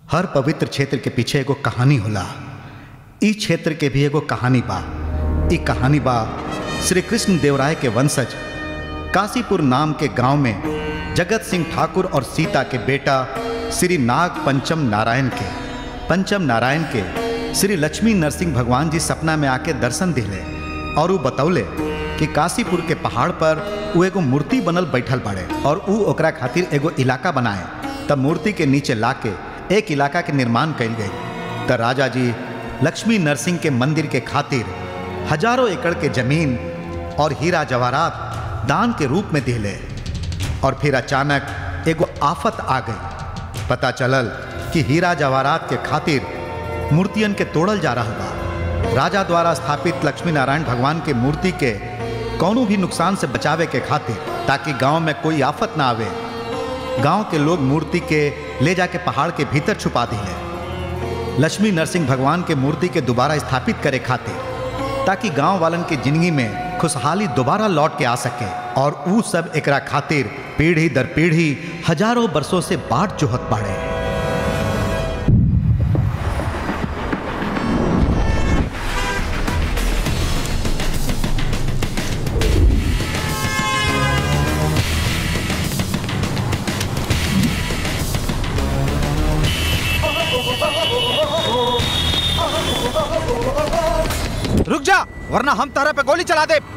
हर पवित्र क्षेत्र के पीछे एगो कहानी होला ई क्षेत्र के भी एगो कहानी बा ई कहानी बा श्री कृष्ण देवराय के वंशज काशीपुर नाम के गांव में जगत सिंह ठाकुर और सीता के बेटा श्री नाग पंचम नारायण के पंचम नारायण के श्री लक्ष्मी नरसिंह भगवान जी सपना में आके दर्शन दिले और ऊ बतौले कि काशीपुर के पहाड़ पर ऊ एगो मूर्ति बनल बैठल बाड़े और ऊ ओकरा खातिर एगो इलाका बनाए तब मूर्ति के नीचे लाके एक इलाका के निर्माण कइल गई त राजा जी लक्ष्मी नरसिंह के मंदिर के खातिर हजारों एकड़ के जमीन और हीरा जवाहरात दान के रूप में दिले और फिर अचानक एगो आफत आ गई पता चलल कि हीरा जवाहरात के खातिर मूर्तियन के तोड़ल जा रहा बा राजा द्वारा स्थापित लक्ष्मी नारायण भगवान के मूर्ति के कौनो भी नुकसान से बचावे के खातिर ताकि गांव में कोई आफत ना आवे गांव के लोग मूर्ति के ले जाके पहाड़ के भीतर छुपा दिले लक्ष्मी नरसिंह भगवान के मूर्ति के दोबारा स्थापित करे खातिर ताकि गांव वालन के जिंदगी में खुशहाली दोबारा लौट के आ सके और ऊ सब एकरा खातिर पीढ़ी दर पीढ़ी हजारों बरसों से बाट जोहत बाड़े रुक जा वरना हम तारा पे गोली चला दे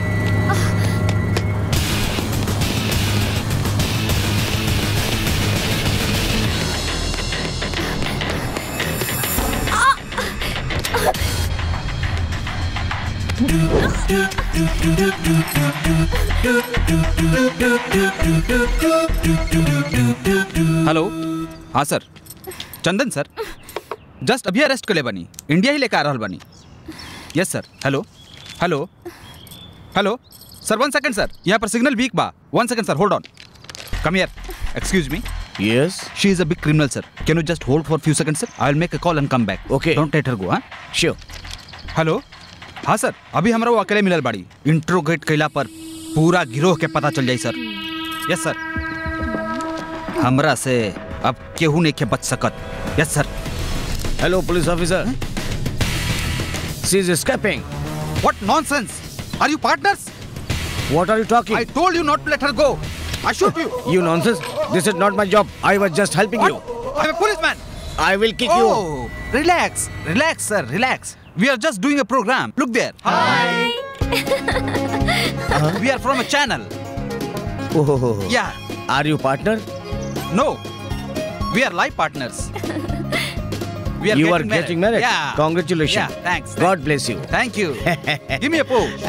हेलो हाँ सर चंदन सर जस्ट अभी अरेस्ट कर ले बनी इंडिया ही लेकर आ रहा बनी yes sir hello hello hello sir one second sir यहाँ पर सिग्नल वीक बा वन सेकंड सर hold on come here excuse me yes she is a big criminal sir can you just hold for few second sir I will make a call and come back Okay. Don't let her go हाँ sure hello हाँ सर अभी हमारा वो अकेले मिलल बाड़ी interrogate कैला पर पूरा गिरोह के पता चल जाई सर यस सर हमरा से अब केहू नहीं के बच सकत yes sir hello police officer she is escaping what nonsense are you partners what are you I talking told you not to let her go. I shoot you. You nonsense. This is not my job. I was just helping you. What? I'm a policeman. I will kick you. Oh, relax, relax, sir, relax. We are just doing a program. Look there. Hi. we are from a channel. Oh, Yeah. Are you partner? No. We are life partners. We are you are getting getting married. Yeah. Congratulations. Yeah. Thanks. God bless you. Thank you. Give me a pose.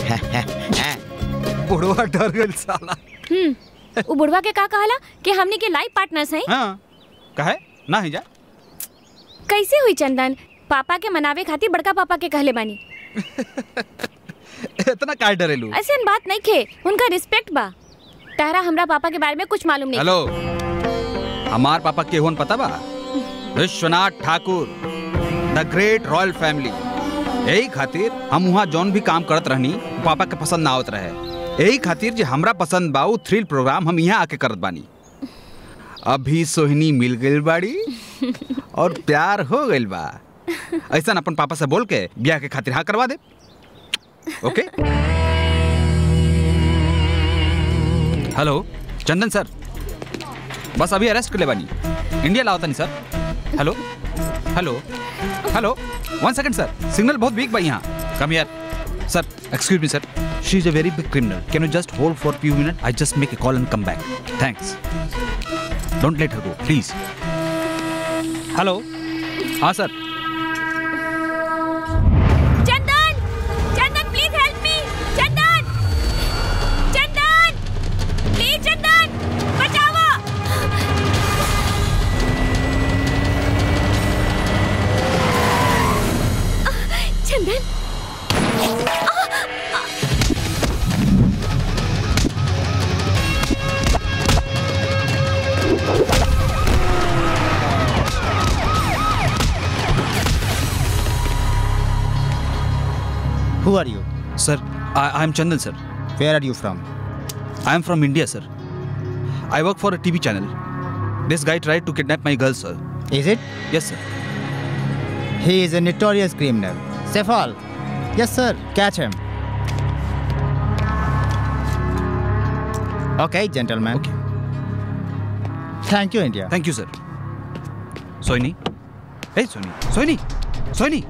बुढ़वा डर गई साला हम्म उ बुढ़वा के का कहला कि हमनी के लाइफ पार्टनर्स हैं हाँ कहे ना ही जा कैसे हुई चंदन पापा के मनावे खातिर बड़का पापा के कहले बानी इतना काय डरेलू ऐसे बात नहीं खे उनका रिस्पेक्ट बा तारा हमरा पापा के बारे में कुछ मालूम नहीं हेलो हमार पापा के होन पता बा Vishwanath Thakur the great royal family यही खातिर हम वहाँ जौन भी काम करत रहनी पापा के पसंद ना आवत रहे यही खातिर जे हमरा पसंद बा उ थ्रिल प्रोग्राम हम यहाँ आके करत बानी अभी सोहिनी मिल गइल बाड़ी और प्यार हो गइल बा ऐसा अपन पापा से बोल के ब्याह के खातिर हाँ करवा दे ओके हेलो चंदन सर बस अभी अरेस्ट कर ले बानी इंडिया लाओ तनी sir hello hello hello one second sir signal बहुत वीक बा यहाँ come here sir excuse me sir she is a very big criminal can you just hold for few minute I just make a call and come back thanks don't let her go please hello हाँ sir Chandan Chandan please help me Chandan Chandan please Chandan बचाओ Chandan Who are you? Sir I am Chandan sir Where are you from? I am from India, sir. I work for a TV channel. This guy tried to kidnap my girl, sir. Is it? Yes sir He is a notorious criminal. Sefal. Yes, sir. Catch him. Okay, gentlemen. Okay. Thank you, India. Thank you sir Soni ए Soni Soni Soni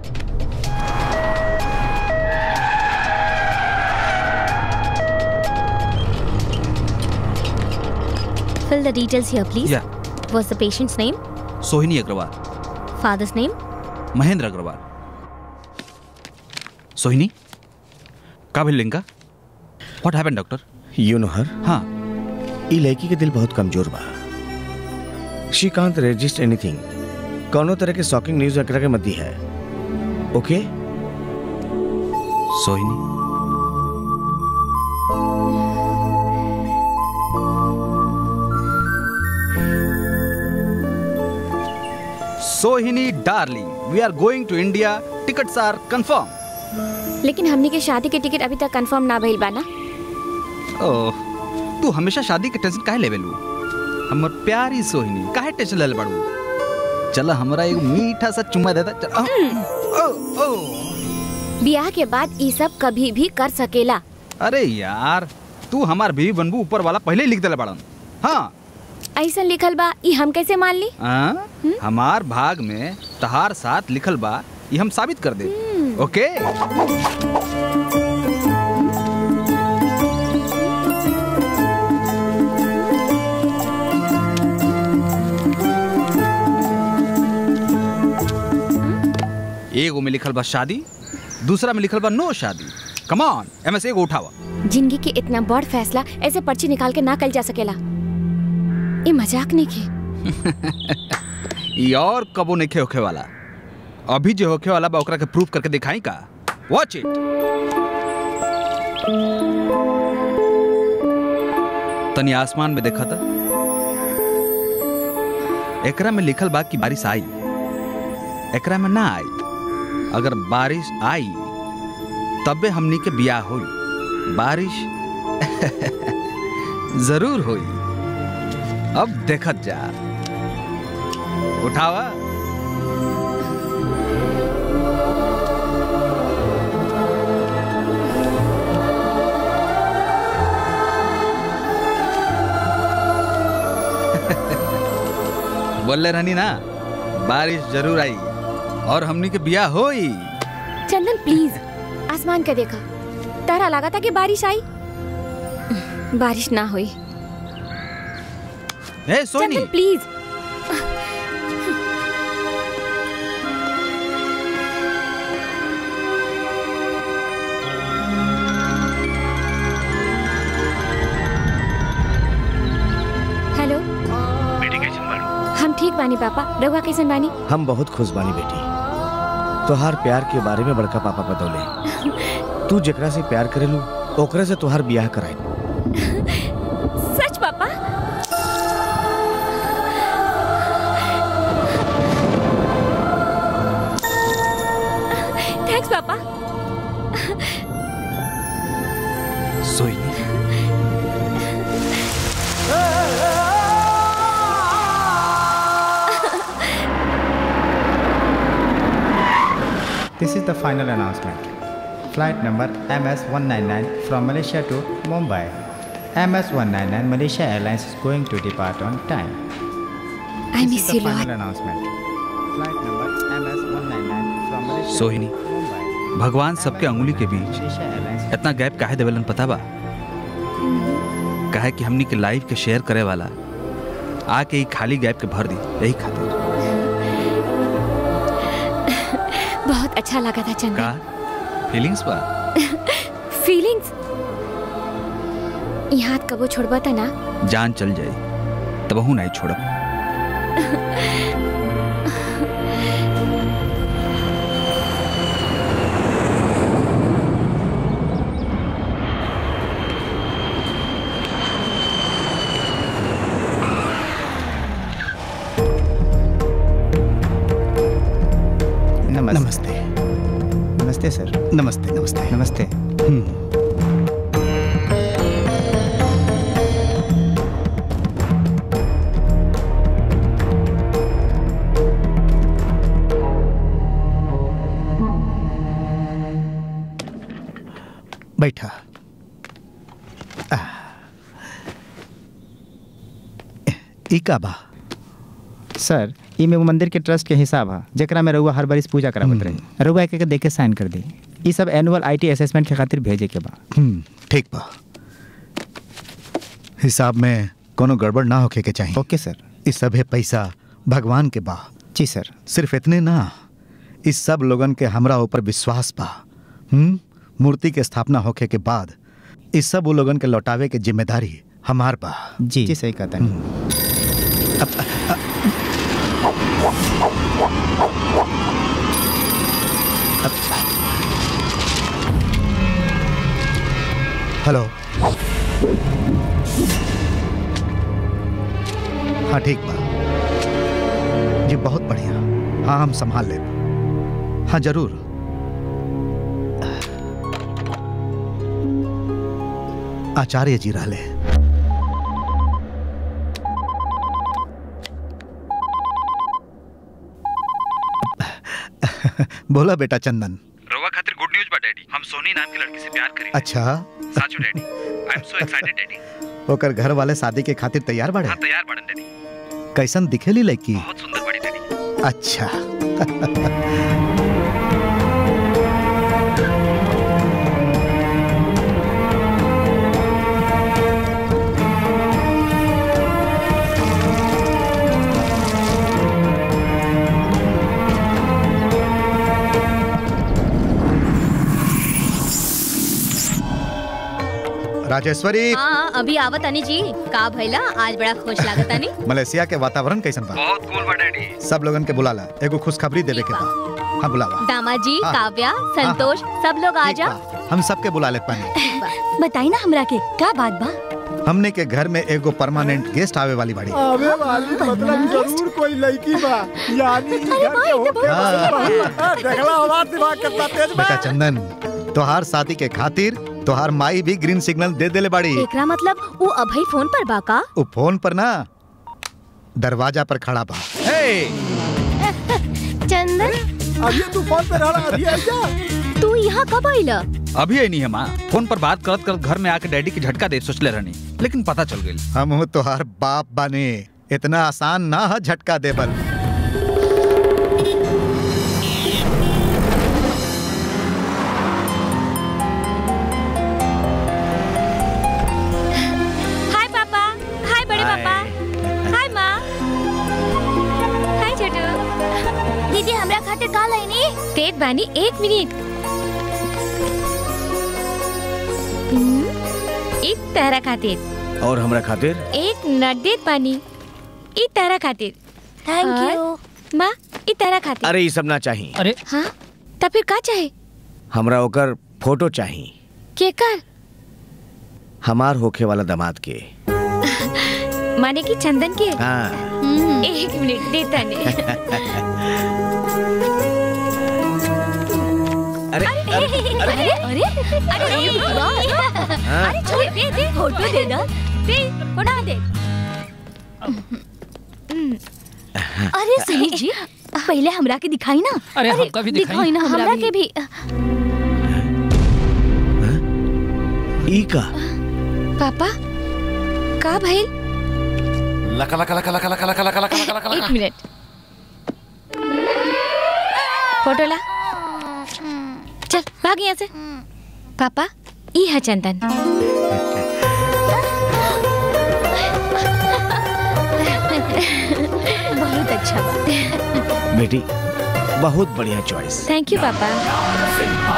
Fill the details here, please. या What's the patient's name? सोहिनी Agarwal Father's name? Mahendra Agarwal Sohini का भेल लिंका what happened doctor you know her हाँ ई लड़की के दिल बहुत कमजोर बा शी कांट रेजिस्ट एनीथिंग कौनो तरह के शॉकिंग न्यूज एकरा के मध्य है okay Sohini Sohini darling we are going to India tickets are confirm लेकिन हमनी के शादी के टिकट अभी तक कंफर्म ना भइल बा ना ओह तू हमेशा शादी के टेंशन काहे लेवे लू हमर प्यारी सोहिनी काहे टेंशन लेले बाड़ू चल हमरा एगो मीठा सा चुम्मा देता चल ओ, ओ, ओ। ब्याह के बाद ई सब कभी भी कर सकेला अरे यार तू हमार बीवी बनबू ऊपर वाला पहले ही लिख देले बाड़न हाँ ऐसा लिखल बा ई हम कैसे मान ली आ? हमार भाग में तहार साथ लिखल बा ये हम साबित कर दे ओके एगो में लिखल बा शादी दूसरा में लिखल बा नो शादी कमान एम से एगो उठावा जिंदगी के इतना बड़ फैसला ऐसे पर्ची निकाल के ना कल जा सकेला ये मजाक नहीं के ई और कबो नहीं होखे वाला अभी जो होखे वाला बा ओकरा के प्रूफ करके दिखाई का वॉच इट तनी आसमान में देखा था एकरा में लिखल बा कि बारिश आई एकरा में ना आई अगर बारिश आई तबे हमनी के बियाह होई बारिश जरूर होई अब देखत जा उठावा बोले रहनी ना बारिश जरूर आई और हमनी के बिया होई चंदन प्लीज आसमान के देखा तारा लगा था कि बारिश आई बारिश ना हुई ए सोनी चंदन प्लीज हेलो हम ठीक बानी पापा रहुआ कैसन बानी हम बहुत खुश बानी बेटी तोहार प्यार के बारे में बड़का पापा बतौले तू जेकरा से प्यार करेलू ओकरा से तोहार बियाह कराई सच पापा थैंक्स पापा Soni This is the final announcement. Flight number MS-199 from Malaysia to Mumbai. MS-199 Malaysia Airlines is going to depart on time. I This miss is you the lot final announcement. Flight number MS-199 from Malaysia सोहिनी, to Mumbai. भगवान सबके अंगुली के बीच Malaysia Airlines इतना gap काहे देवेलन पता बा काहे कि हमनी के लाइफ के शेयर करे वाला आके ई खाली गैप के भर दी यही खातिर बहुत अच्छा लगा था का चंदन फीलिंग्स बा फीलिंग्स यहाँ कबो छोड़बा था ना जान चल जाए तब हूँ नहीं छोड़ब नमस्ते नमस्ते नमस्ते सर नमस्ते नमस्ते नमस्ते ई का बा सर ई में वो मंदिर के ट्रस्ट के हिसाब है जेकरा में रउआ हर बार पूजा करावत रही रउआ एक एक देख के साइन कर दी ई सब एनुअल आईटी असेसमेंट के खातिर भेजे के बा हम्म, ठीक बा हिसाब में कोनो गड़बड़ ना होखे के चाहिए ओके सर इस सभे पैसा भगवान के बा जी सर सिर्फ इतने ना इस सब लोगन के हमरा ऊपर विश्वास बा हम्म मूर्ति के स्थापना होखे के बाद इस सब वो लोगन के लौटावे के जिम्मेदारी हमार बा जी जी सही कहता है हेलो हाँ ठीक बा जी बहुत बढ़िया हाँ हम संभाल ले हाँ जरूर आचार्य जी रहले बोला बेटा चंदन रवा खातिर गुड न्यूज बा डैडी हम सोनी नाम की लड़की से प्यार करी अच्छा साचो daddy I am so excited daddy ओकर घर वाले शादी के खातिर तैयार बाड़े हाँ तैयार बाड़न डैडी कैसन दिखेली लड़की बहुत सुंदर बड़ी डैडी अच्छा राजेश्वरी हाँ अभी आवत आनी जी का भइला आज बड़ा खुश लागत आनी मलेशिया के वातावरण कैसन बा बहुत कूल बा डैडी सब लोगन के बुलाला एगो खुशखबरी देवे के बा हाँ बुलावा दामाद जी हाँ। काव्या संतोष सब लोग आ ठीक जा बा, हम सबके बुला ले पानी बताई ना हमरा के क्या बात बा हमने के घर में एगो परमानेंट गेस्ट आवे वाली बाड़ी आवे वाली मतलब जरूर कोई लड़की बा यानी ई घर के होके हाँ। देखला हमार दिमाग कितना तेज बा बेटा चंदन तोहार शादी के खातिर तोहार माई भी ग्रीन सिग्नल दे देले बाड़ी एकरा मतलब वो अभई फोन पर बा का उ फोन पर ना दरवाजा पर खड़ा बा चंदन अभी तू फोन पे रहा अभी आ जा तू यहाँ कब आइला अभी आई नहीं है माँ फोन पर बात करत करत घर में आके डैडी की झटका दे सोचले रहनी लेकिन पता चल गई हम हूँ तोहार बाप बाने इतना आसान ना है झटका देबल हाय पापा हाय बड़े हाय। पापा हाय माँ हाय छोटू दीदी हमरा खातिर का लाइनी तेज बानी एक मिनट हम्म, एक तारा खातिर और हमरा खातिर एक नट देत बानी ई तारा खातिर थैंक और? यू माँ ई तारा खातिर अरे ये सब ना चाहिए हाँ तब फिर का चाहे हमरा ओकर फोटो चाहिए के कर हमार होखे वाला दामाद के माने कि चंदन के हाँ एक मिनट देता नहीं अरे अरे अरे अरे अरे वाह हाँ। अरे छोड़ दे दे फोटो दे ना दे फोटो दे अरे सही जी पहले हमरा के दिखाई ना अरे हमका भी दिखाई। दिखाई ना हमरा के भी ई का पापा का भइल लका लका लका लका लका लका लका लका लका एक मिनट फोटो ला चल भाग यहाँ से पापा ई है चंदन बहुत अच्छा बा बेटी बहुत बढ़िया चॉइस थैंक यू पापा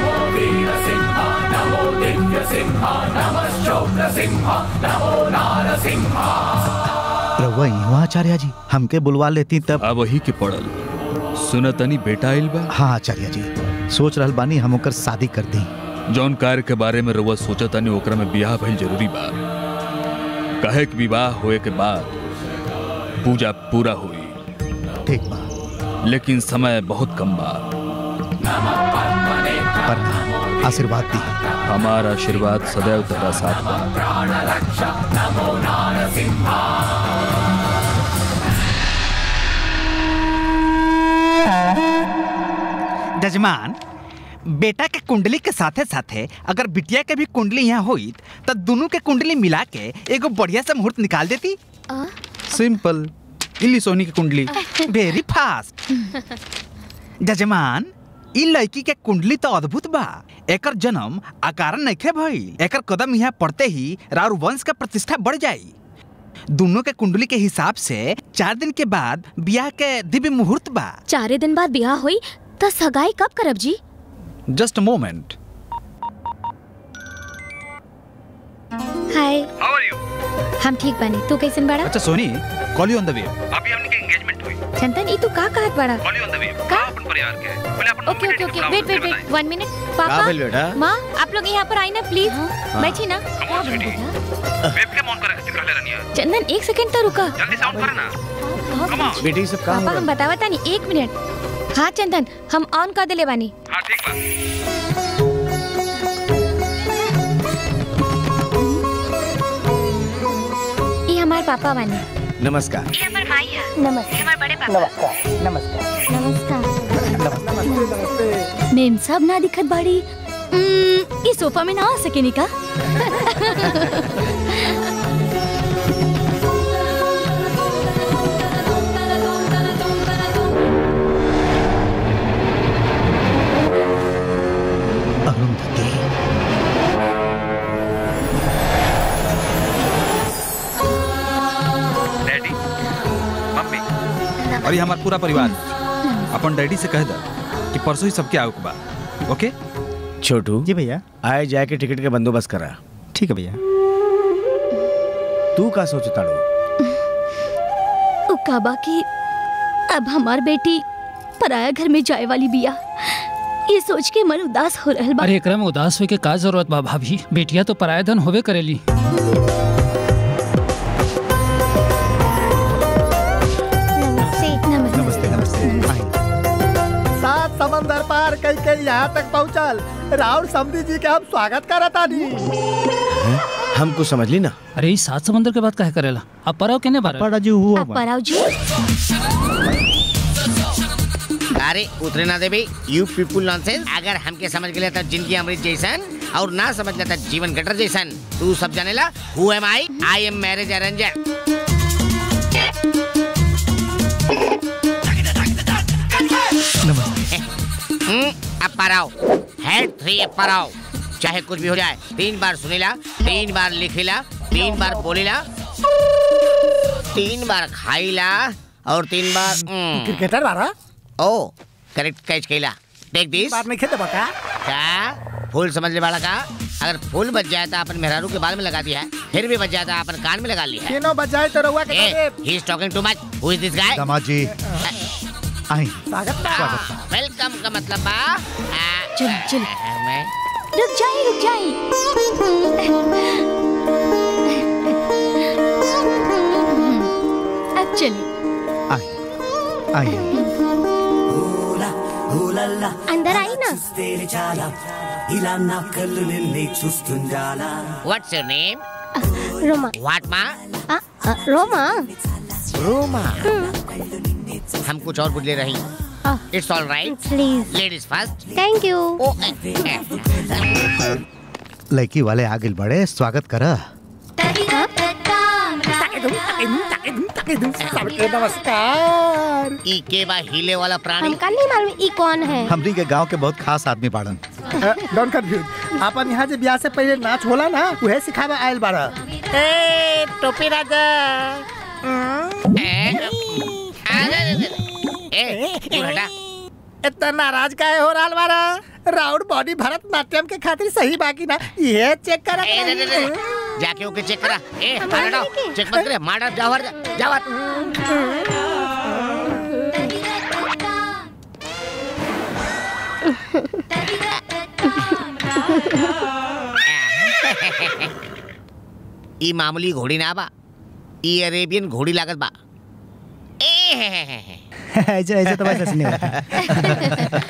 रउआ इहवा आचार्य जी हमके बुलवा लेती तब अब वही के पड़ल सुनतनी बेटा आइल बा हाँ आचार्य जी सोच रहल बानी हम ओकर शादी कर दी जौन कार्य के बारे में रउआ सोचतानी ओकरा में बियाह भइल जरूरी बा कहे कि विवाह होए के बाद पूजा पूरा हुई ठीक बा लेकिन समय बहुत कम बा प्रणाम आशीर्वाद दी हमारा आशीर्वाद सदैव तेरा साथ बा जजमान बेटा के कुंडली के साथे साथे अगर बिटिया के भी कुंडली यहाँ होई तो दोनों के कुंडली मिला के एगो बढ़िया सा मुहूर्त निकाल देती सिंपल इल्ली सोनी की कुंडली वेरी फास्ट जजमान ई लड़की के कुंडली तो अद्भुत बा एकर जन्म अकारण नइखे भइल एकर कदम यहाँ पड़ते ही राउर वंश का प्रतिष्ठा बढ़ जाई दोनों के कुंडली के हिसाब से चार दिन के बाद ब्याह के दिव्य मुहूर्त बा चारे दिन बाद ब्याह हुई तो सगाई कब करब जी जस्ट मोमेंट हाय हम ठीक बानी तू कैसन बाड़ा अच्छा Soni call you on the way Chandan ई तू का कहत बाड़ा का okay okay okay wait wait wait one minute का पापा भेल बेटा माँ आप लोग यहाँ पर आई ना प्लीज बैठी ना चंदन एक सेकंड तो रुका बेटी सब काम पापा हम बतावता नहीं एक मिनट हाँ चंदन हम ऑन कर दिले बानी ये हमार पापा बानी नमस्कार मेम साहब ना दिखत बाड़ी उम्म, ई सोफा में ना आ सके निका अरुंधति डैडी मम्मी और ये हमारा पूरा परिवार अपन डैडी से कह दा कि परसों ही सबके आओ के बा ओके छोटू जी भैया आए जाए के टिकट के बंदोबस्त करा ठीक है भैया तू का सोचताड़ू उ काबा की अब हमार बेटी पराया घर में जाए वाली बिया ये सोच के मन उदास हो रहल बा अरे एकरा में उदास होए के का जरूरत बा भाभी बेटिया तो पराया धन होबे करेली नमस्ते नमस्ते आइए। सात समंदर पार कई कई यहाँ तक पहुँचल राहुल समधी जी के हम स्वागत करता नी हम कुछ समझ ली ना अरे इस सात समंदर के बात काहे करेला अब पराव केने बारे बड़ा जी हुआ अब पराव जी अरे उतरे ना देवी यू पीपुल नॉनसेंस अगर हमके समझ गए तो जिंदगी अमृत जैसन और ना समझ लेता जीवन गटर जैसन तू सब जानेला who am I I am marriage arranger hmm, अब पराओ हेड थ्री अब पराओ चाहे कुछ भी हो जाए तीन बार सुनेला तीन बार लिखेला तीन बार बोलेला तीन बार खाईला और तीन बार हम्म, क्रिकेटर बारा ओ करेक्ट कैच कैला टेक दिस बार नहीं खेते बका का फूल समझ ले वाला का अगर फूल बच जाए तो अपन मेहरारू के बाल में लगा दिया है फिर भी बच जाए तो अपन कान में लगा लिया है तीनों बजाए तो रहुआ के ए, he is talking too much. Who is this guy? दामाद जी आइए स्वागत बा वेलकम का मतलब बा आ, चल, चल। आ, मैं रुक जाए रुक जाए अब चलिए आइए आइए अंदर आई ना What's your name? Roma What ma? आ, आ, रोमा Roma. हम कुछ और बुझले रही आ, it's all right please ladies first thank you ओ ए, ए, लड़की वाले आगे बढ़े स्वागत करा सबके नमस्कार ई के बा हिले वाला प्राणी हमका नहीं मालूम ई कौन है हमरी के गांव के बहुत खास आदमी बाड़न डोंट कंफ्यूज अपन यहाँ जे ब्याह से पहले नाच होला ना उहे सिखावे आयल बारा ए टोपी राजा ए, आ, दे, दे, दे। ए, दूर हटा इतना नाराज काहे हो रहा बारा राउंड बॉडी भरतनाट्यम के खातिर सही बाकी ना ये चेक कर ए, दे, दे, दे। जाके ओके चेक करा ए मार डाओ चेक मत करे मार डाओ जाओ हर जा जाओ हट। ई मामूली घोड़ी ना बा ई अरेबियन घोड़ी लागत बा ए हे हे हे हे। ऐसे ऐसे तो वैसे नहीं होता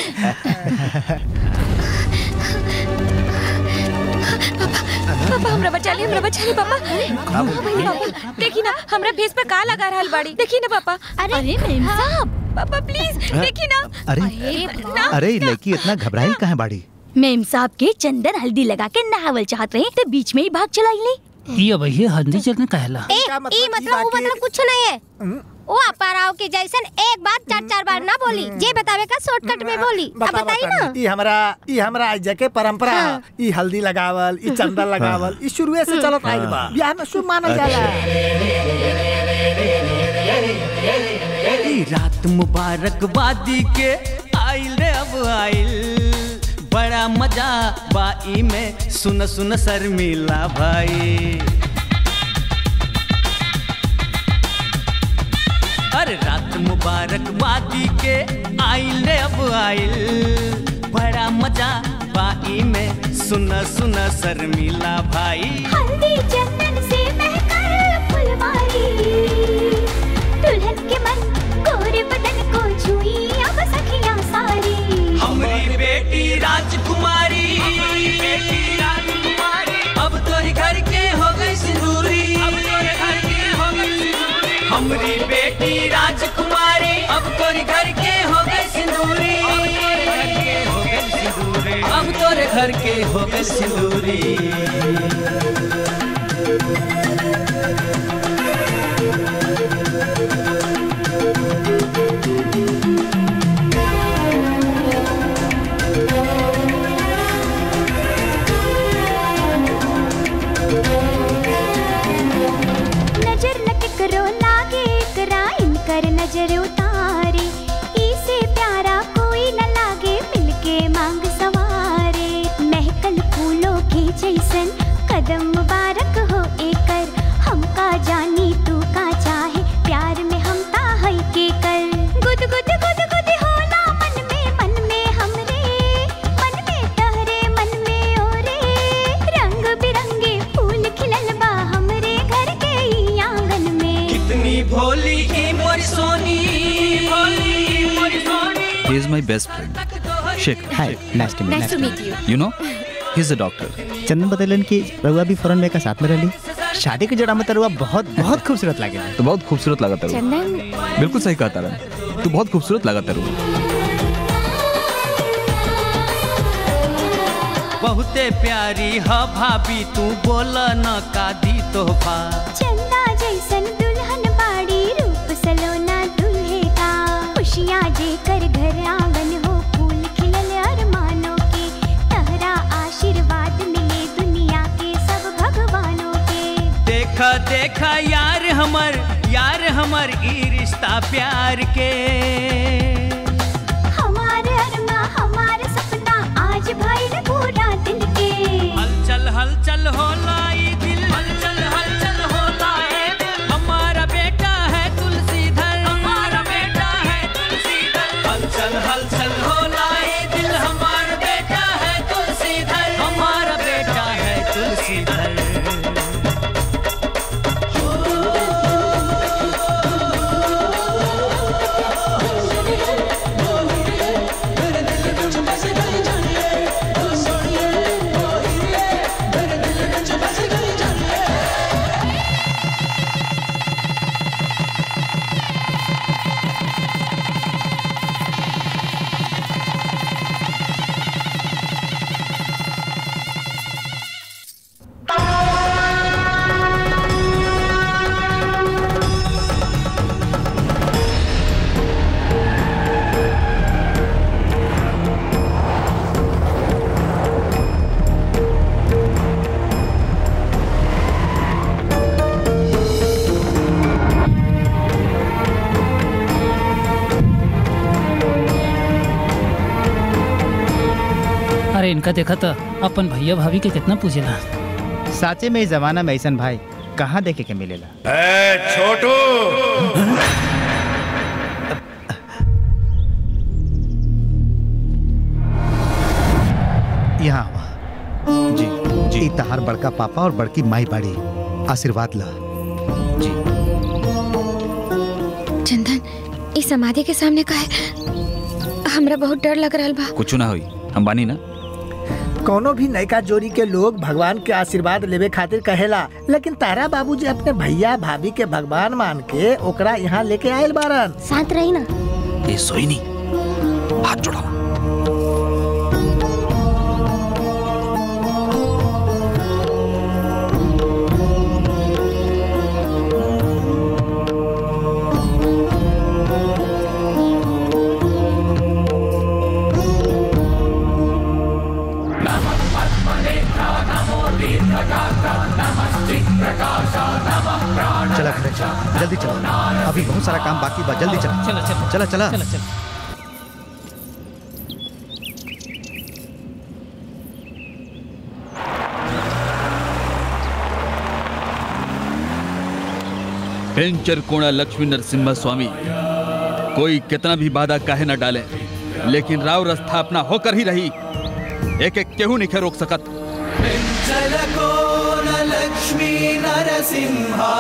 पापा हमरा बचा ली हमरा बचा ली पापा हाँ, भैया, पापा देखी ना हमरा फेस पे का लगा रहल बाड़ी देखी ना पापा अरे अरे मेम साहब पापा प्लीज देखी ना अरे ना अरे ये लड़की इतना घबराई कहाँ बाड़ी मेम साहब के चंदन हल्दी लगा के नहावल चाहत रहे तो बीच में ही भाग चलाई ली ये भैया हल्दी चटनी कहला ए ई मतलब वो मतलब कुछ नहीं है वो अपराव के जैसन एक बात चार चार बार ना बोली जे बतावे का शॉर्टकट में बोली अब बता बताई बता ना ई हमरा ई हमरा आज के परंपरा हाँ। है। ई हल्दी लगावल ई चंदन लगावल ई शुरुए से चलत आइल बा बियाह में शुभ मानल जाला ई रात मुबारकबादी के आइल रे अब आइल बड़ा मजा बाई में सुन सुन शर्मिला भाई अरे रात मुबारकबादी के आइल रे अब आइल बड़ा मजा बाई में सुन सुन शर्मिला भाई हल्दी चंदन से महकर फुलवारी दुल्हन के मन गोरे बदन को छुई अब सखियां सारी हमारी बेटी राजकुमारी बेटी राजकुमारी अब तोरी घर के हो गई सिंदूरी अब तोरे घर के हो गई सिंदूरी हमारी बेटी राजकुमारी अब तोरी घर के हो गई सिंदूरी अब तोरे घर के हो गई सिंदूरी नजर न करो लागे करा इनकर नजर उतारे इसे प्यारा कोई न लागे मिलके मांग सवारे महकल फूलों के जैसन कदम मुबारक हो एकर हमका जानी तू का चाहे प्यार में हम ता है के कर गुद गुद गुद गुद होला मन में मन में हमरे मन में तहरे मन में ओरे रंग बिरंगे फूल खिलल बा हमरे घर के ई आंगन में कितनी भोली की मोरी सोनी भोली की मोरी Soni He is my best friend. Shekhar. Hi nice to Nice to meet you. You know, he's a doctor. Chandan बतैलन कि रउआ भी फौरन में का साथ में रहली शादी के जड़ा में तो रउआ बहुत बहुत खूबसूरत लागे तो बहुत खूबसूरत लगा तेरू चंदन बिल्कुल सही कहा तारा तू बहुत खूबसूरत लगा तेरू बहुते प्यारी ह भाभी तू बोल न का दी तोहफा चंदा जैसन दुल्हन बाड़ी रूप सलोना दूल्हे का खुशियाँ जे कर घर आंगन हो फूल खिलल अरमानों के तहरा आशीर्वाद मिले दुनिया के सब भगवानों के देखा देखा यार हमर यार हमर ई रिश्ता प्यार के हमारे अरमा हमारे सपना आज भइल पूरा दिल के हलचल हलचल होला ई दिल हलचल हलचल होला ए दिल हमारा बेटा है तुलसीधर हमारा बेटा है तुलसीधर हलचल हलचल होला ई दिल हमारा बेटा है तुलसीधर हमारा बेटा है तुलसीधर अरे इनका देखा था अपन भैया भाभी के कितना पूजेला साचे में इस जमाना में ऐसन भाई कहाँ देखे के मिलेला ए छोटू यहाँ आवा जी जी ई तहार बड़का पापा और बड़की माई बाड़ी आशीर्वाद ला चंदन इस समाधि के सामने का है हमरा बहुत डर लग रहा बा कुछ ना हुई हम बानी ना कोनो भी नयका जोड़ी के लोग भगवान के आशीर्वाद लेवे खातिर कहेला लेकिन तारा बाबूजी अपने भैया भाभी के भगवान मान के ओकरा यहाँ लेके आयल बारन शांत रही ना ये सोई नहीं हाथ जोड़ा जल्दी चलो अभी बहुत सारा काम बाकी बा जल्दी चलो चलो चलो चला चला चलो चलो वेंचर कोणा लक्ष्मी नरसिम्हा स्वामी कोई कितना भी बाधा काहे न डाले लेकिन राव रस्था अपना होकर ही रही एक एक केहू नहीं रोक सकत चलकोन लक्ष्मी नरसिंहा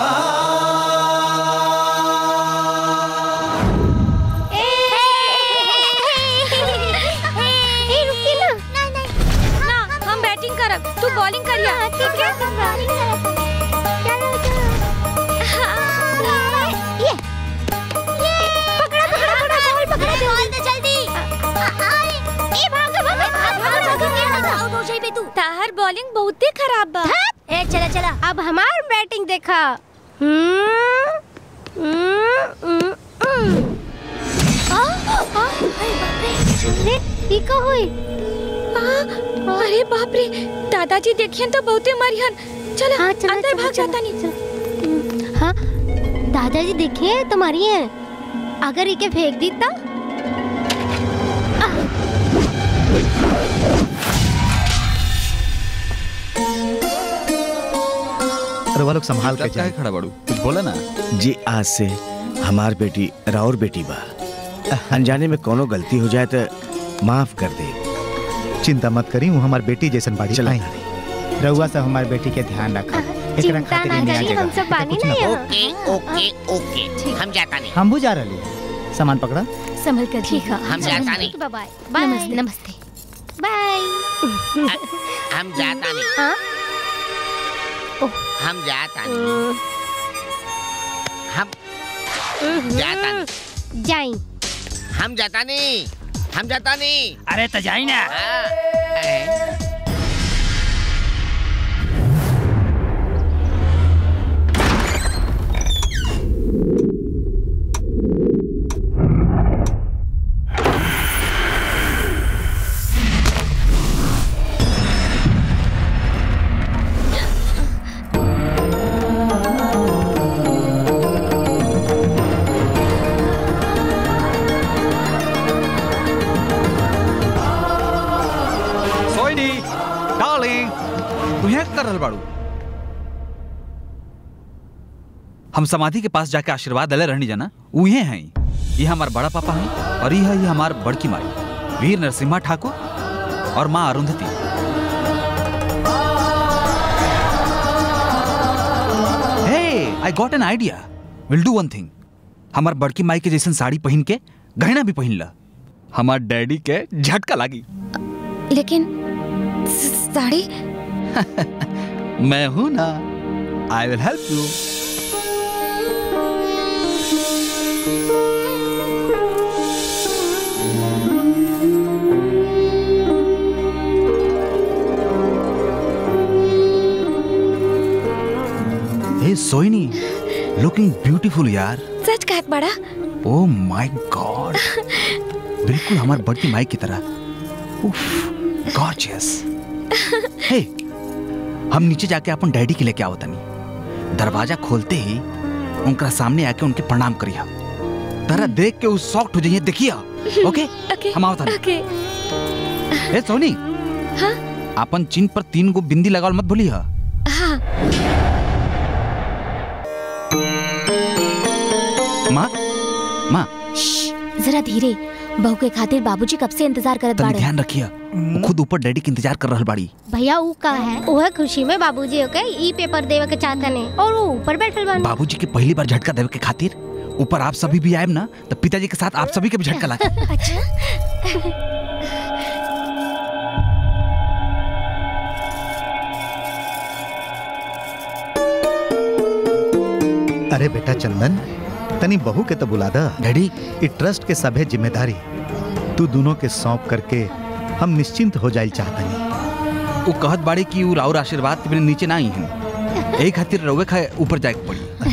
ए रुकी ना नहीं नहीं ना हम बैटिंग करब तू बॉलिंग करिया ठीक है चलो चलो ये ये पकड़ा पकड़ा पकड़ा बॉल पकड़ा बॉल दे जल्दी ए भाग भाग भाग भाग भाग आउट हो जाइबे तू ताहर बॉलिंग बहुते खराब बा ए चला चला अब हमार बैटिंग देखा हम्म हम्म, हम्म, हम्म। आ, आ, अरे बाप रे अरे ई का होई आ, अरे बाप रे दादाजी देखियन तो बहुते मरियन चल हाँ, चलो, अंदर चलो, भाग चलो। जाता नहीं हाँ दादाजी देखिए तुम्हारी है अगर इके फेंक दी तो अरे वो लोग संभाल के जाए खड़ा बड़ू कुछ बोला ना जी आज से हमार बेटी राउर बेटी बा अनजाने में कोनो गलती हो जाए तो माफ कर दे चिंता मत करी वो हमार बेटी जैसन बाड़ी चला आई रउआ से हमारे बेटी के ध्यान रखा एकरा चिंता खातिर ना ही नया करिए हम जगह सब बानी ना यहाँ ओके ओके ओके हम जाता नहीं हम बुझा रही सामान पकड़ा संभल कर ठीक है हम जाता नहीं बाय बाय नमस्ते नमस्ते बाय हम जाता नहीं हाँ हम जाता नहीं हम जाता नहीं जाई हम जाता नहीं हम जाता नहीं अरे तो जाई ना हाँ, अरे, सोइनी डार्लिंग तू यहाँ कर रहल बाड़ू हम समाधि के पास जाके आशीर्वाद दले रहनी जाना उहे हैं ये हमार बड़ा पापा हैं और यह ये हमार बड़की माई वीर नरसिम्हा ठाकुर और माँ Arundhati hey I got an idea will do one thing हमार बड़की माई के जैसन साड़ी पहन के गहना भी पहन ला हमार डैडी के झटका लागी लेकिन स- साड़ी मैं हूं ना आई विल हेल्प यू हे सोइनी लुकिंग ब्यूटीफुल यार सच कहत बड़ा ओ माय गॉड बिल्कुल हमार बड़की माई की तरह उफ गॉर्जियस हे हम नीचे जाके अपन डैडी के लेके आवत तनी दरवाजा खोलते ही उनका सामने आके उनके प्रणाम करिया तरह देख के उस सॉफ्ट हो जाइए देखिया ओके ओके हम आवत तनी ओके ए सोनी हाँ अपन चिन पर तीन गो बिंदी लगावल मत भूलिया हाँ माँ माँ जरा धीरे बहू के खातिर बाबूजी कब से इंतजार करत तनी बाड़े ध्यान रखिया वो खुद ऊपर डैडी के इंतजार कर रहल बाड़ी भैया ऊ का है ओह खुशी में बाबूजी ओके ई पेपर देवे के चाहता ने और वो ऊपर बैठल बानी बाबूजी के पहली बार झटका देवे के खातिर ऊपर आप सभी भी आए ना तो पिताजी के साथ आप सभी के भी झटका ला अरे बेटा चंदन तनी बहू के तो बुला दा डैडी ई ट्रस्ट के सभे जिम्मेदारी तू दोनों के सौंप करके हम निश्चिंत हो जाइल चाहतनी वो कहत बाड़ी कि वो राउर आशीर्वाद के बिना नीचे ना आई हैं यही खातिर रउए खा ऊपर जाए के पड़ी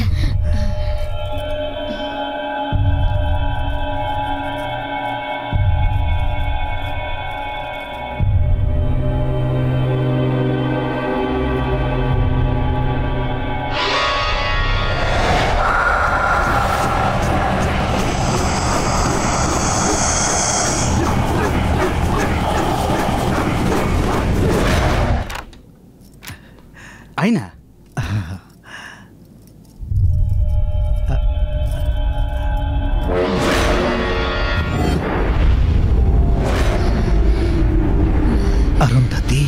अरुंधति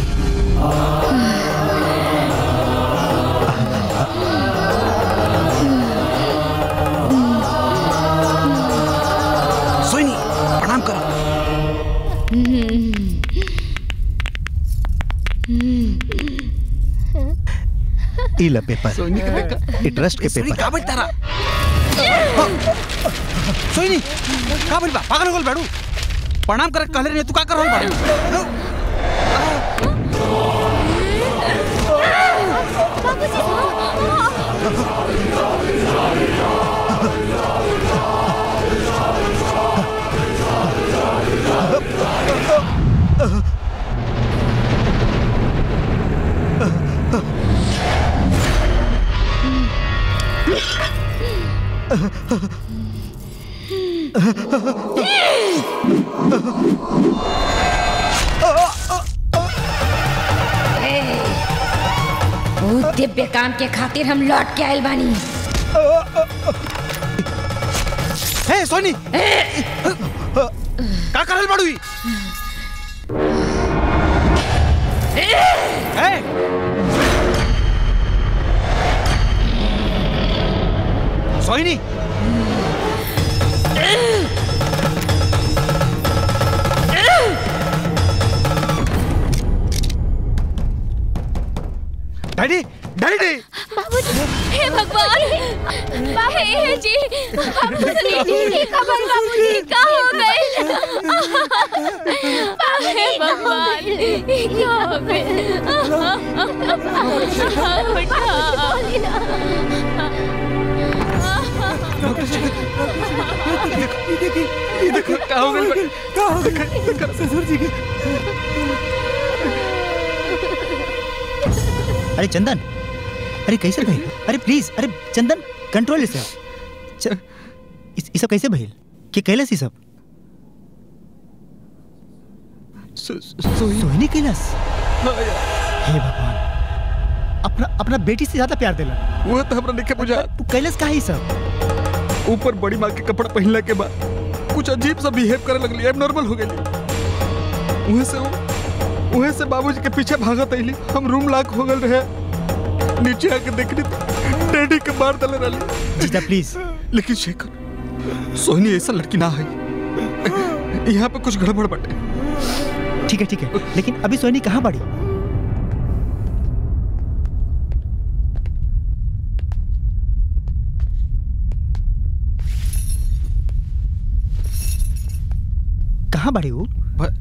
सोनी प्रणाम करो ई ल पेपर सोनी के देखा ई ट्रस्ट के सोनी पेपर का बोल तारा सोनी का बोल बा पागल हो गल बाड़ू प्रणाम करे कहले रे तू का कर रहल बाड़ू बहुत दिव्य काम के खातिर हम लौट के आयल बानी हे सोनी का करल बाड़ू ई ए सोनी डैडी डैडी बाबूजी हे भगवान हे हे जी बाबूजी ये खबर बाबूजी का हो गए हे भगवान ये क्या हो ये देखो का हो गइल का हो गइल ससुर जी के अरे चंदन अरे कैसे भइल अरे प्लीज अरे चंदन कंट्रोल से च- इस ई सब कैसे भइल के कैलस ई सब सोहिनी कैलस हे भगवान अपना अपना बेटी से ज्यादा प्यार देला वो तो हमरा लिखे बुझा तू कैलस का ही सब ऊपर बड़ी माँ के कपड़ा पहनला के बाद कुछ अजीब सा बिहेव करे लगली एबनॉर्मल हो गई वहीं से वो वहीं से बाबूजी के पीछे भागत अइली हम रूम लॉक हो गल रहे नीचे आके देखनी तो डैडी के मार दले रहली जीजा प्लीज लेकिन शेखर सोहनी ऐसा लड़की ना है यहाँ पे कुछ गड़बड़ बटे ठीक है ठीक है लेकिन अभी सोहिनी कहाँ पड़ी कहाँ बड़ी वो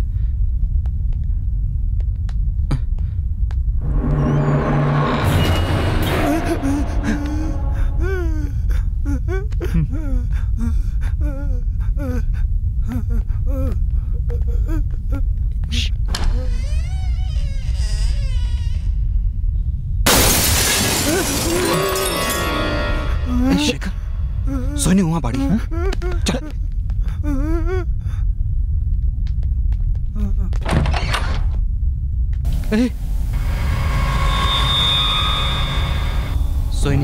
ए, शेखर सोनी वहाँ बाड़ी चल ए, सोनी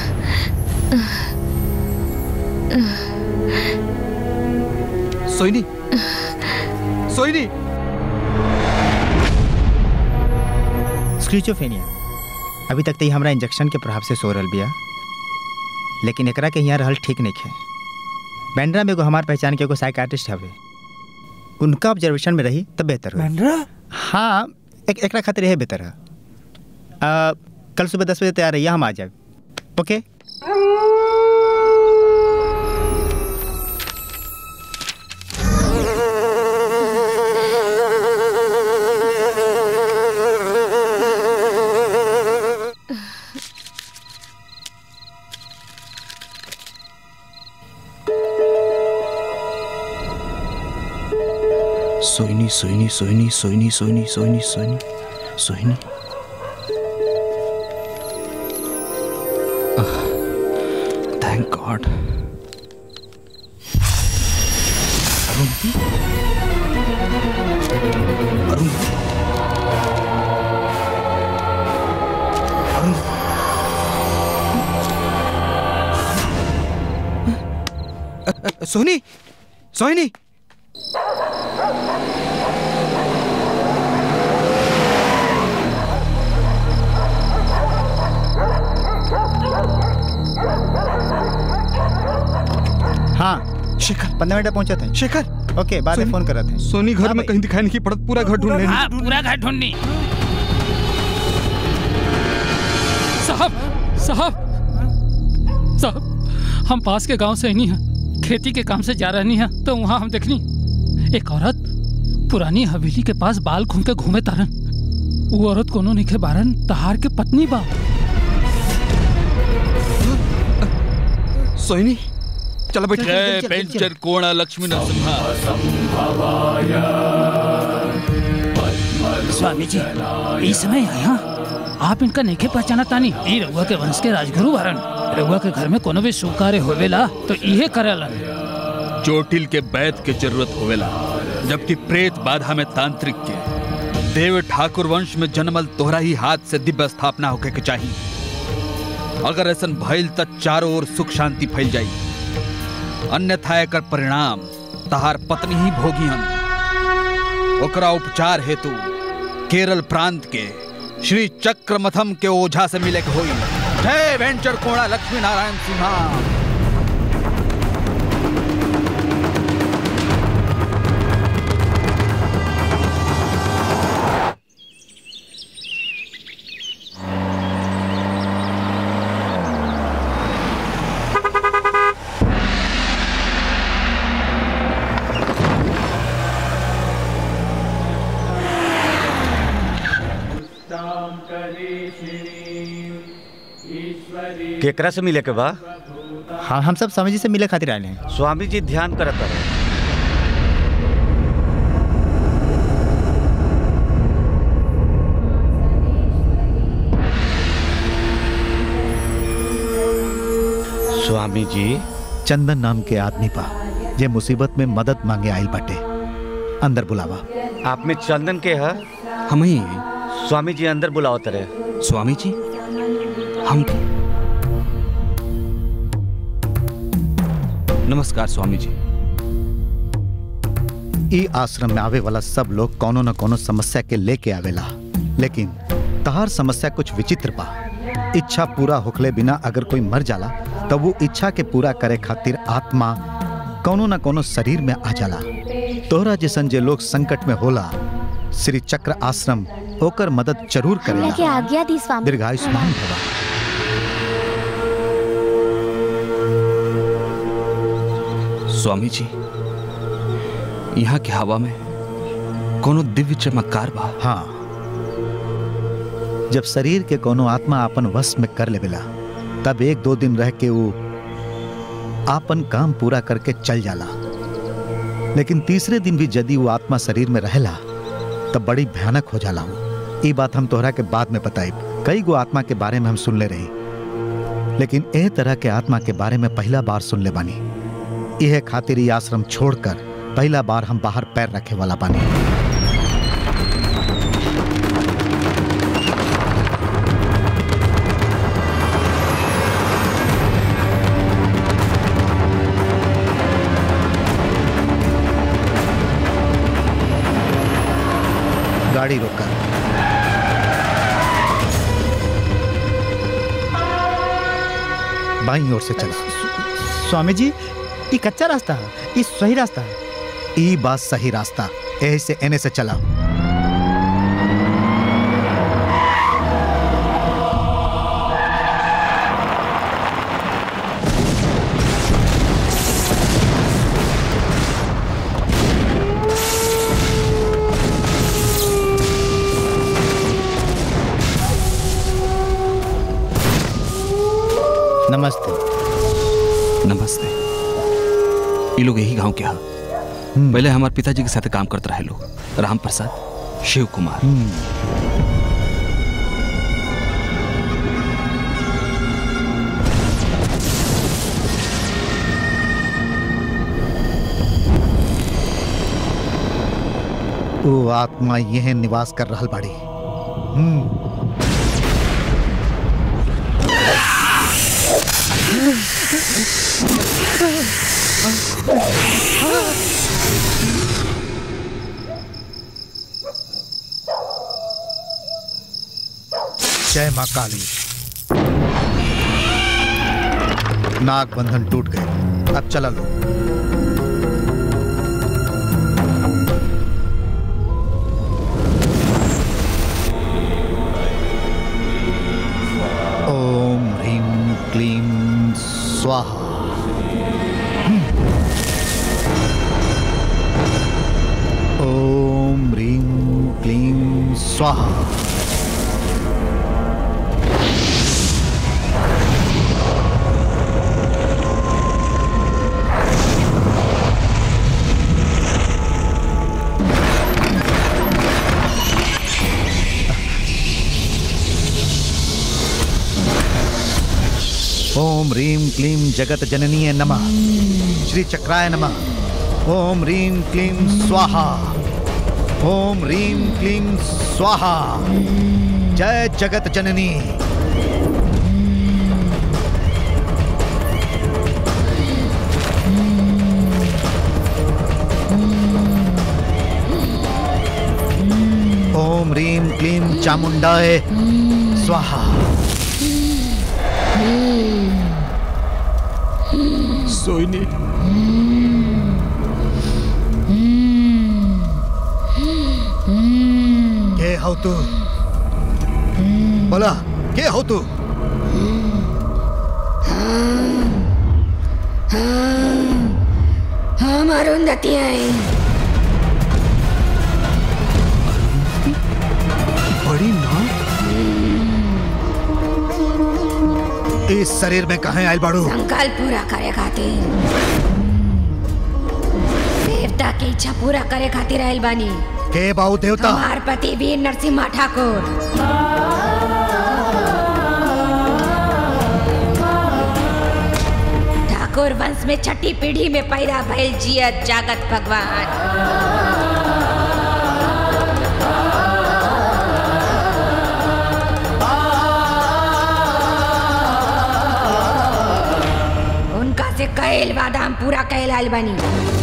सोनी सोनी स्क्रीचोफेनिया अभी तक तो ई हमरा इंजेक्शन के प्रभाव से सो रहल बिया लेकिन एकरा के यहाँ रहल ठीक नहीं है बैंड्रा में एगो हमार पहचान के एगो साइकाट्रिस्ट हवे उनका ऑब्जर्वेशन में रही तब बेहतर होई। बैंड्रा हाँ एक एकरा खातिर यह बेहतर है आ, कल सुबह दस बजे तैयार रहिए हम आ जाए okay Soni Soni Soni Soni Soni Soni Soni Soni thank God Arundhati Arundhati Arundhati Soni Sohini हाँ शेखर पंद्रह मिनट में पहुंचे थे शेखर ओके बाद में सोनी- फोन कर रहे थे सोनी घर में कहीं दिखाई नहीं पड़त पूरा घर ढूंढ हाँ पूरा घर ढूंढनी साहब साहब साहब हम पास के गांव से ही नहीं हैं खेती के काम से जा रही हैं तो वहाँ हम देखनी एक औरत पुरानी हवेली के पास बाल खून के घूमे तारन वो औरत कोनो निखे बारन तहार के पत्नी बा सोहिनी चलो बैठ जय पेंचर कोणा लक्ष्मी नरसिम्हा स्वामी जी इस समय यहाँ आप इनका नेखे पहचाना तानी ई रउआ के वंश के राजगुरु भरन रउआ के घर में कोनो भी शुभ कार्य होवेला तो इहे करेलन चोटिल के बैत के जरूरत होवेला जबकि प्रेत बाधा में तांत्रिक के देव ठाकुर वंश में जन्मल तोहरा ही हाथ से दिव्य स्थापना होके के चाहिए अगर ऐसन भइल त चारों ओर सुख शांति फैल जाई अन्यथा एकर परिणाम तहार पत्नी ही भोगी हम ओकरा उपचार हेतु केरल प्रांत के श्री चक्रमथम के ओझा से मिले के होई जय वेंचर कोणा लक्ष्मी नारायण सिन्हा केकरा से मिले के बा हाँ हम सब स्वामी जी से मिले खातिर आए हैं स्वामी जी ध्यान करत रहे स्वामी जी चंदन नाम के आदमी पा जे मुसीबत में मदद मांगे आइल बाटे अंदर बुलावा आप में चंदन के है हम ही स्वामी जी अंदर बुलाओ तरे स्वामी जी हम नमस्कार स्वामी जी ई आश्रम में आवे वाला सब लोग कोनो न कोनो समस्या के लेके आवेला लेकिन तहार समस्या कुछ विचित्र बा इच्छा पूरा होखले बिना अगर कोई मर जाला तब वो इच्छा के पूरा करे खातिर आत्मा कोनो न कोनो शरीर में आ जाला तोहरा जैसन जे लोग संकट में होला श्री चक्र आश्रम ओकर मदद जरूर हमरा के करेला आज्ञा दी स्वामी दीर्घायुष्मान भवा स्वामी जी यहाँ के हवा में कोनो दिव्य चमत्कार बा हाँ जब शरीर के कोनो आत्मा अपन वश में कर लेवेला तब एक दो दिन रह के वो आपन काम पूरा करके चल जाला लेकिन तीसरे दिन भी यदि वो आत्मा शरीर में रहेला तब बड़ी भयानक हो जाला वो ये बात हम तोहरा के बाद में बताइब कई गो आत्मा के बारे में हम सुन ले रही लेकिन ए तरह के आत्मा के बारे में पहला बार सुन ले बानी यह खातिर ये आश्रम छोड़कर पहला बार हम बाहर पैर रखे वाला बानी गाड़ी रोका बाई ओर से चला स्वामी जी ये कच्चा रास्ता है ये सही रास्ता है ई बात सही रास्ता ए से एने से चला नमस्ते नमस्ते ये लोग यही गांव के हा पहले हमारे पिताजी के साथ काम करते रहे लोग राम प्रसाद शिव कुमार वो आत्मा यह निवास कर रहल बाड़ी हम्म जय माँ काली नाग बंधन टूट गए अब चला लो ओम ह्रीं क्लीं स्वाहा ओम ह्रीं क्लीं स्वाहा ओम ह्रीं क्लीं जगत जननीय नमः श्री चक्राय नमः ओम ह्रीं क्लीं स्वाहा ओम ह्रीं क्लीं स्वाहा जय जगत जननी ओम ह्रीं क्लीं चामुंडाय स्वाहा सोइनी के हो तू बोला के हो तू हम अरुंधति हैं बड़ी ना इस शरीर में कहा आयल बाड़ू संकल्प पूरा करे खातिर देवता की इच्छा पूरा करे खातिर आयल बानी के बाऊ देवता हमार पति वीर नरसिम्हा ठाकुर ठाकुर वंश में छठी पीढ़ी में पैदा भइल जियत जागत भगवान उनका से कैल वादा हम पूरा कैल आयल बानी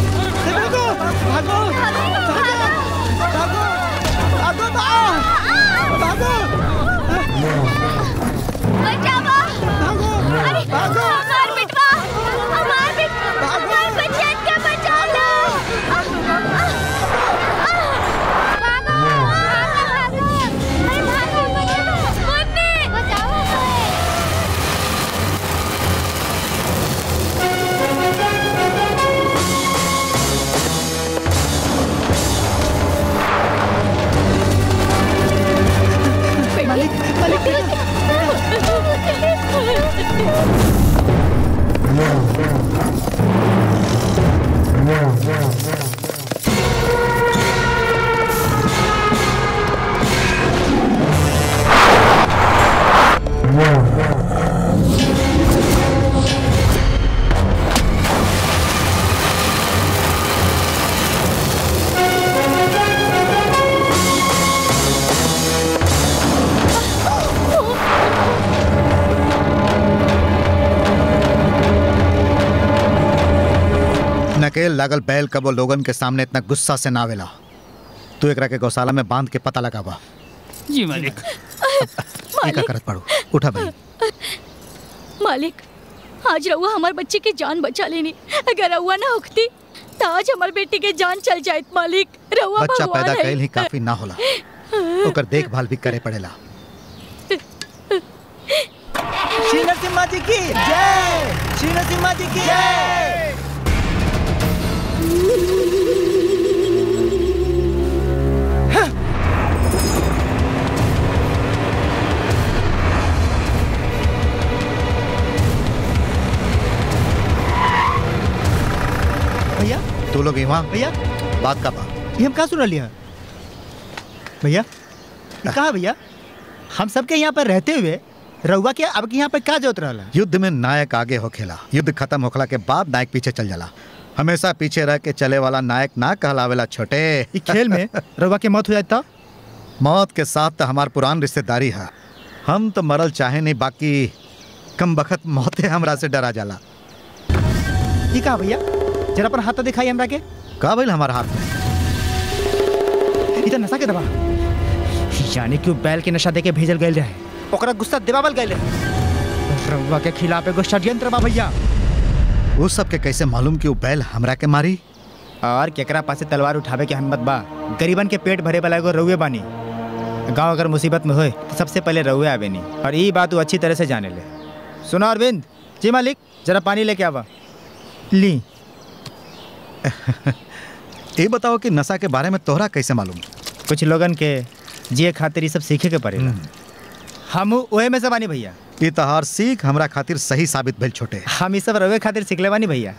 अरे हमार बिटवा हमार बिटवा हमार बच्चन के बचा लो भागो भागो अरे भागो मुन्नी बचाओ मालिक मालिक नकेल लागल बैल कबो लोगन के सामने इतना गुस्सा से नावेला तू एकरा के गौशाला में बांध के पता लगावा जी मालिक ये का करत पड़ू उठा भाई मालिक आज रउआ हमार बच्चे की जान बचा लेनी अगर रउआ ना उठती तो आज हमार बेटी के जान चल जायत मालिक रउआ बच्चा भगवान पैदा है। कैल ही काफी ना होला ओकर देखभाल भी करे पड़ेला श्री नरसिम्हा जी की जय श्री नरसिम्हा जी की जय भैया तू लोग यहाँ भैया बात का बात ये हम कहाँ सुन लिया भैया ये कहा भैया हम सबके यहाँ पर रहते हुए रउआ के अब के यहाँ पर का जरूरत रहला युद्ध में नायक आगे होखेला युद्ध खत्म होखला के बाद नायक पीछे चल जाला हमेशा पीछे रह के चले वाला नायक ना कहलावेला छोटे इस खेल में रउआ के मौत हो जाता मौत के साथ तो हमार पुरान रिश्तेदारी है हम तो मरल चाहे नहीं बाकी कम बखत मौते हमरा से डरा जाला ये कहा भैया जरा अपन हाथ तो दिखाई हमरा के का भइल हमारा हाथ में इधर नशा के दबा यानी कि उ बैल के नशा देके भेजल गए रहे ओकरा गुस्सा दिवावल गए रउआ के खिलाफ एगो षड्यंत्र बा भैया उस सब के कैसे मालूम कि वो बैल हमरा के मारी और केकरा पासे तलवार उठावे के हिम्मत बा गरीबन के पेट भरे वाला एगो रउए बानी गांव अगर मुसीबत में होए तो सबसे पहले रउए आवे नी और ये बात तू अच्छी तरह से जाने ले सुनो अरविंद जी मालिक जरा पानी लेके आवा ली ये बताओ कि नशा के बारे में तोहरा कैसे मालूम कुछ लोगन के जिए खातिर ये सब सीखे के पड़ेला हम ओहे में से बानी भैया ये तहार सीख हमरा खातिर सही साबित भेल छोटे हम ये सब रवे खातिर सीखले बानी भैया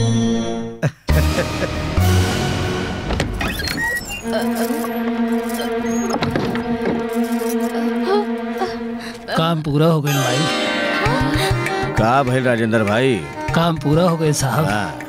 काम पूरा हो गया भाई का भइल राजेंद्र भाई काम पूरा हो गया साहब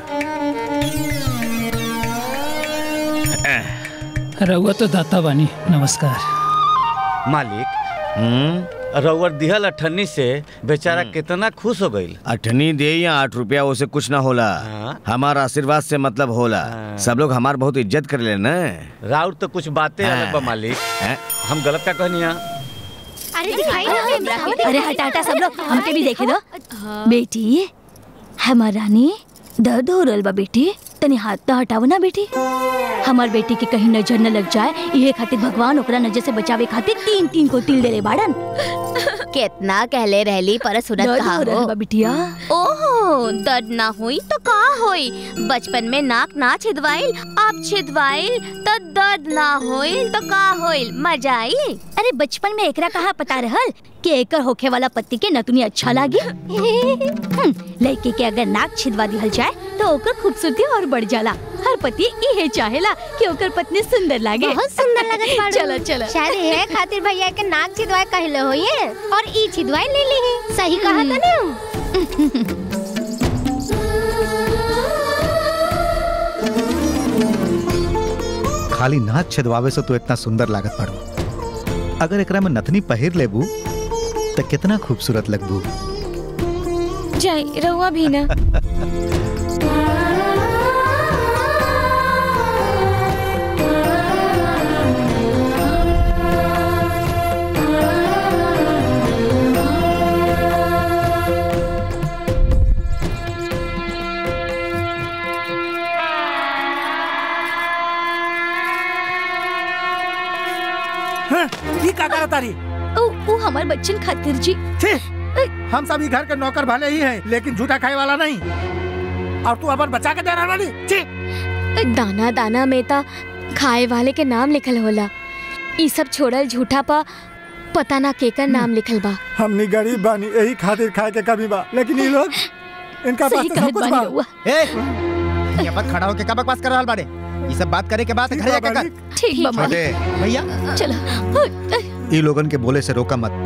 रउआ तो दाता बानी नमस्कार मालिक रउअर दिहल अठन्नी से बेचारा कितना खुश हो गईल अठनी दे या आठ रुपया उसे कुछ ना होला हमारा आशीर्वाद से मतलब होला सब लोग हमार बहुत इज्जत कर ले न राउर तो कुछ बातें अलग बा मालिक हम गलत का कहनिया अरे दिखाई अरे हटा हटा सब लोग हमके भी देखे दो बेटी हमार रानी दर्द हो रहल बा बेटी तनी हाथ तो हटाओ ना बेटी हमार बेटी के कहीं नजर न लग जाए ये खातिर भगवान ओकरा नजर से बचावे खातिर तीन तीन को तिल दे रे बाड़न कितना कहले रहली पर सुनत दर्द कहा हो रहल बा बिटिया ओहो दर्द ना हुई तो का होई बचपन में नाक ना छिदवाइल अब छिदवाइल तो दर्द ना होइल तो का होइल मजा आई अरे बचपन में एकरा कहा पता रहल कि एकर होखे वाला पति के नतुनी अच्छा लागी हम्म, लड़के के अगर नाक छिदवा दिहल जाए तो ओकर खूबसूरती और बढ़ जाला हर पति इहे चाहेला कि ओकर पत्नी सुंदर लागे बहुत सुंदर लगत बाड़ू। चलो चलो शायद ये खातिर भैया के नाक छिदवाए कहले होइए और ई छिदवाए ले ली है सही कहा था ना खाली नाक छेदवावे से तो इतना सुंदर लागत पड़ो अगर एकरा में नथनी पहिर लेबू तो कितना खूबसूरत लगबू जाए रहुआ भी ना ये का करता रही ओ ओ हमार बच्चन खातिर जी हम सभी घर के नौकर भले ही हैं लेकिन झूठा खाए वाला नहीं और तू अपन बचा के दे रहा वाली छी दाना दाना में ता खाए वाले के नाम लिखल होला ई सब छोड़ल झूठा पा पता ना केकर नाम लिखल बा हमनी गरीब बानी यही खातिर खाए के कमी बा लेकिन ये लोग इनका सही पास तो सब कहत कुछ बानी बा रउआ। ए यहाँ पर खड़ा होके का बकवास कर रहल बाड़े ये सब बात करे के बाद घर जाके कर ठीक बा छोटे भैया चलो ई लोगन के बोले से रोका मत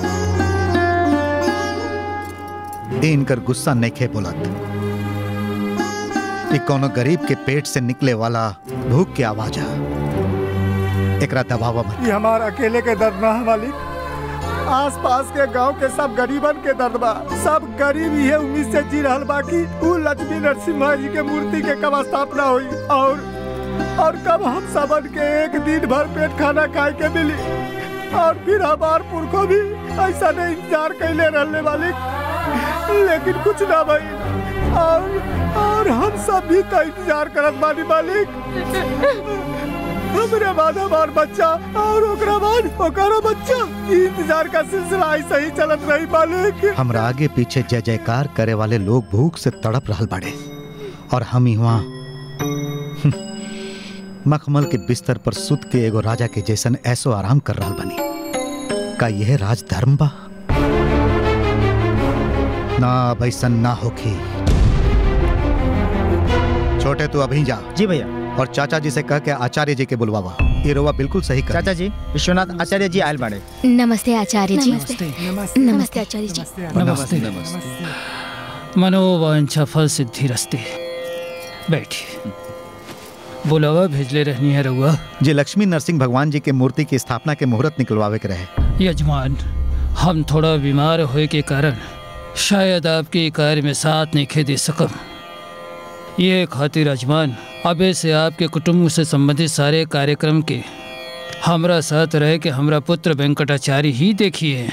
ई इनकर गुस्सा नइखे बोलत ई कोनो गरीब के पेट से निकले वाला भूख के आवाज है एकरा दबावा मत ये हमारा अकेले के दर्द ना है मालिक आस पास के गांव के सब गरीबन के दर्द बा सब गरीब ये उम्मीद से जी रहल बा कि उ लक्ष्मी नरसिम्हा जी के मूर्ति के कब स्थापना हुई और और कब हम सबन के एक दिन भर पेट खाना खाए के मिली और फिर हमार पुरखों भी ऐसा नहीं इंतजार कैले रहने मालिक लेकिन कुछ ना भाई और और हम सब भी तो इंतजार करत बानी मालिक हमरे बाद हमार बच्चा और ओकरा बाद ओकरो बच्चा ई इंतजार का सिलसिला ऐसे ही चलत रही मालिक हमरा आगे पीछे जय जयकार करे वाले लोग भूख से तड़प रहल बाड़े और हम ही वहाँ मखमल के बिस्तर पर सुत के एगो राजा के जैसन ऐसो आराम कर रहल बनी का यह राज धर्म बा ना अब ऐसन ना होखी छोटे तू अभी जा जी भैया और चाचा जी से कह के आचार्य जी के बुलवावा ये रोवा बिल्कुल सही कर चाचा जी विश्वनाथ आचार्य जी आयल बाड़े नमस्ते आचार्य जी नमस्ते नमस्ते आचार्य जी नमस्ते नमस्ते मनोवांछा फल सिद्धि रस्ते बैठिए बुलावा भेजले रहनी है रउआ जी लक्ष्मी नरसिंह भगवान जी के मूर्ति की स्थापना के मुहूर्त निकलवावे के रहे यजमान हम थोड़ा बीमार होए के कारण शायद आपके कार्य में साथ नहीं खे दे सकम ये खातिर अजमान अबे से आपके कुटुंब से संबंधित सारे कार्यक्रम के हमरा साथ रहे के हमरा पुत्र वेंकटाचार्य ही देखिए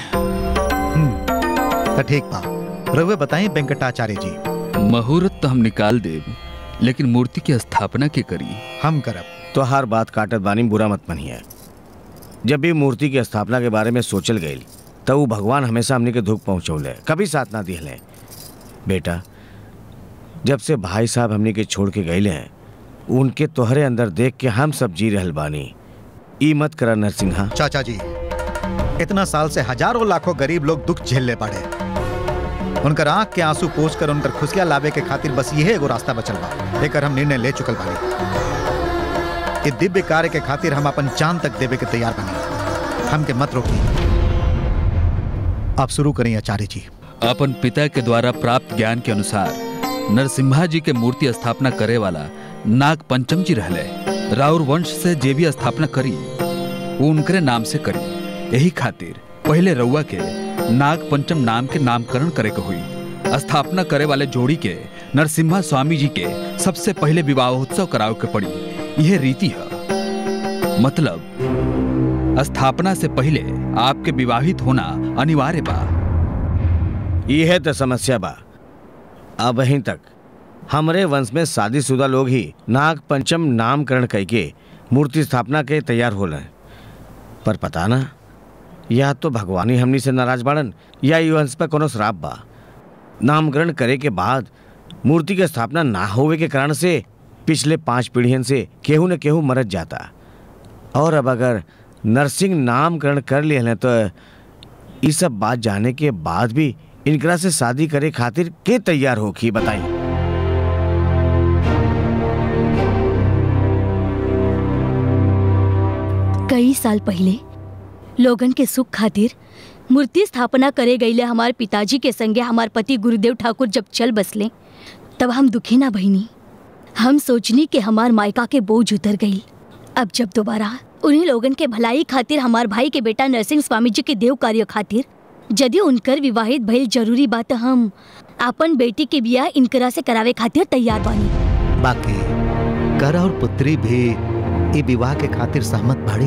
तो ठीक बा रउए बताएं वेंकटाचार्य जी मुहूर्त तो हम निकाल देब लेकिन मूर्ति की स्थापना के करी हम करब तो हर बात काटत बानी बुरा मत मनिए जब भी मूर्ति की स्थापना के बारे में सोचल गई तब वो भगवान हमेशा हमने के दुख पहुँचौले कभी साथ ना दिहले बेटा जब से भाई साहब हमने के छोड़ के गए हैं उनके तोहरे अंदर देख के हम सब जी रहल बानी ई मत करा नरसिंहा चाचा जी इतना साल से हजारों लाखों गरीब लोग दुख झेलने पड़े उनकर आंख के आंसू पोछ कर उनकर खुशियां लावे के खातिर बस यही एगो रास्ता बचल बा एकर हम निर्णय ले चुकल बानी इस दिव्य कार्य के खातिर हम अपन जान तक देवे के तैयार बनी हमके मत रोकी आप शुरू करें आचार्य जी अपन पिता के द्वारा प्राप्त ज्ञान के अनुसार नरसिम्हा जी के मूर्ति स्थापना करे वाला नाग पंचम जी रहले राउर वंश से जे भी स्थापना करी वो उनकरे नाम से करी यही खातिर पहले रउआ के नाग पंचम नाम के नामकरण करे के हुई स्थापना करे वाले जोड़ी के नरसिम्हा स्वामी जी के सबसे पहले विवाहोत्सव करावे के पड़ी यह रीति है मतलब स्थापना से पहले आपके विवाहित होना अनिवार्य बा यह तो समस्या बा अब वहीं तक हमरे वंश में शादीशुदा लोग ही नाग पंचम नामकरण करके मूर्ति स्थापना के तैयार हो रहे पर पता ना या तो भगवान ही हमनी से नाराज बाड़न या ई वंश पर कोनो श्राप बा नामकरण करे के बाद मूर्ति के स्थापना ना होवे के कारण से पिछले पांच पीढ़ियन से केहू न केहू मरत जाता और अब अगर नरसिंह नामकरण कर लिए तो ये सब बात जाने के बाद भी इनकरा से शादी करे खातिर के तैयार होखी बताई कई साल पहले लोगन के सुख खातिर मूर्ति स्थापना करे गईले हमार पिताजी के संगे हमार पति गुरुदेव ठाकुर जब चल बसले तब हम दुखी ना बहिनी हम सोचनी कि हमार मायका के बोझ उतर गई अब जब दोबारा उन्हीं लोगन के भलाई खातिर हमार भाई के बेटा नरसिंह स्वामी जी के देव कार्य खातिर यदि उनकर विवाहित भइल जरूरी बात हम अपन बेटी के बियाह इनकरा से करावे खातिर तैयार बानी बाकी कर और पुत्री भी ई विवाह के खातिर सहमत बाड़ी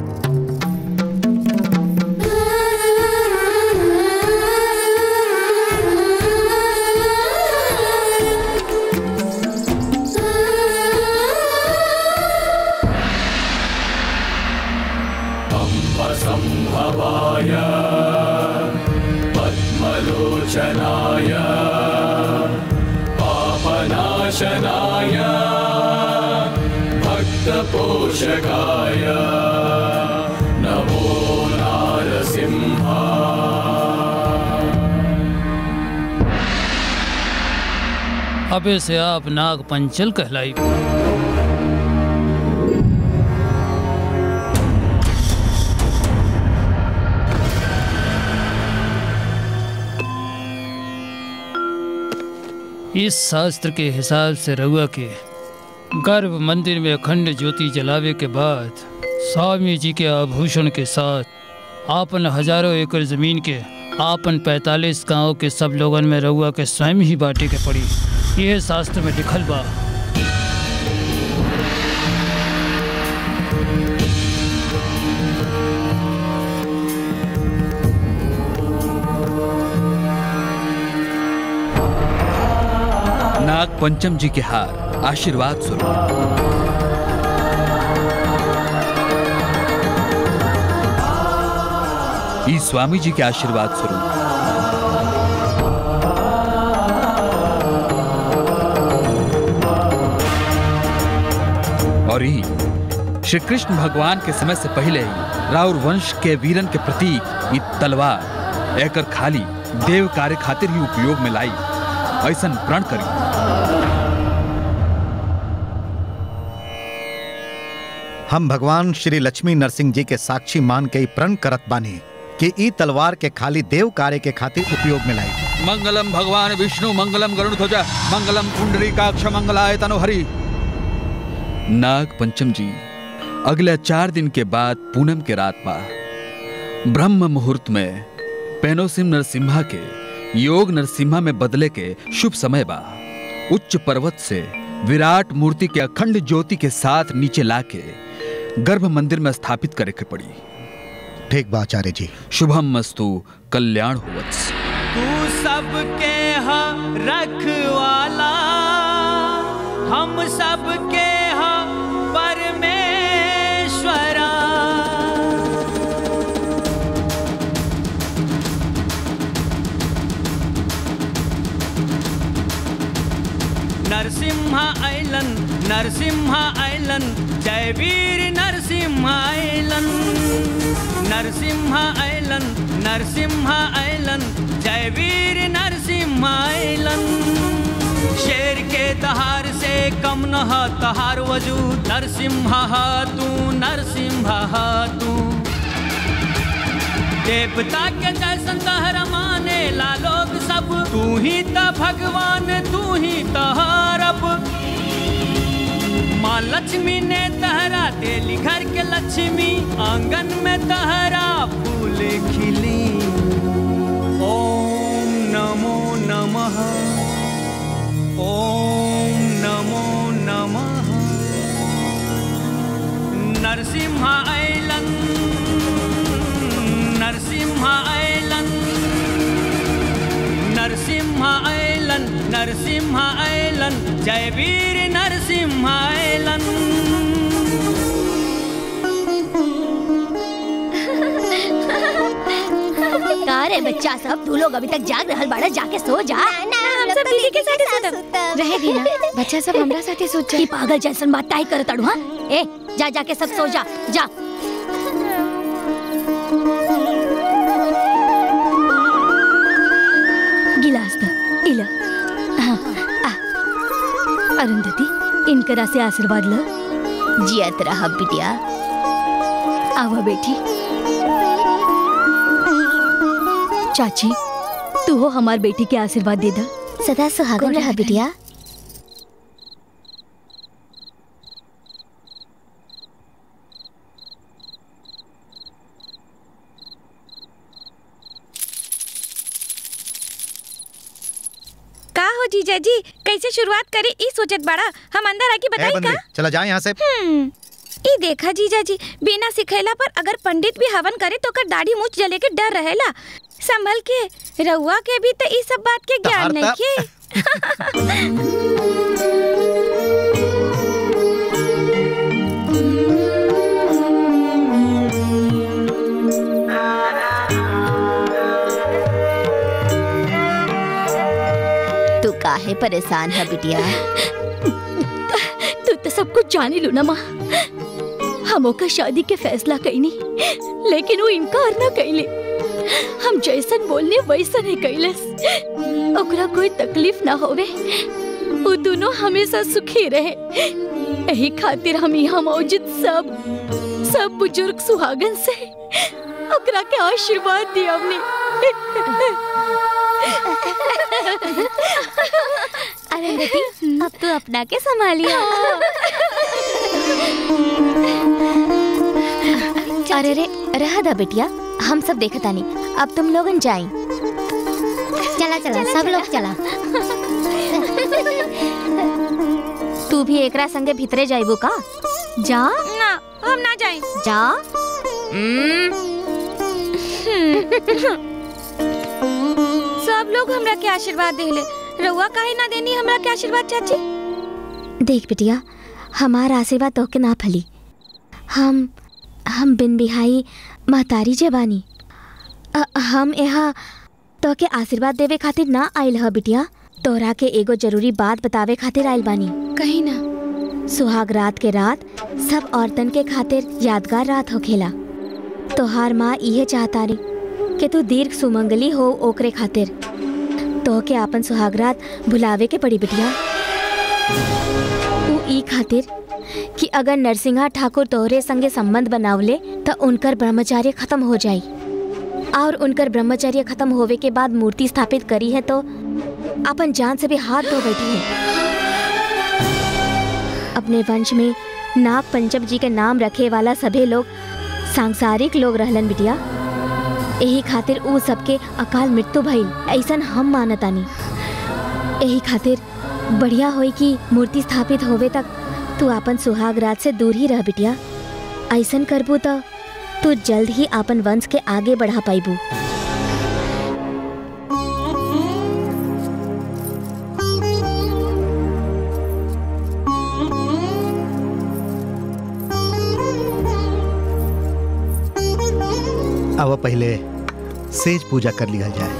सम्भवाय पद्मलोचनाय पापनाशनाय भक्तपोषकाय नमो नारसिंहा अबे से आप नाग पंचल कहलाई इस शास्त्र के हिसाब से रउआ के गर्भ मंदिर में अखंड ज्योति जलावे के बाद स्वामी जी के आभूषण के साथ आपन हजारों एकड़ जमीन के आपन 45 गांव के सब लोगन में रउआ के स्वयं ही बांटे के पड़ी यह शास्त्र में लिखल बा नाग पंचम जी के हार आशीर्वाद स्वरूप ई स्वामी जी के आशीर्वाद स्वरूप और ई श्री कृष्ण भगवान के समय से पहले ही राउर वंश के वीरन के प्रतीक ई तलवार एकर खाली देव कार्य खातिर ही उपयोग में लाई ऐसन प्रण करी हम भगवान श्री लक्ष्मी नरसिंह जी के साक्षी मान के ई प्रण करत बानी कि ई तलवार के खाली देव कार्य के खातिर उपयोग में लाई मंगलम भगवान विष्णु मंगलम गरुण ध्वजा मंगलम कुंडली काक्ष मंगलाय तनुहरि नाग पंचम जी अगले चार दिन के बाद पूनम के रात बा ब्रह्म मुहूर्त में पेनोसिम नरसिम्हा के योग नरसिम्हा में बदले के शुभ समय बा उच्च पर्वत से विराट मूर्ति के अखंड ज्योति के साथ नीचे लाके गर्भ मंदिर में स्थापित करे के पड़ी ठीक बा आचार्य जी शुभम मस्तु कल्याण हुवत्स तू सबके हा रखवाला हम सबके हा परमेश्वरा नरसिम्हा ऐलन नरसिम्हा ऐलन जय वीर नरसिम्हा ऐलन नरसिम्हा ऐलन नरसिम्हा ऐलन जय वीर नरसिम्हा ऐलन शेर के दहार से कम न ह तहार वजूद नरसिम्हा ह तू नरसिम्हा ह तू देवता के जैसन तहरा माने ला लोग सब तू ही त भगवान तू ही त रब माँ लक्ष्मी ने तहरा देली घर के लक्ष्मी आंगन में तहरा फूल खिली ओम नमो नमः ओम नमो नमः नरसिम्हा ऐलन नरसिम्हा ऐलन नरसिम्हा ऐलन नरसिम्हा ऐलन जय वीर नरसिम्हा ऐलन का रे बच्चा सब तू लोग अभी तक जाग रहल बाड़ा जाके सो जा हम सब दीदी के साथे सुतब रहे दी ना बच्चा सब हमरा साथे सोच की पागल जैसन बात काहे करत अड़ू हां ए जा जा के सब सो जा जा गिलास द इला हाँ, आ। अरुंधति इनकरा से आशीर्वाद लो जियत रह बिटिया आवा बेटी चाची तू हो हमार बेटी के आशीर्वाद दे दा सदा सुहागन रह बिटिया का हो जीजा जी कैसे शुरुआत करे ई सोचत बड़ा हम अंदर आके ए बताई बंदे का चला जाए यहाँ से हम्म, ई देखा जीजा जी बिना सिखैला पर अगर पंडित भी हवन करे तो कर दाढ़ी मूछ जले के डर रहेला संभल के रउआ के भी तो ई सब बात के ज्ञान तहार नहीं त- के तू काहे परेशान है बिटिया तू तो सब कुछ जानी लू ना माँ हम ओकर शादी के फैसला कईनी लेकिन वो इनकार ना कईले हम जैसन बोलने वैसन ही कैलस ओकरा कोई तकलीफ ना होवे वो दोनों हमेशा सुखी रहे यही खातिर हम यहाँ मौजूद सब सब बुजुर्ग सुहागन से ओकरा के आशीर्वाद दिया हमने अरे बेटी अब तू अपना के संभालिया अरे रे रहा दा बिटिया हम सब देखता नहीं अब तुम लोगन जाई चला चला सब लोग चला तू भी एकरा संगे भीतरे जाइबो का जा ना हम ना जाए जा सब लोग हमरा के आशीर्वाद देले रउआ काहे ना देनी हमरा के आशीर्वाद चाची देख बिटिया हमार आशीर्वाद तोहके ना फली हम हम बिन बिहाई महतारी जे बानी अ- हम यहाँ तोहके आशीर्वाद देवे खातिर ना आइल ह बिटिया तोहरा के एगो जरूरी बात बतावे खातिर आइल बानी कहीं ना सुहाग रात के रात सब औरतन के खातिर यादगार रात होखेला तोहार माँ इहे चाहता री कि तू दीर्घ सुमंगली हो ओकरे खातिर तोहके आपन सुहागरात भुलावे के पड़ी बिटिया उ ई खातिर कि अगर नरसिंहा ठाकुर तोहरे संगे संबंध बनावले त उनकर ब्रह्मचार्य खत्म हो जाई और उनकर ब्रह्मचर्य खत्म होवे के बाद मूर्ति स्थापित करी है तो अपन जान से भी हाथ धो बैठी है अपने वंश में नाग पंचम जी के नाम रखे वाला सभी लोग सांसारिक लोग रहलन बिटिया यही खातिर उ सबके अकाल मृत्यु भइल ऐसन हम मानतानी यही खातिर बढ़िया होई कि मूर्ति स्थापित होवे तक तू अपन सुहाग राज से दूर ही रह बिटिया ऐसन करबू तो तू जल्द ही अपन वंश के आगे बढ़ा पाइबू अब पहले सेज पूजा कर लिया जाए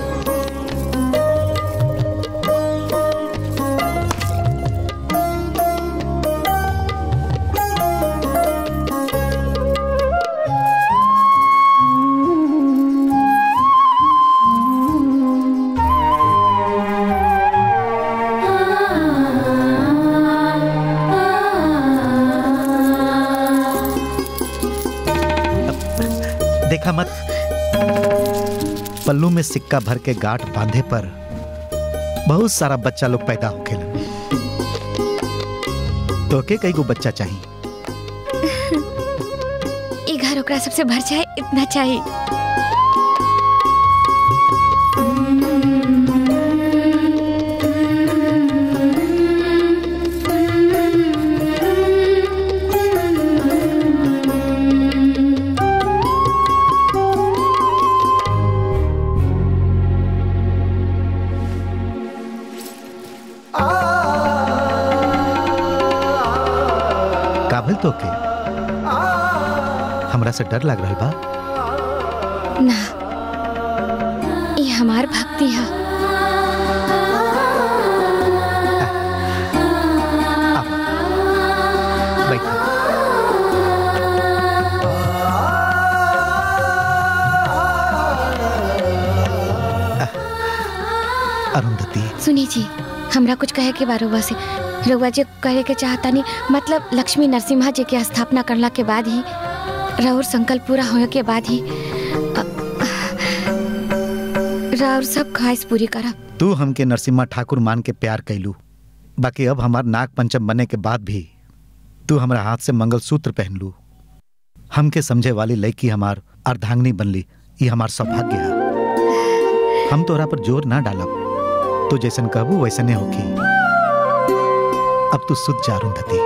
देखा मत पल्लू में सिक्का भर के गांठ बांधे पर बहुत सारा बच्चा लोग पैदा हो खेलन तो के कई गो बच्चा चाहिए ये घर ओकरा सबसे भर जाए इतना चाहिए काबिल तो के हमरा से डर लग रहा बा ना ये हमार भक्ति है बैठा अरुंधति सुनी जी हमरा कुछ कहे के बारे से रउआ जी कहे के चाहता नहीं मतलब लक्ष्मी नरसिम्हा जी के स्थापना करला के बाद ही राउर संकल्प पूरा होने के बाद ही अ- राउर सब ख्वाहिश पूरी करब तू हमके नरसिम्हा ठाकुर मान के प्यार कैलू बाकी अब हमार नाग पंचम बनने के बाद भी तू हमरा हाथ से मंगलसूत्र पहन लू हमके समझे वाली लड़की हमार अर्धांगनी बनली ये हमार सौभाग्य है हम तोरा पर जोर ना डालब तू जैसन कहबू वैसने होखी अब तू सुध जा अरुंधति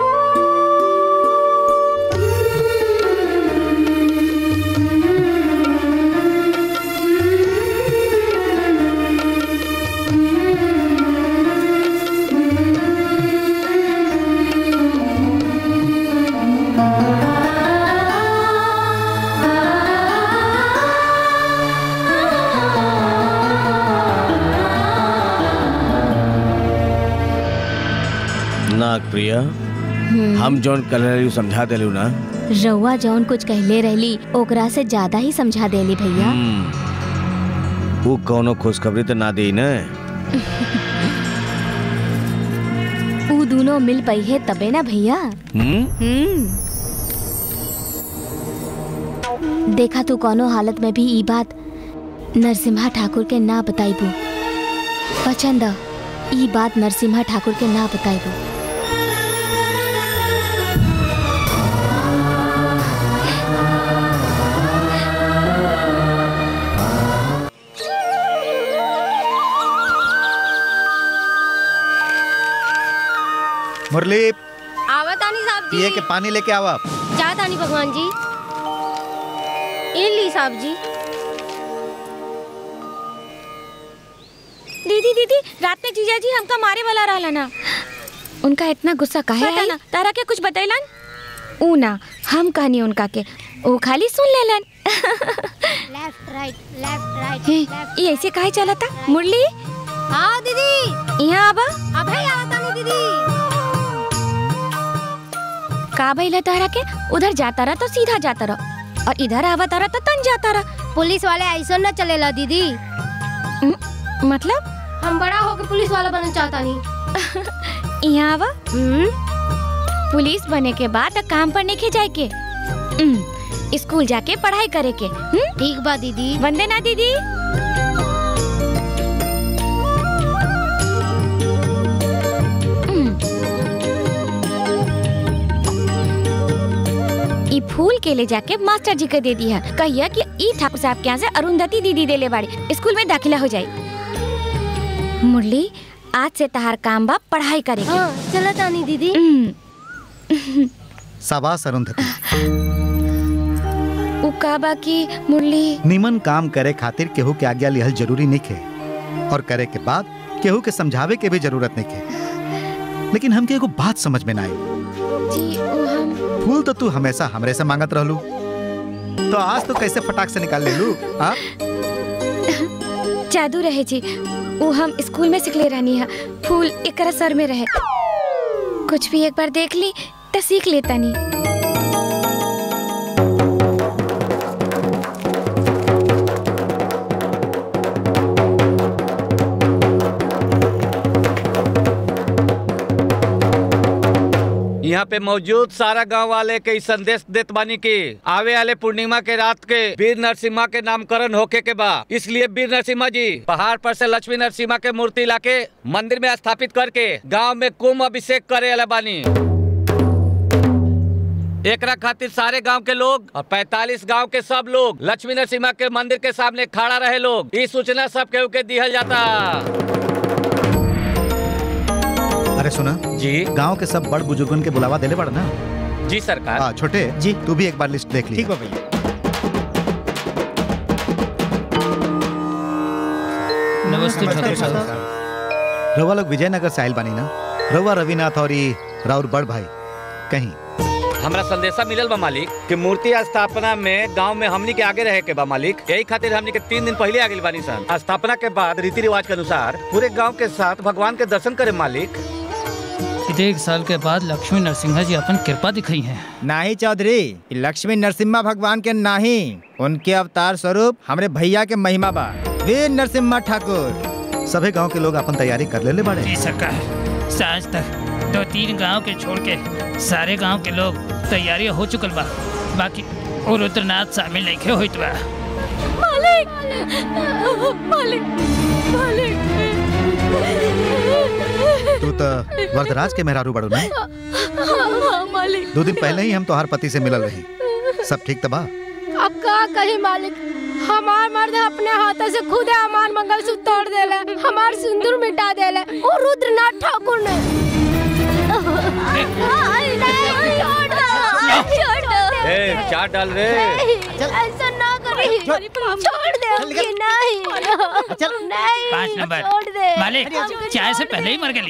नाग प्रिया हम जौन कलर समझा दिलू ना रउआ जौन कुछ कहले रहली ओकरा से ज्यादा ही समझा देली भैया वो कौनो खुशखबरी तो ना दी न ऊ दोनों मिल पई है तबे ना भैया हम्म? हम्म देखा तू कोनो हालत में भी ई बात नरसिम्हा ठाकुर के ना बताइबू पसंद ह, ई बात नरसिम्हा ठाकुर के ना बताइबू मुरली आवत आनी साहब जी पिए के पानी लेके आवा जात आनी भगवान जी इन ली साहब जी दीदी दीदी रात में जीजा जी हमका मारे वाला रहला ना उनका इतना गुस्सा काहे आई ना तारा के कुछ बतैलन ऊ ना हम कहनी उनका के ओ खाली सुन लेलन लेफ्ट राइट लेफ्ट राइट हे, ये ऐसे काहे चला था मुरली हाँ दीदी यहाँ आबा अभे आवत आनी दीदी का भइला तारा के उधर जाता रहा तो सीधा जाता रहा और इधर आवा तारा तो तन जाता रहा पुलिस वाले ऐसा न चलेला दीदी मतलब हम बड़ा होके पुलिस वाला बनना चाहता नहीं यहाँ आवा पुलिस बने के बाद काम पर नहीं जाए के हम्म, स्कूल जाके पढ़ाई करे के ठीक बा दीदी वंदे ना दीदी ई फूल के ले जाके मास्टर जी के दे दिया कहिया कि ई ठाकुर साहब के यहाँ से अरुंधति दीदी देले बाड़ी स्कूल में दाखिला हो जाए मुरली आज से तहार काम बा पढ़ाई करे के हाँ चला तानी दीदी शाबाश अरुंधति उ का बा की मुरली निमन काम करे खातिर केहू के आज्ञा लिहल जरूरी नहीं खे और करे के बाद केहू के समझावे के भी जरूरत नहीं खे लेकिन हमके एगो बात समझ में ना आई जी उ हम फूल तो तू हमेशा हमरे से मांगत रहलू तो आज तो कैसे फटाक से निकाल ले लू हाँ जादू रहे जी उ हम स्कूल में सिखले रहनी है फूल एकरा सर में रहे कुछ भी एक बार देख ली तो सीख लेता नहीं यहाँ पे मौजूद सारा गांव वाले के ई संदेश देत बानी की आवे वाले पूर्णिमा के रात के वीर नरसिम्हा के नामकरण होके के बा इसलिए वीर नरसिम्हा जी पहाड़ पर से लक्ष्मी नरसिम्हा के मूर्ति लाके मंदिर में स्थापित करके गांव में कुंभ अभिषेक करे वाला बानी एकरा खातिर सारे गांव के लोग और 45 गांव के सब लोग लक्ष्मी नरसिम्हा के मंदिर के सामने खड़ा रहे लोग ई सूचना सब केहू के दिहल जाता अरे सुना जी गांव के सब बड़ बुजुर्गन के बुलावा देले बड़ ना जी सरकार हाँ छोटे जी तू भी एक बार लिस्ट देख ली ठीक बा भैया नमस्ते नमस्ते, ठाकुर साहब साहब। रउआ लोग विजयनगर से आयल बानी ना रउआ रविनाथ और ई राउर बड़ भाई कहीं हमरा संदेशा मिलल बा मालिक कि मूर्ति स्थापना में गांव में हमनी के आगे रहे के बा मालिक यही खातिर हमनी के तीन दिन पहले आगे बानी सन स्थापना के बाद रीति रिवाज के अनुसार पूरे गांव के साथ भगवान के दर्शन करे मालिक एक साल के बाद लक्ष्मी नरसिंहा जी अपन कृपा दिखाई है नाही चौधरी ई लक्ष्मी नरसिम्हा भगवान के नाही उनके अवतार स्वरूप हमरे भैया के महिमा बा वीर नरसिम्हा ठाकुर सभी गांव के लोग अपन तैयारी कर लेले बाड़े जी सरकार साज तक दो तीन गांव के छोड़ के सारे गांव के लोग तैयारी हो चुकल बा बाकी और रुद्रनाथ शामिल नहीं होइत बा मालिक मालिक तू तो वरदराज के मेहरारू बड़ू ना मालिक मालिक दो दिन पहले ही हम तोहार पति से मिलल रही सब ठीक तो बा अब का कही मालिक हमार मर्द अपने हाथों से खुद हमार मंगलसूत्र तोड़ देले हमार सिंदूर मिटा देले और रुद्रनाथ ठाकुर ने ए चाट डाल रे ऐसा ना करी छोड़ दे हमके नहीं नहीं पाँच नंबर छोड़ दे मालिक चाय से पहले ही मर गई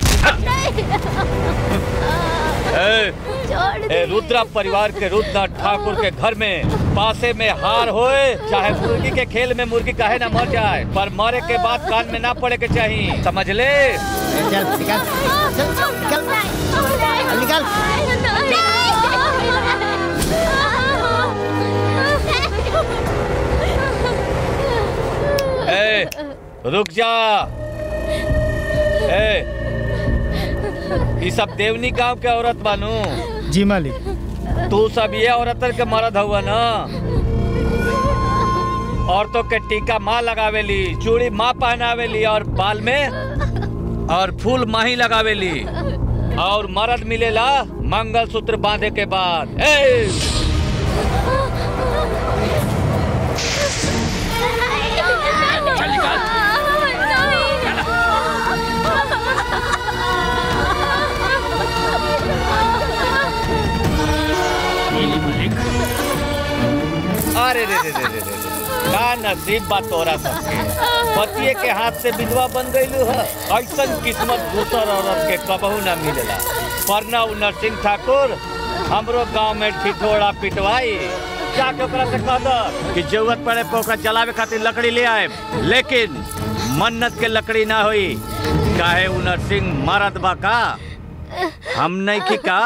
ए, छोड़ ए रुद्रा परिवार के रुद्रनाथ ठाकुर के घर में पासे में हार होए चाहे मुर्गी के खेल में मुर्गी काहे ना मर जाए पर मरे के बाद कान में ना पड़े के चाहिए समझ ले चल निकल चल निकल निकल ए रुक जा ए ये सब देवनी गांव के औरत बानू जी मालिक तू सब ये औरतन के मर्द हुआ ना औरतों के टीका माँ लगावेली चूड़ी माँ पहनावेली और बाल में और फूल माही लगावेली और मर्द मिलेला मंगल सूत्र बांधे के बाद ए अरे रे रे रे रे रे रे। का नसीब बा तोरा सबके पतिये के हाथ से विधवा बन गईलू है ऐसन किस्मत दूसर औरत के कबहू ना मिलेला परना उ नरसिंह ठाकुर हमरो गांव में ठिठोड़ा पिटवाई जाके ओकरा से कह दो कि जरूरत पड़े पे ओकरा जलावे खातिर लकड़ी ले आए लेकिन मन्नत के लकड़ी ना होई काहे उ नरसिंह मरद बा का हम नहीं की का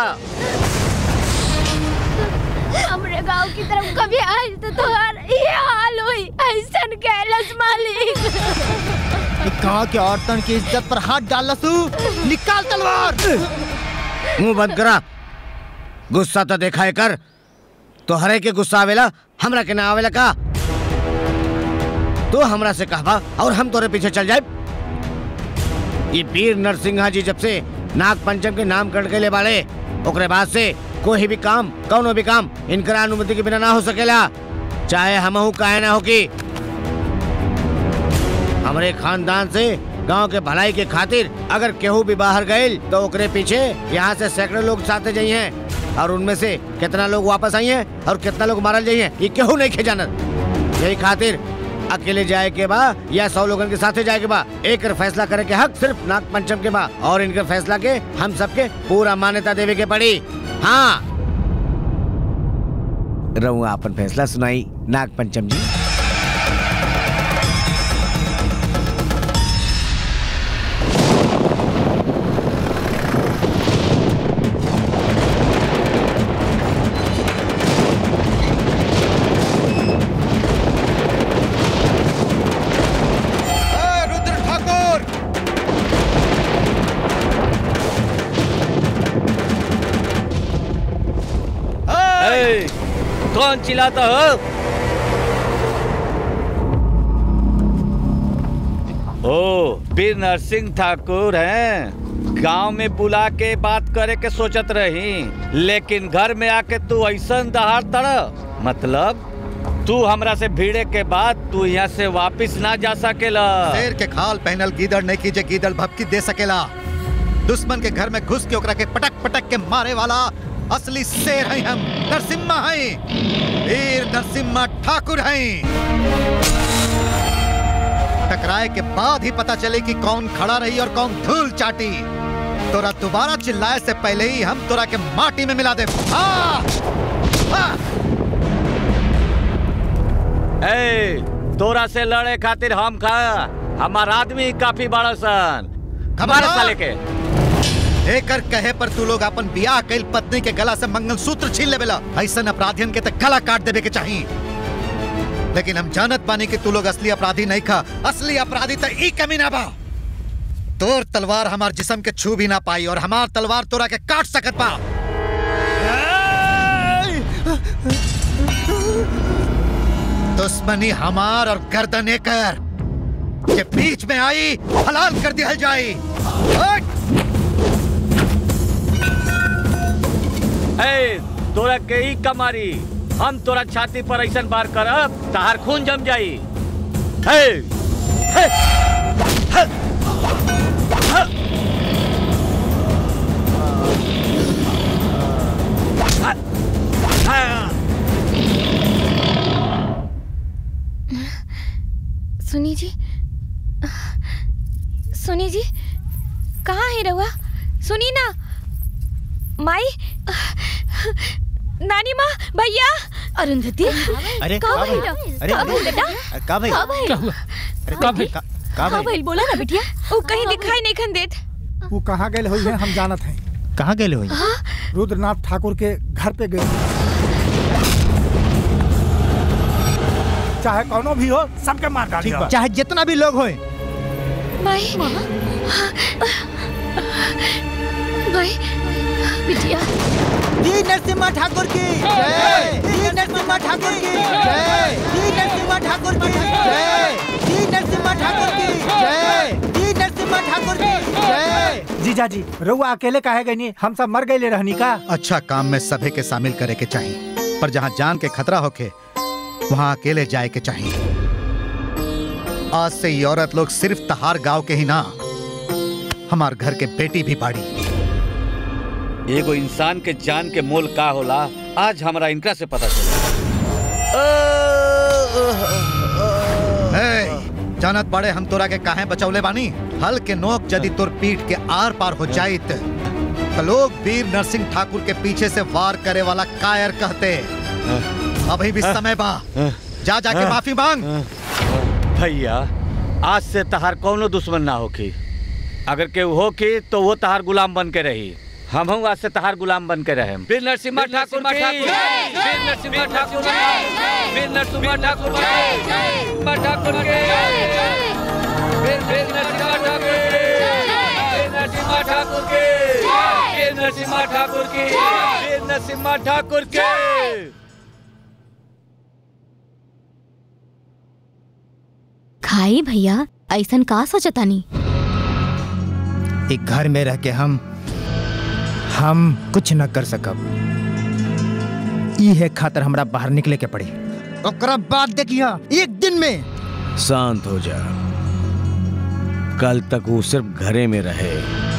हमरे गांव की तरफ कभी आज तो तुम्हार ये हाल हुई ऐसन कैलस मालिक ई गांव के औरतन की इज्जत पर हाथ डाल लसू निकाल तलवार मुंह बंद करा गुस्सा तो देखा है कर तो हरे के गुस्सा आवेला हमरा के ना आवेला का तो हमरा से कहबा और हम तोरे पीछे चल जाए ये वीर नरसिंहा जी जब से नाग पंचम के नाम कट गए बाड़े ओकरे बाद से कोई भी काम कौनो भी काम इनकरा अनुमति के बिना ना हो सकेला चाहे हमहू काहे ना हो की हमरे खानदान से गांव के भलाई के खातिर अगर केहू भी बाहर गए तो ओकरे पीछे यहाँ से सैकड़ों लोग साथे जाइए और उनमें से कितना लोग वापस आई हैं और कितना लोग मारल जाइए ये केहू नहीं खे जानत यही खातिर अकेले जाए के बा या सौ लोगन के साथे जाए के बा एक फैसला करे के हक सिर्फ नाग पंचम के बा और इनके फैसला के हम सबके पूरा मान्यता देवे के पड़ी हाँ रहुआ अपन फैसला सुनाई नाग पंचम जी रुद्र ठाकुर ए, कौन चिल्लाता हो ओ वीर नरसिंह ठाकुर हैं गांव में बुला के बात करे के सोचत रही लेकिन घर में आके तू ऐसा दहाड़ तड़ मतलब तू हमरा से भिड़े के बाद तू यहाँ से वापिस ना जा सकेला शेर के खाल पहनल गीदड़ नहीं कीजे गीदड़ भपकी दे सकेला दुश्मन के घर में घुस के ओकरा के पटक पटक के मारे वाला असली शेर हैं हम नरसिम्हा हैं वीर नरसिम्हा ठाकुर हैं टकराए के बाद ही पता चले कि कौन खड़ा रही और कौन धूल चाटी तोरा दोबारा चिल्लाए से पहले ही हम तोरा के माटी में मिला दे हाँ! हाँ! ए, तोरा से लड़े खातिर हम खा हमार आदमी काफी बड़ा सन हमारे साले के एकर कहे पर तू लोग अपन बियाह कैल पत्नी के गला से मंगलसूत्र छीन लेवेला ऐसन अपराधियन के तक गला काट देवे के चाहिए लेकिन हम जानत बानी कि तू लोग असली अपराधी नहीं खा असली अपराधी तो ई कमी ना बा तोर तलवार हमार जिस्म के छू भी ना पाई और हमार तलवार तोरा के काट सकत बा दुश्मनी हमार और गर्दन एकर के बीच में आई हलाल कर दिया जाए हट! ए, तोरा के ही कमारी हम तोरा छाती पर ऐसा बार करब तहार खून जम जाई हे, हे, हे, हे। सुनी जी सुनी जी कहाँ है रहुआ सुनी ना माई नानी माँ भैया अरुंधति अरे, का का भइल भइल? अरे, का अरे, भइल बेटा अरे, का भइल? का भइल? क्या हुआ? अरे, का भइल? का का भइल? भइल बोला ना बिटिया वो कहीं दिखाई नहीं खन देत वो कहाँ गए हुई है हम जानत हैं कहाँ गए हुई रुद्रनाथ ठाकुर के घर पे गए चाहे कौनो भी हो सबके मार डाली चाहे जितना भी लोग होए माई माई बिटिया जी नरसिम्हा ठाकुर की जय जी नरसिम्हा ठाकुर की जय जी नरसिम्हा ठाकुर की जय जी नरसिम्हा ठाकुर की जय जी नरसिम्हा ठाकुर की जय जीजा जी रउआ अकेले काहे गई नहीं हम सब मर गए रहनी का अच्छा काम में सभी के शामिल करे के चाहिए पर जहाँ जान के खतरा होके वहाँ अकेले जाए के चाहिए आज से ये औरत लोग सिर्फ तहार गांव के ही ना हमार घर के बेटी भी बाड़ी एगो इंसान के जान के मोल का होला आज हमरा इनका से पता ए, जानत बड़े हम तोरा के काहे बचौले बानी हल के नोक यदि तोर पीठ के आर पार हो जाइत तो लोग वीर नरसिंह ठाकुर के पीछे से वार करे वाला कायर कहते अभी भी समय बा जा जाके माफी मांग भैया आज से तहार कौनो दुश्मन ना होकी अगर केहू होकी तो वो तहार गुलाम बन के रही हम आज से तहार गुलाम बन के रहे वीर नरसिम्हा ठाकुर की वीर नरसिम्हा ठाकुर की वीर नरसिम्हा ठाकुर की नरसिम्हा ठाकुर की वीर वीर नरसिम्हा ठाकुर की वीर नरसिम्हा ठाकुर की वीर नरसिम्हा ठाकुर की वीर नरसिम्हा ठाकुर की खाई भैया ऐसन का सोचतानी एक घर में रह के हम हम कुछ न कर सकब ई है खातर हमरा बाहर निकले के पड़ी ओकरा बाद देखिया एक दिन में शांत हो जा कल तक वो सिर्फ घरे में रहे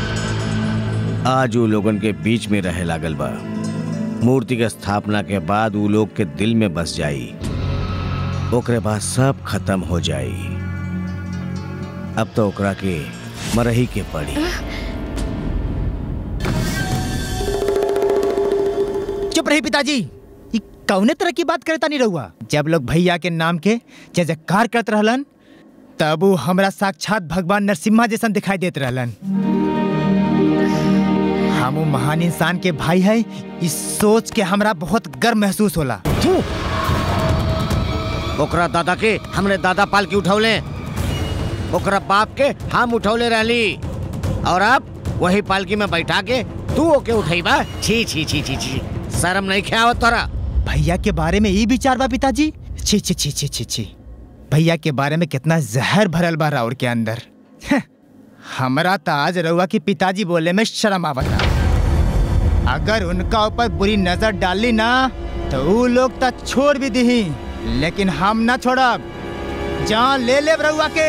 आज वो लोगन के बीच में रहे लागल बा मूर्ति के स्थापना के बाद वो लोग के दिल में बस जाई ओकरे बाद सब खत्म हो जाई अब तो ओकरा के मरही के पड़ी चुप रही पिताजी ई कौने तरह की बात करता नहीं रहुआ जब लोग भैया के नाम के जय जयकार करत रहलन तब वो हमरा साक्षात भगवान नरसिम्हा जैसन दिखाई देत रहलन हम वो महान इंसान के भाई है इस सोच के हमरा बहुत गर्व महसूस होला ओकरा दादा के हमने दादा पाल के उठौले ओकरा बाप के हम उठौले रहली और अब वही पालकी में बैठा के तू ओके उठैबा छी छी छी छी छी शर्म नहीं ख्यावत तोरा भैया के बारे में ई विचार बा पिताजी छी छी छी छी छी छी भैया के बारे में कितना जहर भरल बा राउर के अंदर हं, हमरा तो आज रउआ की पिताजी बोले में शर्म आवता अगर उनका ऊपर बुरी नजर डाली ना तो ऊ लोग तो छोड़ भी दी लेकिन हम ना छोड़ब जान ले ले रउआ के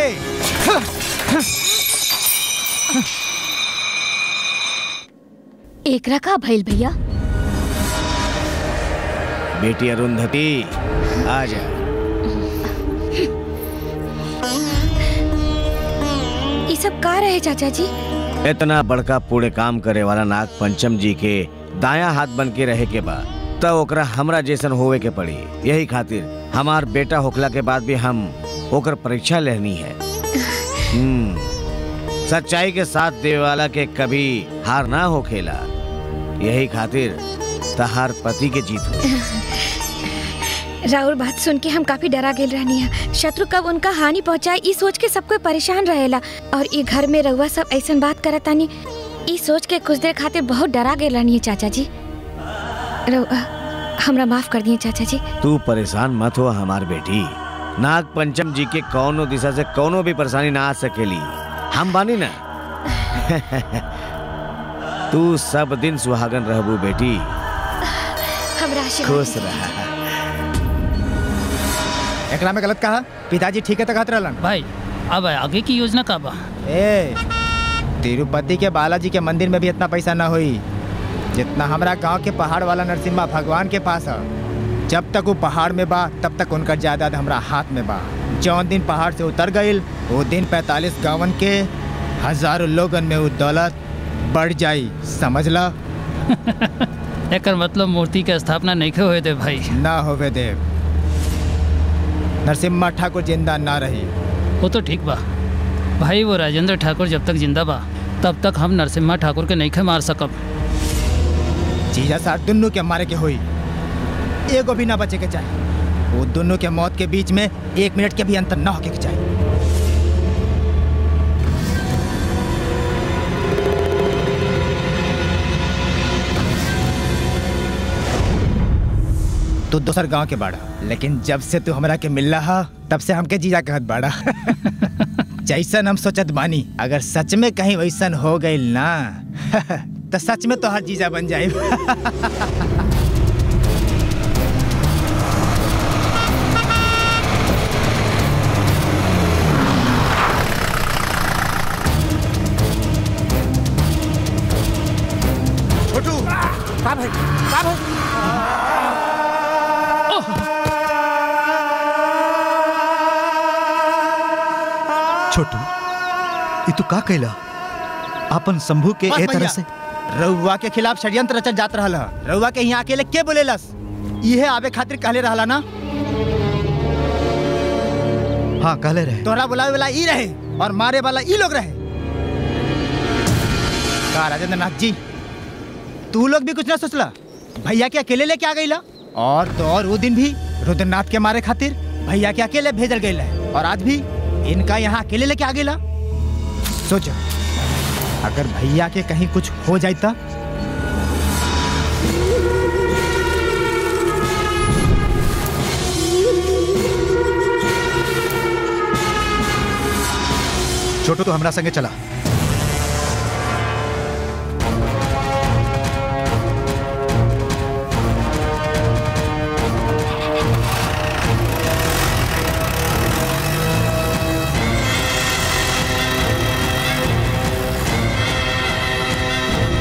एकरा का भइल भैया बेटी अरुंधति आ जा ये सब का रहे चाचा जी इतना बड़का पुण्य काम करे वाला नाग पंचम जी के दाया हाथ बन के रहे के बाद तब ओकरा हमरा जैसन होवे के पड़ी यही खातिर हमार बेटा होखला के बाद भी हम ओकर परीक्षा लेनी है हम्म, सच्चाई के साथ देवे वाला के कभी हार ना हो खेला यही खातिर तहार पति के जीत हुई राउर बात सुन के हम काफी डरा गेल रहनी है शत्रु कब उनका हानि पहुंचाए ई सोच के सब कोई परेशान रहेला और ई घर में रउआ सब ऐसन बात करत तानी ई सोच के कुछ देर खातिर बहुत डरा गेल रहनी है चाचा जी रउआ हमरा माफ कर दिए चाचा जी तू परेशान मत हो हमार बेटी नाग पंचम जी के कौनो दिशा से कौनो भी परेशानी ना आ सकेली हम बानी ना तू सब दिन सुहागन रहबू बेटी हमरा आशीर्वाद खुश रहा एकरा में गलत कहा पिताजी ठीक है तो कहत रहलन भाई अब आगे की योजना का बा ए तिरुपति के बालाजी के मंदिर में भी इतना पैसा ना होई जितना हमरा गांव के पहाड़ वाला नरसिम्हा भगवान के पास है जब तक वो पहाड़ में बा तब तक उनका जायदाद हमरा हाथ में बा जौन दिन पहाड़ से उतर गईल वो दिन 45 गांवन के हजारों लोगन में वो दौलत बढ़ जाई समझ ला एकर मतलब मूर्ति के स्थापना नहीं होए दे भाई ना होवे देव नरसिम्हा ठाकुर जिंदा ना रही वो तो ठीक बा भाई वो राजेंद्र ठाकुर जब तक जिंदा बा तब तक हम नरसिम्हा ठाकुर के नहीं खे मार सकब जीजा सार दुन्नू के मारे के होई एगो भी ना बचे के चाहे वो दोनों के मौत के बीच में एक मिनट के भी अंतर ना होके के चाहिए तू दोसर गांव के बाड़ा लेकिन जब से तू हमरा के मिल रहा तब से हमके जीजा कहत बाड़ा जैसन हम सोचत बानी अगर सच में कहीं वैसन हो गई ना तो सच में तो हर जीजा बन जाए छोटू का भाई का भाई छोटू ये तू का कैला अपन शंभू के बस ए तरह भैया, से रउआ के खिलाफ षड्यंत्र रचल जात रहल ह। रउआ के यहाँ अकेले के बोलेलस इहे आवे खातिर कहले रहला ना हाँ कहले रहे तोहरा बुलावे वाला ई रहे और मारे वाला ई लोग रहे का राजेंद्र नाथ जी तू लोग भी कुछ ना सोचला भैया के अकेले लेके आ गईला और तो और वो दिन भी रुद्रनाथ के मारे खातिर भैया के अकेले भेजल गईल है और आज भी इनका यहाँ अकेले लेके आ गईला सोचो अगर भैया के कहीं कुछ हो जाए तो छोटू तो हमरा संगे चला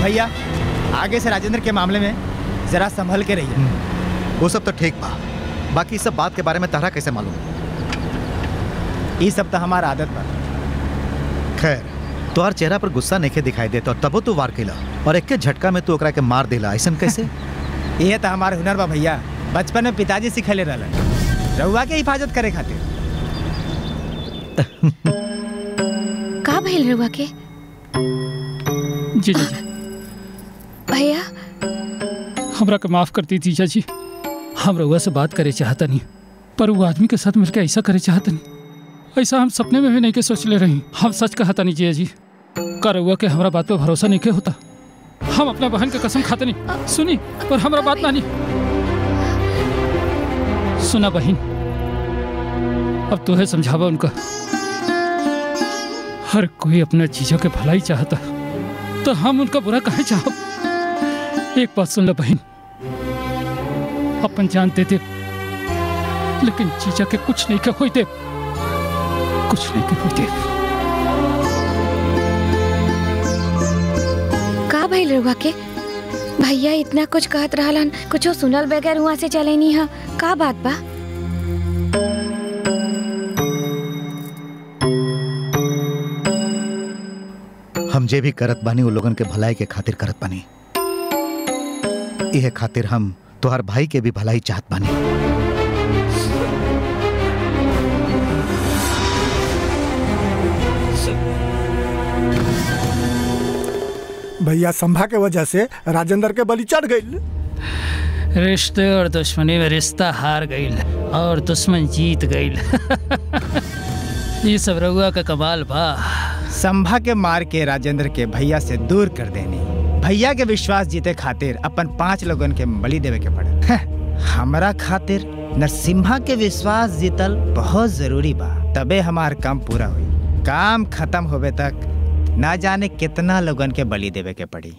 भैया आगे से राजेंद्र के मामले में जरा संभल के रहिए वो सब तो ठीक बा बाकी सब बात के बारे में तारा कैसे मालूम ये सब तो हमारा आदत बा खैर तोहर चेहरा पर गुस्सा नहीं दिखाई देता और तबो तू वार केला और एक के झटका में तू ओकरा के मार देला ऐसा कैसे ये तो हमारा हुनर बा भैया बचपन में पिताजी सिखले रहलन रउआ के हिफाजत करे खातिर का भइल रहुआ के जी जी जी भैया हमरा के माफ कर दी जीजा जी हम रउआ से बात करे चाहता नहीं पर वो आदमी के साथ मिलकर ऐसा करे चाहता नहीं ऐसा हम सपने में भी नहीं के सोच ले रही हम सच कहता नहीं जीजा जी का रउआ के हमरा बात पे भरोसा नहीं के होता हम अपना बहन के कसम खाते नहीं सुनी पर हमरा बात मानी सुना बहन अब तो है समझावा उनका हर कोई अपने चीजों के भलाई चाहता तो हम उनका बुरा कहे चाहो एक बात सुन लो बहन अपन जान दे दे लेकिन चीजा के कुछ नहीं के होई दे कुछ नहीं के होई दे का भइल रहुआ के भैया इतना कुछ कहत रहलन कुछो सुनल बगैर वहाँ से चले नहीं हा का बात बा हम जे भी करत बानी वो लोगन के भलाई के खातिर करत बानी यह खातिर हम तोहर भाई के भी भलाई चाहत बानी भैया संभा के वजह से राजेंद्र के बलि चढ़ गई रिश्ते और दुश्मनी में रिश्ता हार गईल और दुश्मन जीत गईल ये सब रउआ का कमाल बा संभा के मार के राजेंद्र के भैया से दूर कर देनी भैया के विश्वास जीते खातिर अपन पांच लोगन के बलि देवे के पड़े हमरा खातिर नरसिम्हा के विश्वास जीतल बहुत जरूरी बा तबे हमार काम पूरा हुई काम खत्म होवे तक ना जाने कितना लोगन के बलि देवे के पड़ी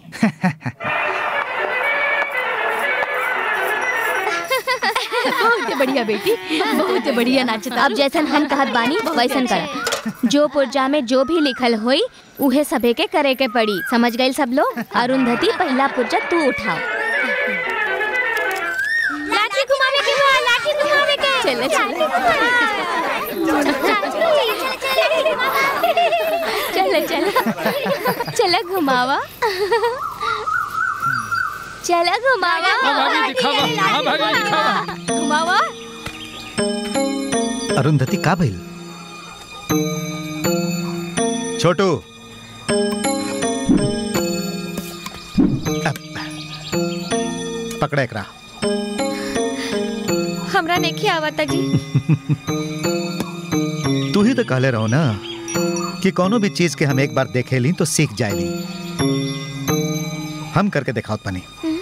बहुत बढ़िया बेटी बहुत बढ़िया नाचता अब जैसन हम कहत बानी वैसन करा जो पुर्जा में जो भी लिखल होई उहे सबे के करे के पड़ी समझ गए सब लोग अरुंधति पहला पुर्जा तू उठाओ लाठी घुमावे के बा लाठी घुमावे के चले, चले। चलो चलो चलो घुमावा चलो घुमावा हाँ, भाभी, दिखावा। हाँ, भाभी, दिखावा। घुमावा अरुंधति का भइल छोटू अब, पकड़ा एकरा हमरा नहीं आवता जी तू ही तो कहले रहो ना कि कोनो भी चीज के हम एक बार देखे ली तो सीख जाए हम करके दिखाओ पनी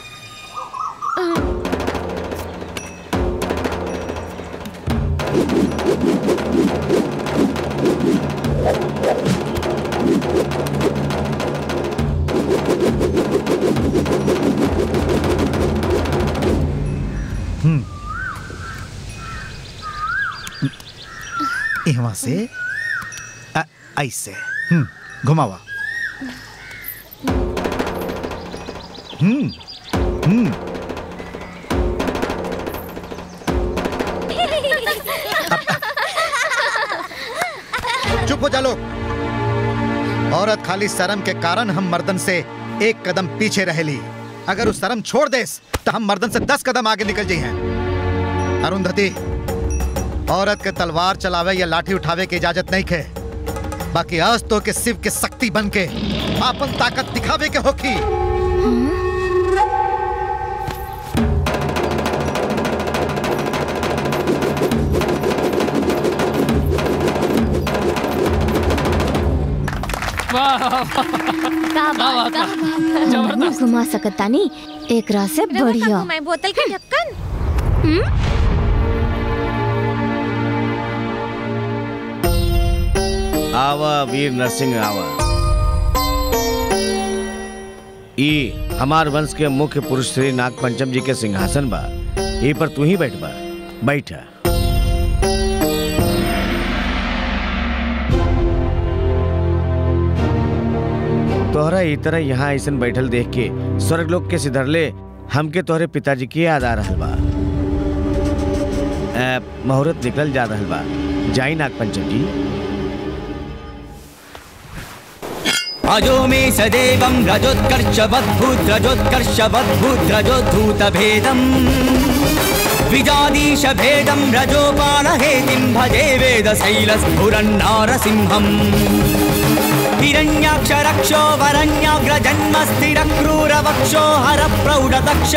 हम्म यहाँ से अ- ऐसे हम्म घुमावा हम्म हम्म चुप हो जा लोग औरत खाली शर्म के कारण हम मर्दन से एक कदम पीछे रहेली अगर उस शर्म छोड़ देस तो हम मर्दन से दस कदम आगे निकल जाई हैं अरुंधति औरत के तलवार चलावे या लाठी उठावे की इजाजत नहीं खे बाकी आज तो के शिव के शक्ति बन के आपन ताकत दिखावे के होखी वाह का बात का जबरदस्त। घुमा सकता नहीं एक रात से बढ़िया मैं बोतल के ढक्कन आवा वीर नरसिंह आवा ई हमार वंश के मुख्य पुरुष श्री नाग पंचम जी के सिंहासन बा ई पर तू ही बैठ बा बैठा तोहरा ई तरह यहाँ ऐसन बैठल देख के स्वर्ग लोग के सिधरले हमके तोहरे पिताजी के याद आ रहल बा अ, मुहूर्त निकल जा रहल बा जाई नाग पंचम जी अजो मे सदेवं रजोत्कर्षवद्भूद्रजोत्कर्षवद्भूद्रजोद्धूतभेदम् विजादीशभेदं रजोपालहेतिं भजे वेदशैलस्फुरन्नारसिंहम् हिरण्याक्षरक्षो वरण्याग्रजन्मस्थिरक्रूरवक्षो हरप्रौढदक्ष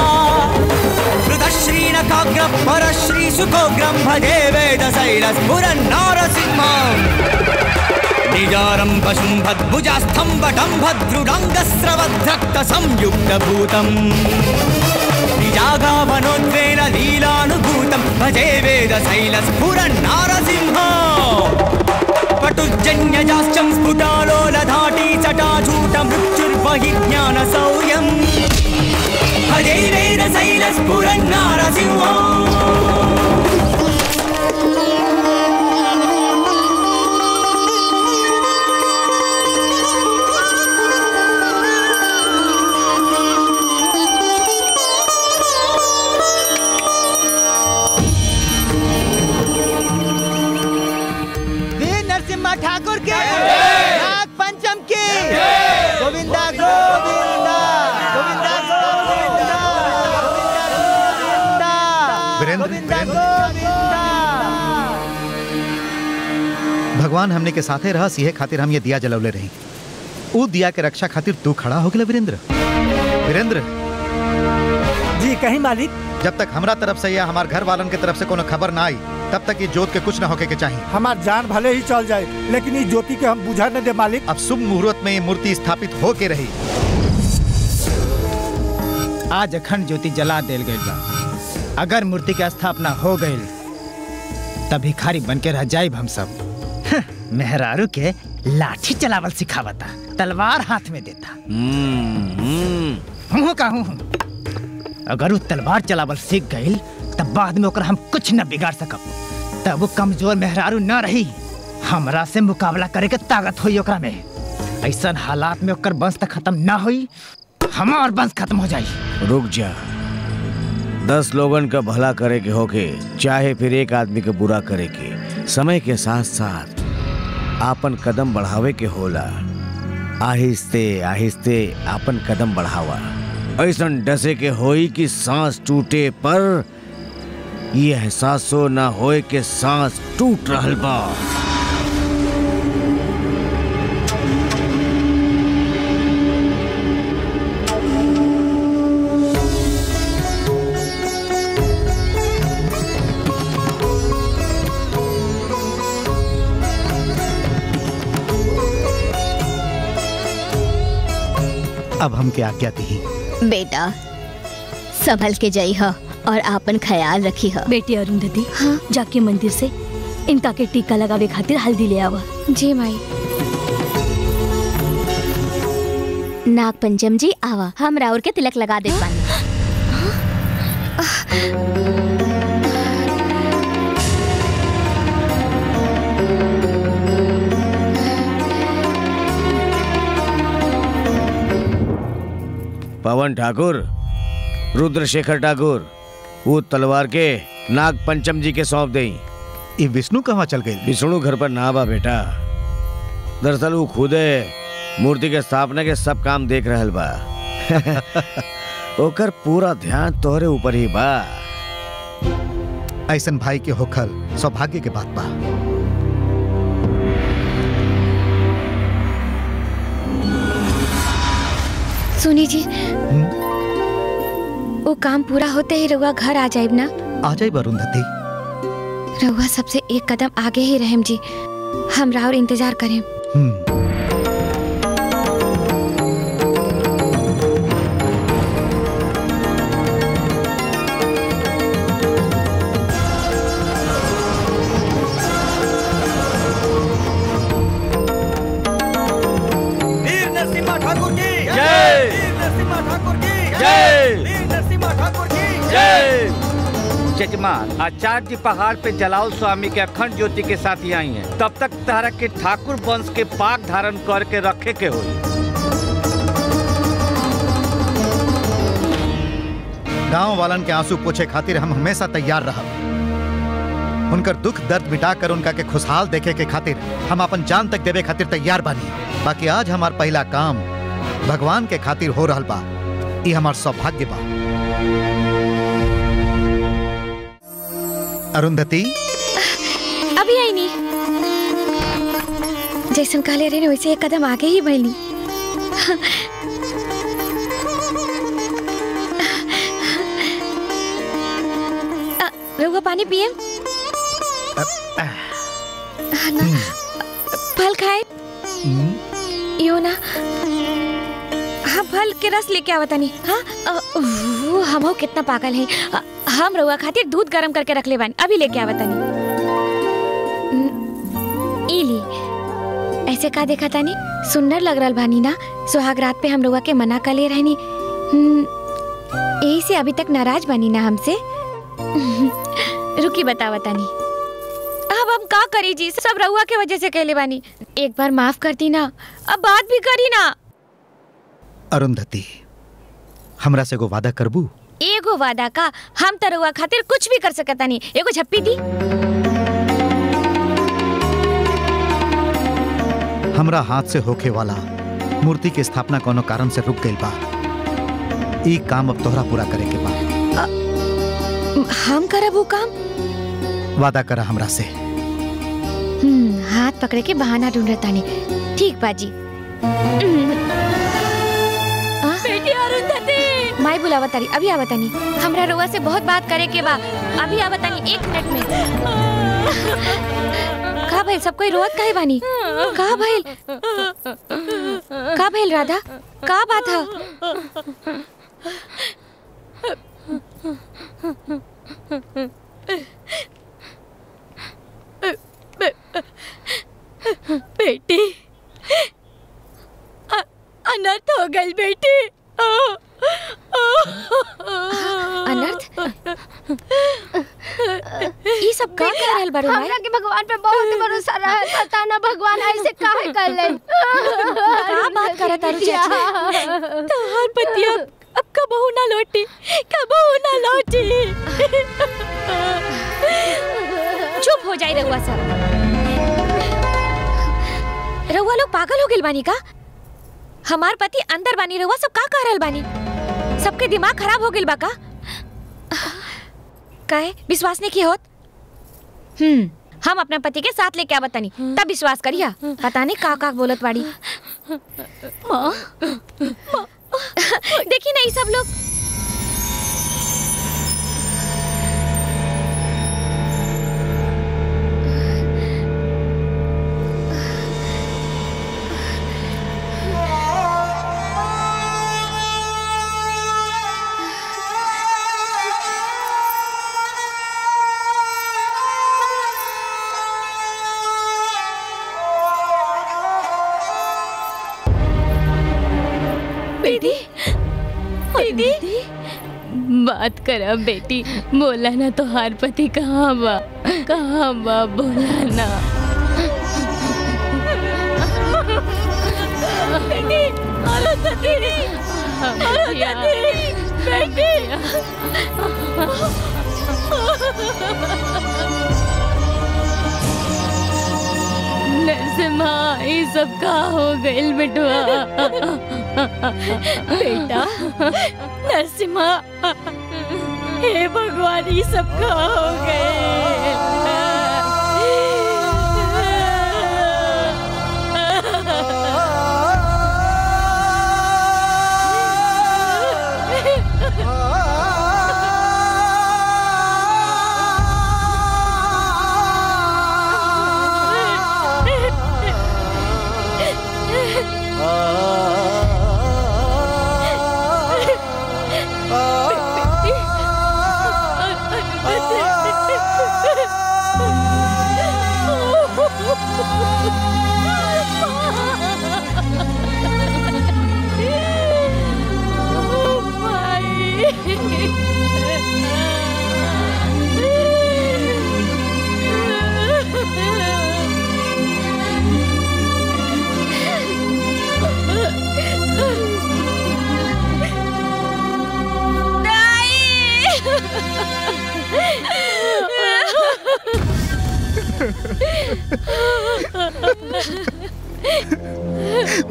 हृदश्रीनखाग्रः परश्रीसुखोग्रं भजे वेदशैलस्फुरन्नारसिंहम् निजारं पशुं भद्भुजास्थं वटं भद्रुडाङ्गस्रवद्रक्तसंयुक्तभूतम् निजागावनोद्वेन लीलानुभूतं भजे वेदशैलस्फुरन्नारसिंह पटुजन्यजाश्चं स्फुटालोलधाटी चटाचूटमृत्युर्बहि ज्ञानसौर्यम् भजे वेदशैलस्फुरन्नारसिंह वीर नरसिम्हा ठाकुर के नाग पंचम की गोविंदा गोविंदा गोविंदा गोविंदा वीरेंद्र गोविंदा गोविंदा भगवान हमने के साथे रहा सीहे खातिर हम ये दिया जलवले रही ऊ दिया के रक्षा खातिर तू खड़ा हो गया वीरेंद्र वीरेंद्र जी कहीं मालिक जब तक हमरा तरफ से या हमार घर वालन के तरफ से कोनो खबर ना आई तब तक ये जोत के कुछ ना होके के चाहिए हमार जान भले ही चल जाए लेकिन इस ज्योति के हम बुझा न दे मालिक अब शुभ मुहूर्त में ये मूर्ति स्थापित हो के रही आज अखंड ज्योति जला देल गई बा अगर मूर्ति के स्थापना हो गई तब भिखारी बन के रह जाइब हम सब हं, मेहरारू के लाठी चलावल सिखावता तलवार हाथ में देता हूँ का हूँ अगर वो तलवार चलावल सीख गई तब बाद में ओकर हम कुछ न बिगाड़ सकब तब वो कमजोर मेहरारू न रही हमरा से मुकाबला करे के ताकत हुई ओकरा में ऐसा हालात में ओकर वंश तक खत्म ना हुई हमार वंश खत्म हो जाई रुक जा दस लोगन का भला करे के होके चाहे फिर एक आदमी के बुरा करे के समय के साथ साथ आपन कदम बढ़ावे के होला आहिस्ते आहिस्ते आपन कदम बढ़ावा ऐसन डसे के होई कि सांस टूटे पर ये एहसासो ना होए के सांस टूट रहल बा अब हम के आज्ञा दी बेटा संभल के जाई ह और आपन ख्याल रखी ह बेटी अरुंधति हाँ जाके मंदिर से इनका के टीका लगावे खातिर हल्दी ले आवा जी माई नाग पंचम जी आवा हम राउर के तिलक लगा दे पानी पवन ठाकुर रुद्रशेखर ठाकुर वो तलवार के नाग पंचम जी के सौंप देई ये विष्णु कहाँ चल गई विष्णु घर पर ना बा बेटा दरअसल वो खुदे मूर्ति के स्थापना के सब काम देख रहल बा ओकर पूरा ध्यान तोहरे ऊपर ही बा ऐसन भाई के होखल सौभाग्य के बात बा सुनी जी वो काम पूरा होते ही रउआ घर आ जाइब ना आ जाए अरुंधति रउआ सबसे एक कदम आगे ही रहेम जी हम राउर इंतजार करें वीर नरसिम्हा ठाकुर की जय। वीर नरसिम्हा ठाकुर की जय। वीर नरसिम्हा ठाकुर की जजमान आचार्य जी पहाड़ पे जलाओ स्वामी के अखंड ज्योति के साथ ही आई हैं तब तक तारा के ठाकुर वंश के पाक धारण करके रखे के होई गांव वालन के आंसू पोछे खातिर हम हमेशा तैयार रहब उनकर दुख दर्द मिटाकर उनका के खुशहाल देखे के खातिर हम अपन जान तक देवे खातिर तैयार बानी बाकी आज हमार पहला काम भगवान के खातिर हो रहल बा ई हमार सौभाग्य बा अरुंधति अभी आई नहीं जैसन कहले रहे वैसे एक कदम आगे ही बढ़ली अ, रउआ पानी पिए ना फल खाए यो ना हाँ फल के रस लेके आवता नहीं हाँ अ, वो हम हो कितना पागल है अ, हम रउआ खातिर दूध गरम करके रख ले बानी अभी लेके आवता नहीं इली ऐसे का देखा तानी सुंदर लग रहा बानी ना सुहाग रात पे हम रउआ के मना कर ले रहनी हम्म, यही से अभी तक नाराज बानी ना हमसे रुकी बतावा तानी अब हम का करी जी सब रउआ के वजह से कहले बानी एक बार माफ कर दी ना अब बात भी करी ना अरुंधति हमरा से एगो वादा करबू एगो वादा का हम त रउआ खातिर कुछ भी कर सकता नहीं एगो झप्पी दी हमरा हाथ से होखे वाला मूर्ति के स्थापना कोनो कारण से रुक गई बा ई काम अब तोहरा पूरा करे के बा हम करब वो काम वादा करा हमरा से हम्म, हाथ पकड़े के बहाना ढूंढ तानी ठीक बाजी बेटी अरुंधति माई बुलावा तारी अभी आवा तानी हमरा रउआ से बहुत बात करे के बा अभी आवा तानी एक मिनट में का भइल सब कोई रोत काहे बानी का भइल का भइल राधा का बात है बेटी अ- अनर्थ हो गई बेटी अनर्थ ई सब का कर रहल बारू माई हमरा के भगवान पे बहुत भरोसा रहा पता ना भगवान ऐसे काहे कर ले का बात करत तारू चाची तोहर पतिया अब कबहू ना लौटी कबहू ना लौटी चुप हो जाई रउआ सब रउआ लोग पागल हो गेल बानी का हमार पति अंदर बानी रउआ सब का कह रहल बानी सबके दिमाग खराब हो गेल बा का काहे विश्वास नहीं किया होत हम्म हम अपना पति के साथ लेके आवत तनी तब विश्वास करिया पता नहीं का का बोलत बाड़ी माँ देखी नहीं सब लोग बेटी दीदी बात करा बेटी बोला ना तो हार पति कहाँ बा कहाँ बा बोला ना बेटी अरुंधति अरुंधति बेटी नरसिम्हा ये सब का हो गइल बेटवा बेटा नरसिम्हा हे भगवान ये सब का हो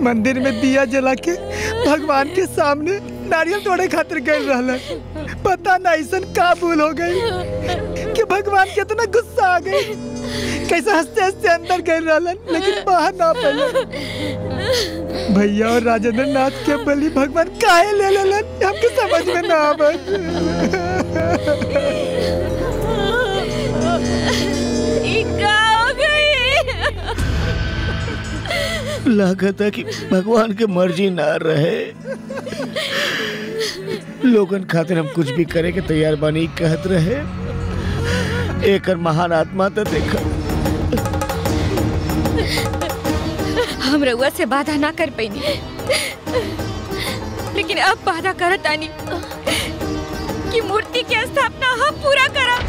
मंदिर में दिया जला के भगवान के सामने नारियल तोड़े खातिर गए रहल पता ना ऐसा का भूल हो गई कि भगवान के इतना गुस्सा आ गई कैसे हंसते हंसते अंदर गए रहलन लेकिन बाहर ना पड़े भैया और राजेंद्र नाथ के बलि भगवान काहे ले लेलन हमके समझ में ना लागत है कि भगवान के मर्जी ना रहे लोगन खातिर हम कुछ भी करे के तैयार बानी कहत रहे एकर महान आत्मा तो देखा हम रउआ से वादा ना कर पैनी लेकिन अब वादा करत आनी कि मूर्ति की स्थापना हम पूरा करब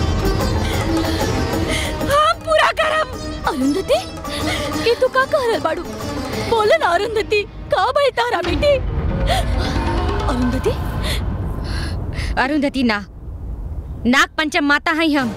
हम पूरा करब अरुंधति ये तू का कह रहल बाड़ू बोले ना अरुंधति का भाई तारा बेटी अरुंधति अरुंधति ना नाग पंचम माता हैं हम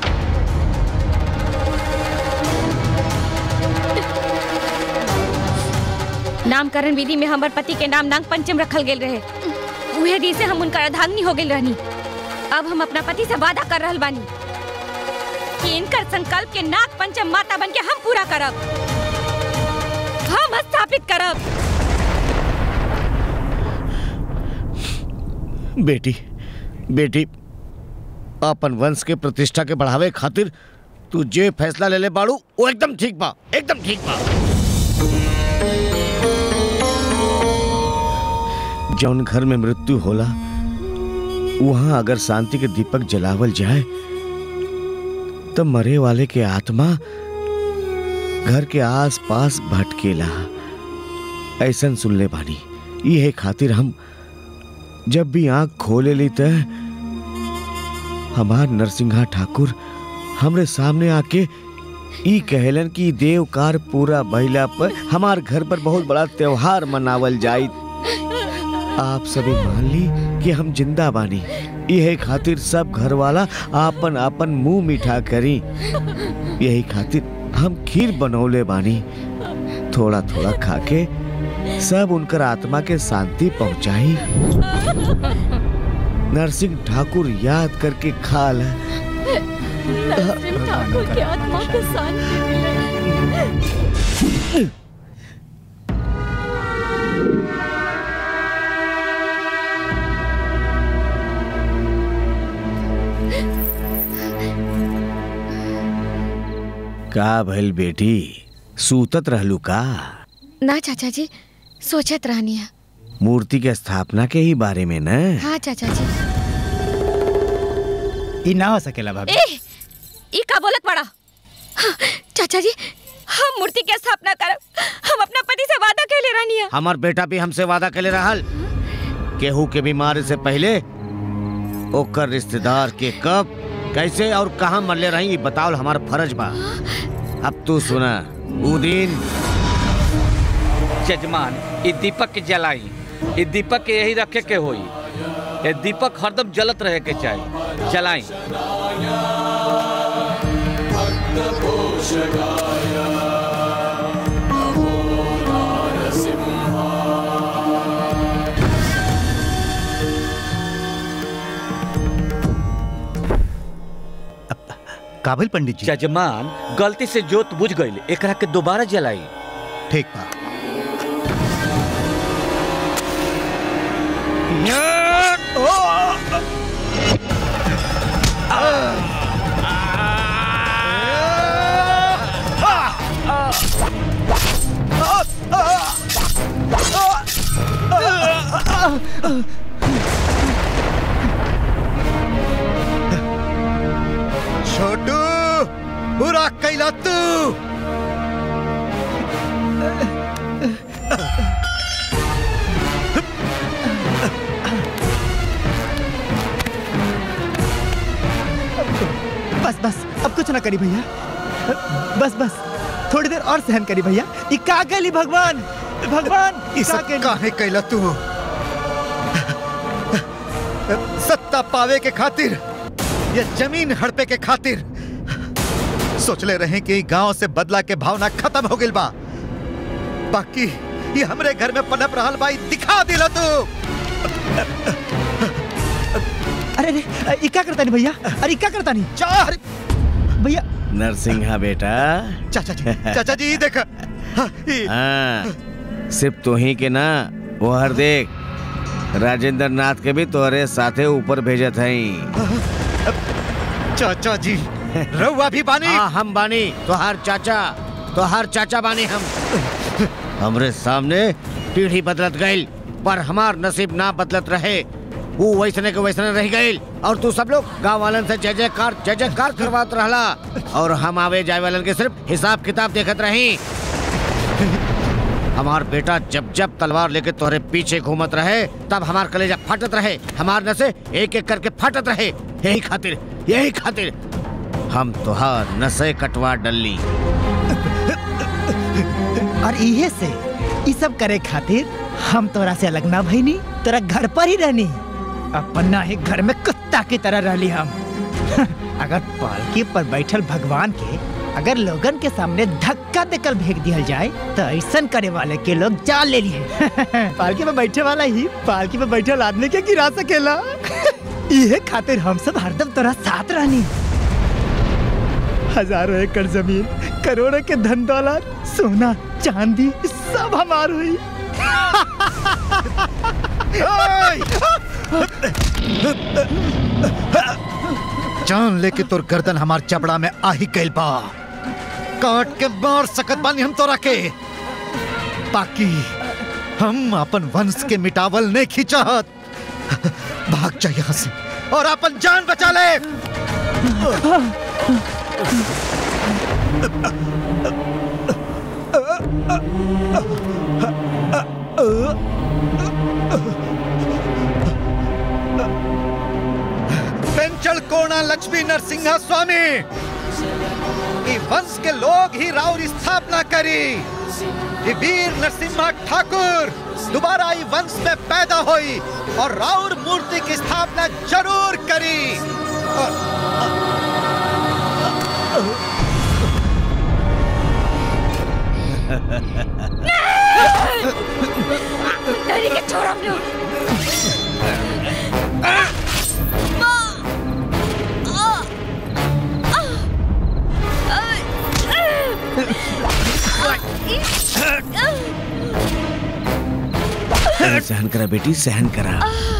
नामकरण विधि में हमार पति के नाम नाग पंचम रखल गेल रहे उहे दिन से हम उनका अर्धांगिनी हो गेल रहनी अब हम अपना पति से वादा कर रहल बानी कि इनकर संकल्प के नाग पंचम माता बन के हम पूरा करब हम स्थापित करब बेटी बेटी अपन वंश के प्रतिष्ठा के बढ़ावे खातिर तू जे फैसला ले ले बाड़ू वो एकदम ठीक बा एकदम ठीक बा जौन घर में मृत्यु होला वहां अगर शांति के दीपक जलावल जाए तो मरे वाले के आत्मा घर के आस पास भटकेला ऐसन सुन ले बानी ये खातिर हम जब भी आंख खोले ली त हमार नरसिंहा ठाकुर हमरे सामने आके ई कहलन कि देवकार पूरा भइला पर हमार घर पर बहुत बड़ा त्योहार मनावल जाई आप सभी मान ली कि हम जिंदा बानी यही खातिर सब घर वाला आपन आपन मुंह मीठा करी यही खातिर हम खीर बनौले बानी थोड़ा थोड़ा खाके सब उनकर आत्मा के शांति पहुंचाई नरसिंह ठाकुर याद करके खा ल नरसिंह ठाकुर की आत्मा को शांति मिले का भइल बेटी सूतत रहलू का ना चाचा जी सोचत रहनी है मूर्ति के स्थापना के ही बारे में न हाँ चाचा जी ई ना हो सकेला भाभी ए ई का बोलत पड़ा हाँ, चाचा जी हम मूर्ति के स्थापना करब हम अपना पति से वादा कैले रहनी है हमार बेटा भी हमसे वादा कैले रहल केहू के बीमारी से पहले ओकर रिश्तेदार के कब कैसे और कहाँ मरले रही ई बताओ हमार फर्ज बा अब तू सुना ऊ दिन जजमान ये दीपक के जलाई ये दीपक के यही रखे के होई ये दीपक हरदम जलत रहे के चाहिए जलाई काबिल पंडित जी जजमान गलती से जोत बुझ गई एकरा के दोबारा जलाई ठीक बा छोटू बुरा कैला तू बस बस अब कुछ ना करी भैया बस बस थोड़ी देर और सहन करी भैया ई का गली भगवान भगवान ई सब काहे कैला तू सत्ता पावे के खातिर या जमीन हड़पे के खातिर सोचले रहे कि गांव से बदला के भावना खत्म हो गई बा बाकी ये हमरे घर में पनप रहल बाई दिखा दिला तू अरे अरे ये क्या करता नहीं भैया अरे ये क्या करता नहीं चार भैया नरसिंहा बेटा चाचा जी चाचा जी देख हाँ सिर्फ तो ही के ना वो हर देख राजेंद्र नाथ के भी तोहरे साथे ऊपर भेजत हई चाचा जी रउआ भी बानी हाँ हम बानी तोहार चाचा तोहार चाचा बानी हम हमरे सामने पीढ़ी बदलत गईल पर हमार नसीब ना बदलत रहे वो वैसने के वैसने रह गईल और तू सब लोग गांव वालन से जय जयकार जय जयकार करवात रहला और हम आवे जाए वालन के सिर्फ हिसाब किताब देखत रही हमार बेटा जब जब तलवार लेके तोहरे पीछे घूमत रहे तब हमार कलेजा फाटत रहे हमार नसे एक एक करके फाटत रहे यही खातिर यही खातिर हम तोहार नसे कटवा डल्ली और इहे से ये सब करे खातिर हम तोरा से अलग ना भईनी तोरा घर पर ही रहनी अपना ही घर में कुत्ता की तरह रहली हम अगर पालकी पर बैठल भगवान के अगर लोगन के सामने धक्का देकर फेंक दिया जाए तो ऐसा करे वाले के लोग जान ले लिए पालकी पे बैठे वाला ही पालकी पे बैठल आदमी के गिरा सकेला इहे खातिर हम सब हरदम तोरा साथ रहनी हजारों एकड़ जमीन करोड़ों के धन दौलत सोना चांदी सब हमार हुई जान लेके तोर गर्दन हमार चपड़ा में आ ही गइल बा काट के मार सकत बानी हम तोरा के बाकी हम अपन वंश के मिटावल नहीं खिंचाहत भाग जा यहाँ से और अपन जान बचा ले पेंचल कोणा लक्ष्मी नरसिंहा स्वामी ई वंश के लोग ही राउर स्थापना करी ई वीर नरसिम्हा ठाकुर दोबारा ई वंश में पैदा हुई और राउर मूर्ति की स्थापना जरूर करी डरी के छोड़ हम लोग सहन करा बेटी सहन करा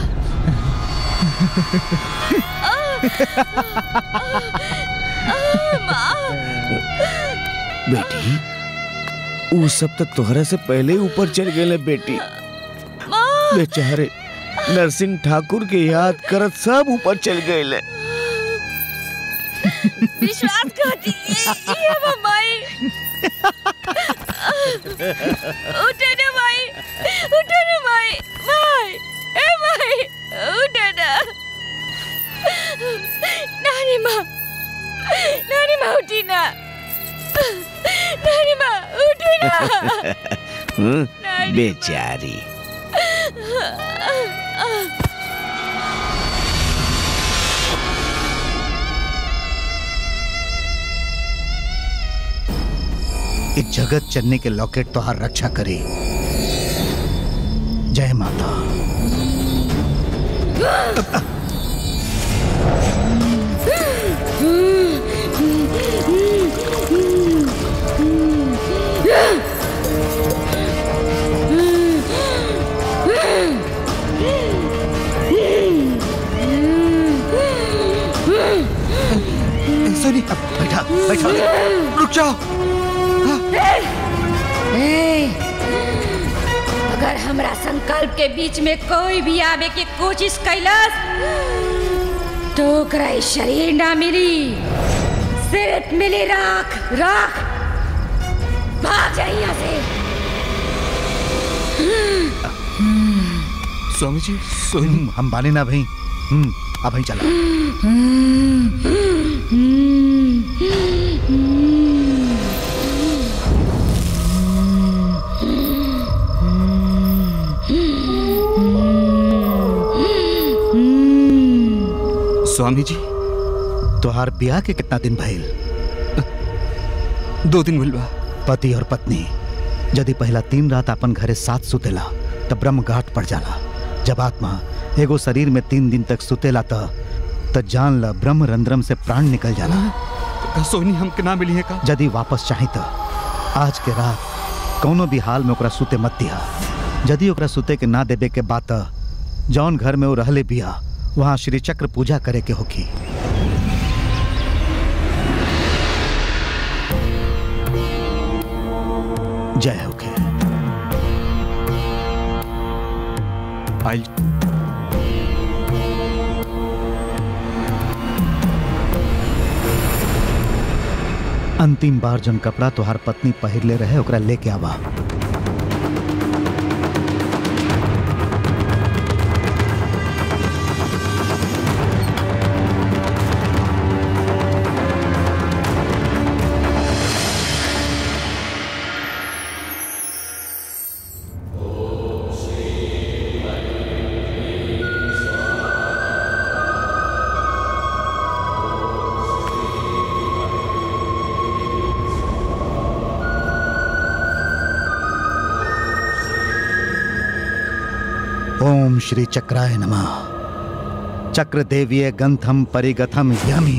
बेटी वो सब तो तोहरा से पहले ही ऊपर चल गए बेटी बेचारे नरसिंह ठाकुर के याद करत सब ऊपर चल गए विश्वास करती ये वो माई उठे ना माई उठे ना माई माई ए माई उठे ना नानी माँ नानी माँ उठी ना नानी माँ उठी ना हम्म, बेचारी इस जगत चलने के लॉकेट तो हर रक्षा करी जय माता सोनी अब बैठा बैठा रुक जाओ ए, अगर हमरा संकल्प के बीच में कोई भी आवे के कोशिश कैलस तो ओकरा ई शरीर ना मिली सिर्फ मिली राख राख भाग जाए यहाँ से स्वामी जी सोनी हम बाने ना भाई हम्म अब भाई चला स्वामी जी तोहार ब्याह के कितना दिन भइल दो दिन भइल बा पति और पत्नी यदि पहला तीन रात अपन घरे साथ सुतेला तब ब्रह्म घाट पड़ जाला जब आत्मा एगो शरीर में तीन दिन तक सुतेला त त जान ल ब्रह्म रंध्रम से प्राण निकल जाला सोनी हमके ना मिली है का यदि वापस चाही त आज के रात कौनो भी हाल में ओकरा सुते मत दिया यदि ओकरा सुते के ना देबे के बात जौन घर में वो रहले बिया वहाँ श्री चक्र पूजा करे के होगी जय होके आई अंतिम बार जन कपड़ा तोहार पत्नी पहिरले रहे ओकरा लेके आवा ओम श्री चक्राय नमः चक्र देवीय गंथम परिगथम यमी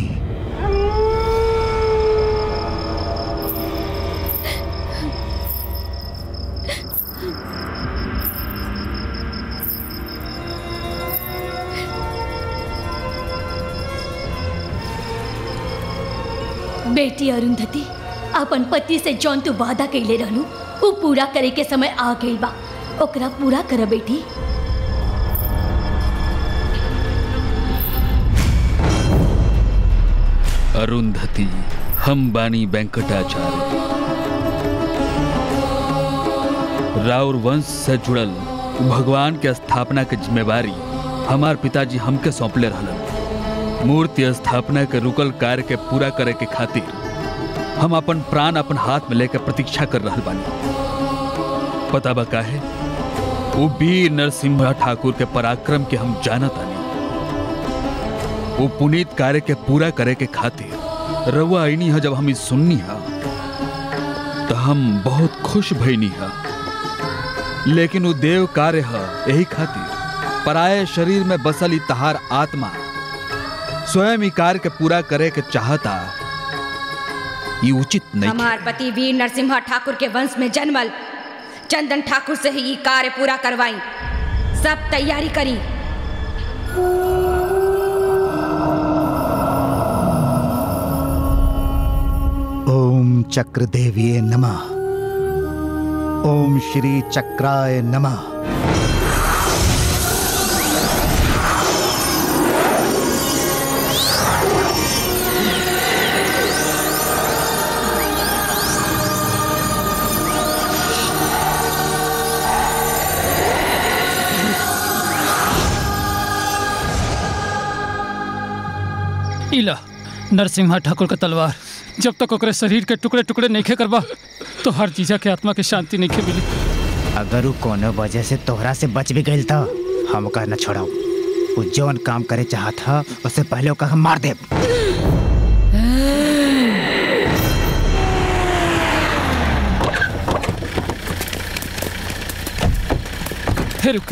बेटी अरुंधति अपन पति से जौन तू वादा कैले रहलू वो पूरा करे के समय आ गई बा ओकरा पूरा कर बेटी अरुंधति हम बानी वेंकटाचार्य राउर वंश से जुड़ल भगवान के स्थापना के जिम्मेवारी हमार पिताजी हमके सौंपले रहलन मूर्ति स्थापना के रुकल कार्य के पूरा करे के खातिर हम अपन प्राण अपन हाथ में लेकर प्रतीक्षा कर रहल बानी पता बा काहे वो वीर नरसिम्हा ठाकुर के पराक्रम के हम जानत आनी वो पुनीत कार्य के पूरा करे के खातिर रउआ आईनी है जब हम इस सुननी है तो हम बहुत खुश भईनी है लेकिन वो देव कार्य है यही खातिर पराये शरीर में बसल ई तहार आत्मा स्वयं ही कार्य के पूरा करे के चाहता ये उचित नहीं हमार पति वीर नरसिम्हा ठाकुर के वंश में जन्मल चंदन ठाकुर से ही ये कार्य पूरा करवाई सब तैयारी करी ओम चक्र देवीय नमः ओम श्री चक्राय नमः इला नरसिम्हा ठाकुर का तलवार जब तक ओकरे शरीर के टुकड़े टुकड़े नहीं करबा तो हर जीजा के आत्मा के शांति नहीं मिली अगर वो कोनो वजह से तोहरा से बच भी गई तो हम ओकर न छोड़ाऊ वो जौन काम करे चाहत ह उससे पहले ओकर हम मार देब हे रुक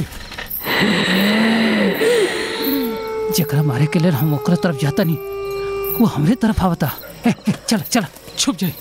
जकरा मारे के लिए हम ओकरा तरफ जाता नहीं वो हमरे तरफ आवता ए, ए, चल चल छुप जाई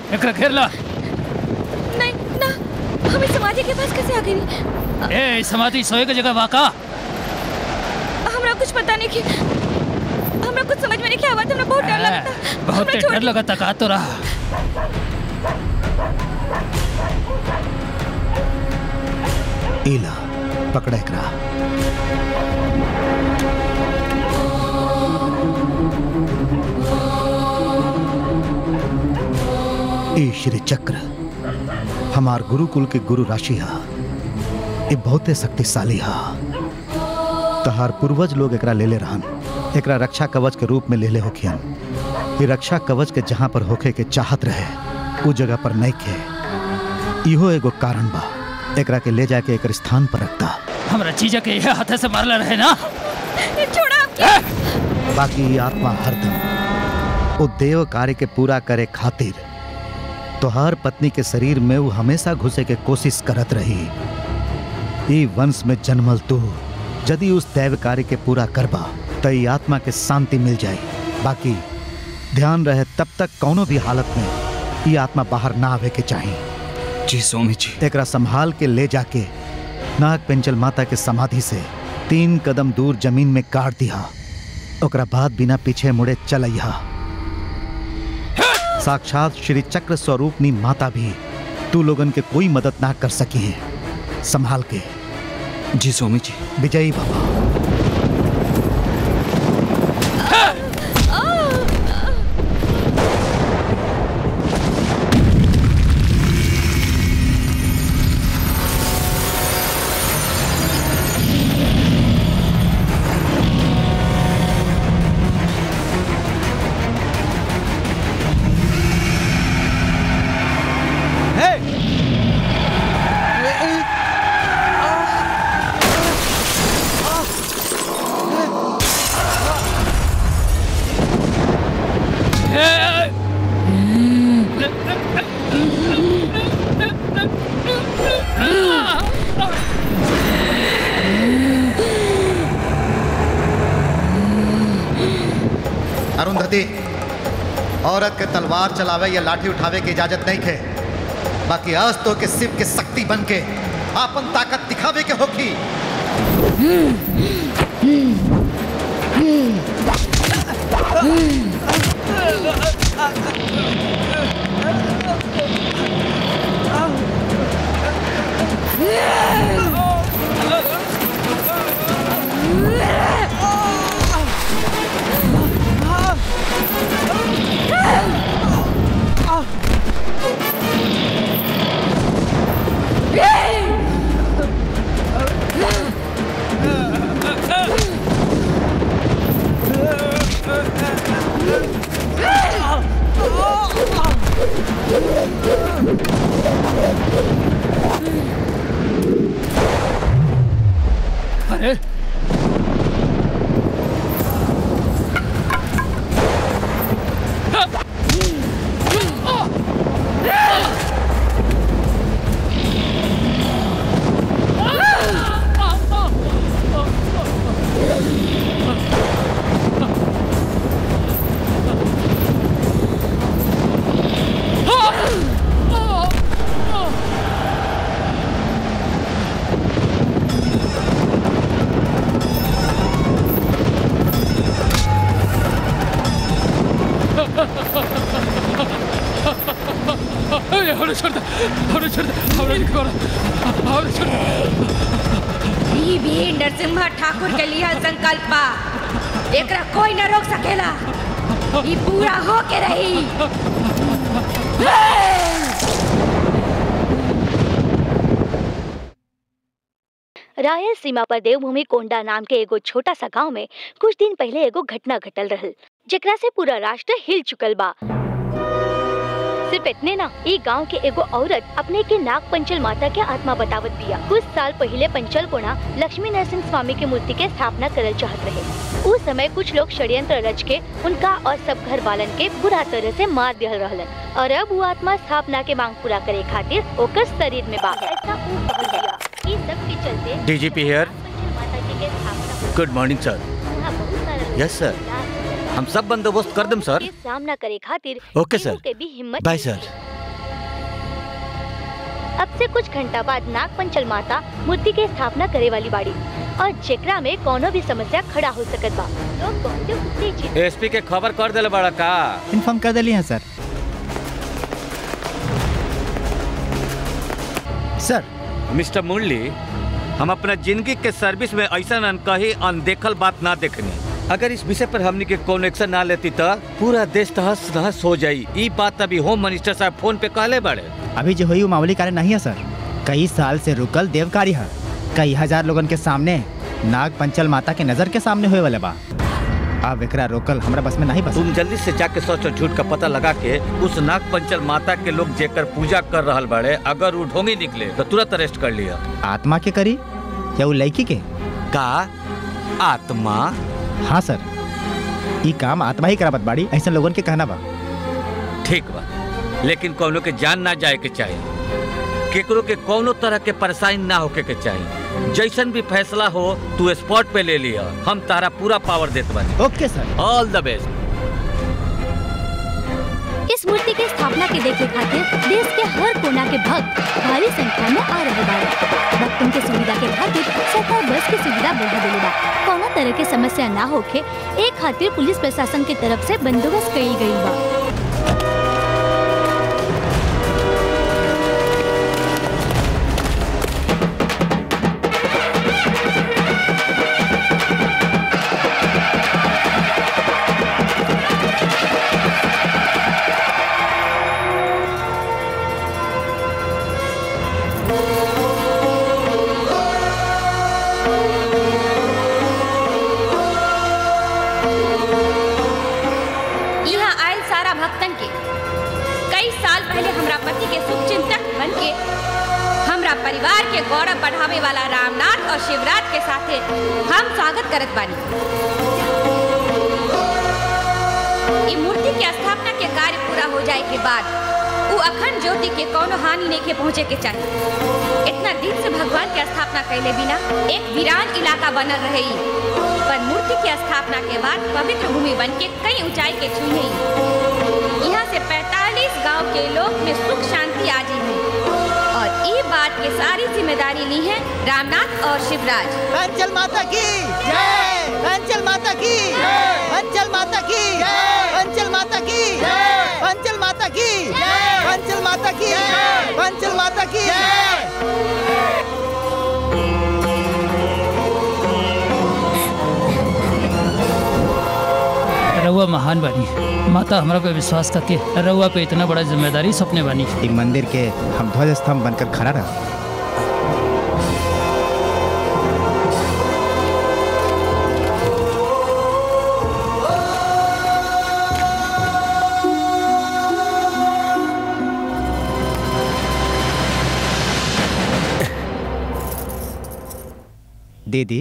एकरा घेर ला नहीं ना हमें समाधि के पास कैसे आ गई ए समाधि सोए के जगह वाका हमरा कुछ पता नहीं कि हमरा कुछ समझ में नहीं क्या आवाज हमरा बहुत डर लगता बहुत हमरा छोड़ डर लगा तका तो रहा ईला पकड़ एकरा ई श्री चक्र हमार गुरुकुल के गुरु राशि हा ये बहुते शक्तिशाली हा तहार पूर्वज लोग एकरा ले ले रहन एकरा रक्षा कवच के रूप में ले ले होखियन ये रक्षा कवच के जहां पर होखे के चाहत रहे उ जगह पर नहीं खे इहो एगो कारण बा एकरा के ले जाके एकर स्थान पर रखता हमरा जीजा के यह हाथे से मारला रहे ना छोड़ा बाकी ये आत्मा हरदम वो देव कार्य के पूरा करे खातिर तोहार पत्नी के शरीर में वो हमेशा घुसे के कोशिश करत रही ई वंश में जन्मल तू यदि उस दैव कार्य के पूरा करबा तो ई आत्मा के शांति मिल जाए बाकी ध्यान रहे तब तक कौनो भी हालत में ई आत्मा बाहर ना आवे के चाहिए जी स्वामी जी एकरा संभाल के ले जाके नाग पेंचल माता के समाधि से तीन कदम दूर जमीन में काट दिया ओकरा बाद बिना पीछे मुड़े चलैया साक्षात श्री चक्र स्वरूपनी माता भी तू लोगन के कोई मदद ना कर सकी है संभाल के जी स्वामी जी विजयी बाबा अरुंधति औरत के तलवार चलावे या लाठी उठावे की इजाजत नहीं खे बाकी आज तो के शिव के शक्ति बन के आपन ताकत दिखावे के होखी अरे अरे हमने छोड़ दे हमने छोड़ दे हमने नहीं करा हमने छोड़ दे ई भी नरसिम्हा ठाकुर के लिए संकल्प बा एकरा कोई न रोक सकेला ई पूरा हो के रही रायल सीमा पर देवभूमि कोंडा नाम के एगो छोटा सा गांव में कुछ दिन पहले एगो घटना घटल रहल जेकरा से पूरा राष्ट्र हिल चुकल बा सिर्फ इतने ना ई गांव के एगो औरत अपने के नाग पंचल माता के आत्मा बतावत बिया कुछ साल पहले पंचल कोना लक्ष्मी नरसिंह स्वामी के मूर्ति के स्थापना करल चाहत रहे उस समय कुछ लोग षड्यंत्र रच के उनका और सब घर वालन के बुरा तरह से मार दिया रहलन और अब वो आत्मा स्थापना के मांग पूरा करे खातिर ओकर शरीर में बा ऐसा ऊ कहल गया ई सब के चलते डीजीपी हियर माता जी के स्थापना गुड मॉर्निंग सर वहाँ बहुत सारा लोग यस सर हम सब बंदोबस्त कर दम सर के सामना करे खातिर ओके केहू सर के भी हिम्मत बाय नहीं सर थी। अब से कुछ घंटा बाद नाग पंचल माता मूर्ति के स्थापना करे वाली बाड़ी और जेकरा में कोनो भी समस्या खड़ा हो सकत बा लोग बहुत उत्तेजित एसपी के खबर कर दिले बड़ा का इन्फॉर्म कर दिली हैं सर सर मिस्टर मुरली हम अपना जिंदगी के सर्विस में ऐसा अनकही अनदेखल बात ना देखनी अगर इस विषय पर हमने के कौन एक्शन ना लेती तो पूरा देश तहस नहस हो जाई ई बात अभी होम मिनिस्टर साहब फोन पे कहले बड़े अभी जो हुई वो मामूली कार्य नहीं है सर कई साल से रुकल देव कार्य है कई हजार लोगन के सामने नाग पंचल माता के नजर के सामने हुए वाले बा अब एकरा रोकल हमरा बस में नहीं बस तुम जल्दी से जाके सच और झूठ का पता लगा के उस नाग पंचल माता के लोग जेकर पूजा कर रहल बड़े अगर वो ढोंगी निकले तो तुरंत अरेस्ट कर लिया आत्मा के करी या वो लड़की के का आत्मा हाँ सर ये काम आत्मा ही कराबत बाड़ी ऐसे लोगन के कहना बा ठीक बा लेकिन कौनो के जान ना जाए के चाहिए केकरो के कौनो तरह के परेशानी ना होके के चाहिए जैसन भी फैसला हो तू स्पॉट पे ले लिया हम तारा पूरा पावर देत बानी ओके सर ऑल द बेस्ट इस मूर्ति के स्थापना के देखे खातिर देश के हर कोना के भक्त भारी संख्या में आ रहे बाड़े भक्तों के सुविधा के खातिर सरकार बस की सुविधा बढ़ा देले बा कोनो तरह के समस्या ना होखे एक खातिर पुलिस प्रशासन के तरफ से बंदोबस्त कईल गईल बा यहाँ आयल सारा भक्तन के कई साल पहले हमरा पति के शुभ चिंतक बन के हमरा परिवार के गौरव बढ़ावे वाला रामनाथ और शिवराज के साथे हम स्वागत करत बानी ई मूर्ति के स्थापना के कार्य पूरा हो जाए के बाद उ अखंड ज्योति के कोनो हानि नहीं के पहुँचे के चाहिए इतना दिन से भगवान के स्थापना कैले बिना एक वीरान इलाका बनल रहे ई। पर मूर्ति की स्थापना के बाद पवित्र भूमि बन के कई ऊंचाई के छुई है यहाँ से 45 गांव के लोग में सुख शांति आ जी है और ये बात के सारी जिम्मेदारी ली है रामनाथ और शिवराज अंचल माता की जय अंचल माता की अंचल माता की अंचल माता की अंचल माता की अंचल माता की अंचल माता की रउआ महान बनी माता हमरा पे विश्वास करके रउआ पे इतना बड़ा जिम्मेदारी सपने बनी ई मंदिर के हम ध्वज स्तंभ बनकर खड़ा रहा दीदी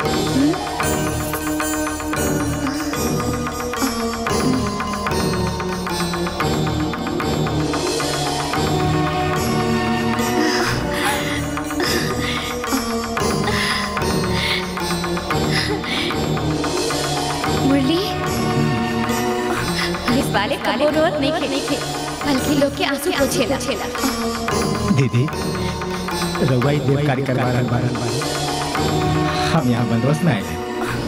मुरली इस वाले कबो रोल नहीं खे नहीं खे बल्कि लोग के आंसू पोछेला दीदी रउआ ही देव कार्य करवा रहल बारन हम यहाँ बंदोबस्त में आए हैं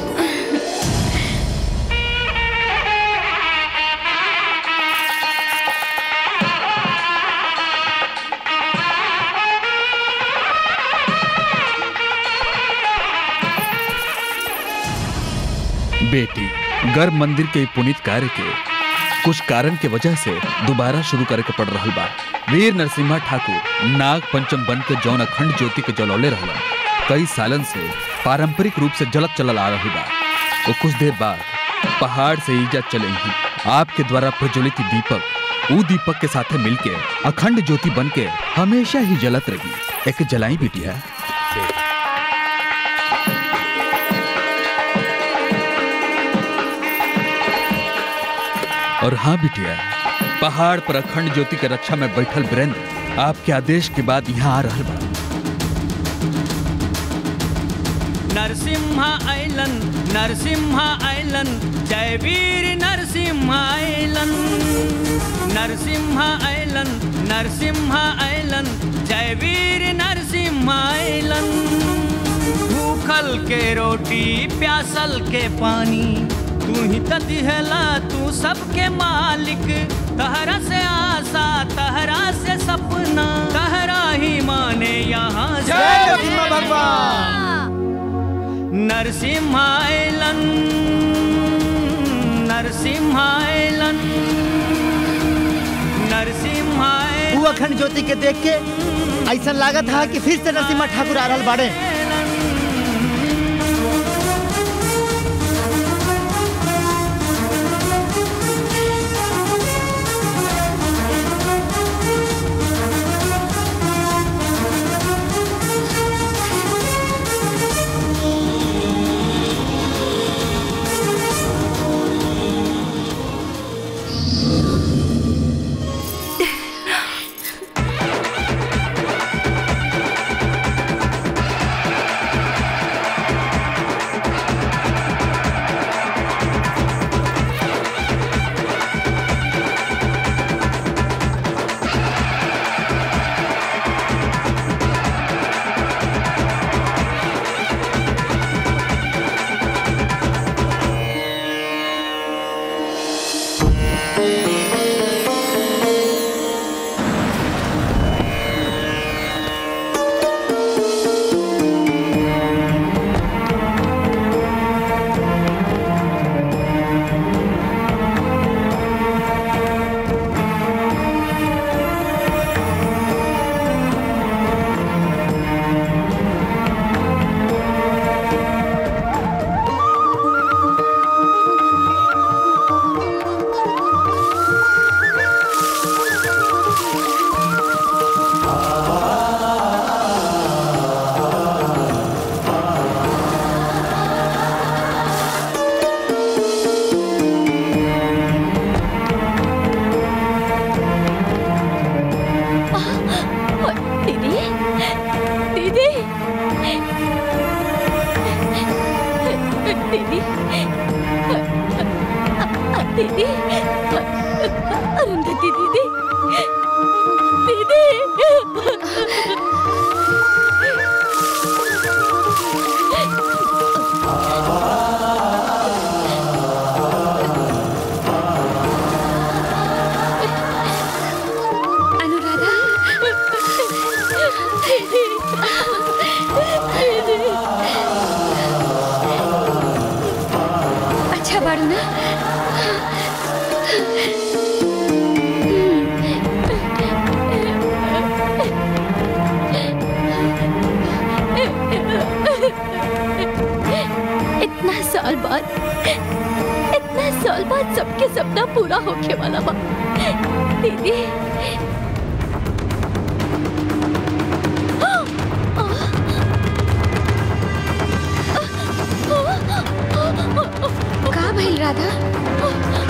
बेटी गर्भ मंदिर के ई पुनीत कार्य के कुछ कारण के वजह से दोबारा शुरू करे के पड़ रहा बा वीर नरसिम्हा ठाकुर नाग पंचम बन के जौन अखंड ज्योति के जलौले रहला कई सालन से पारंपरिक रूप से जलत चलल आ रही बा वो कुछ देर बाद पहाड़ से ईजा चलेंगी आपके द्वारा प्रज्वलित ई दीपक ऊ दीपक के साथे मिलके अखंड ज्योति बन के हमेशा ही जलत रही एक जलाई बिटिया और हाँ बिटिया पहाड़ पर अखंड ज्योति के रक्षा में बैठल वीरेंद्र आपके आदेश के बाद यहाँ आ रहा बा नरसिम्हा ऐलन नरसिम्हा ऐलन जय वीर नरसिम्हा ऐलन नरसिम्हा ऐलन नरसिम्हा ऐलन जय वीर नरसिम्हा ऐलन भूखल के रोटी प्यासल के पानी तू ही त दिहला तू सबके मालिक तहरा से आशा तहरा से सपना तहरा ही माने यहाँ से जय नरसिम्हा भगवान। नरसिम्हाइलन नरसिम्हाइलन नरसिम्हाइलन वो अखंड ज्योति के देख के ऐसा लागत है कि फिर से नरसिम्हा ठाकुर आ रहल बाड़े दीदी दीदी दीदी दीदी अरुंधति दीदी दीदी अनुराधा अच्छा बाड़ू ना इतना साल बाद इतना साल बाद सबके सपना पूरा होके वाला बा दीदी का भइल राधा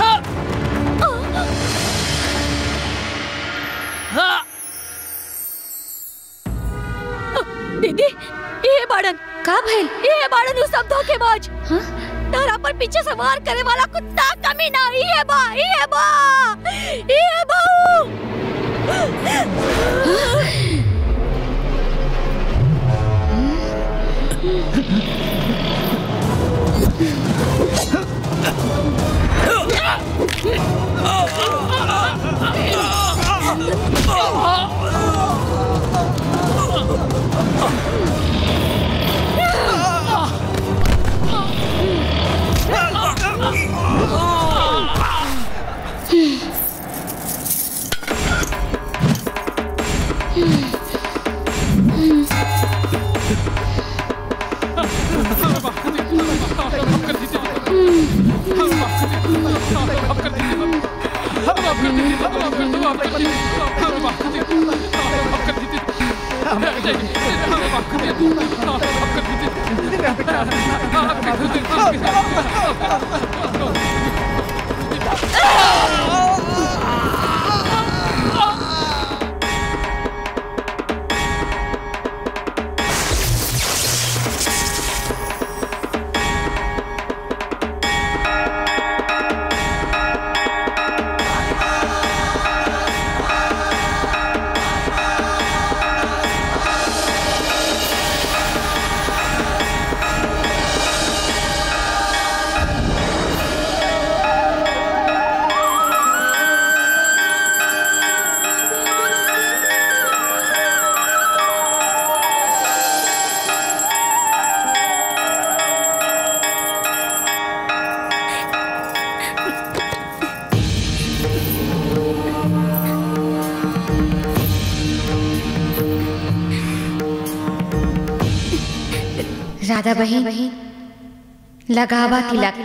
दीदी ये बाड़न का भइल ये बाड़न उ सब धोखेबाज हां तारा पर पीछे सवार करे वाला कुत्ता कमी ना ये बा ये बा ये बाऊ राधा बहन लगावा तिलक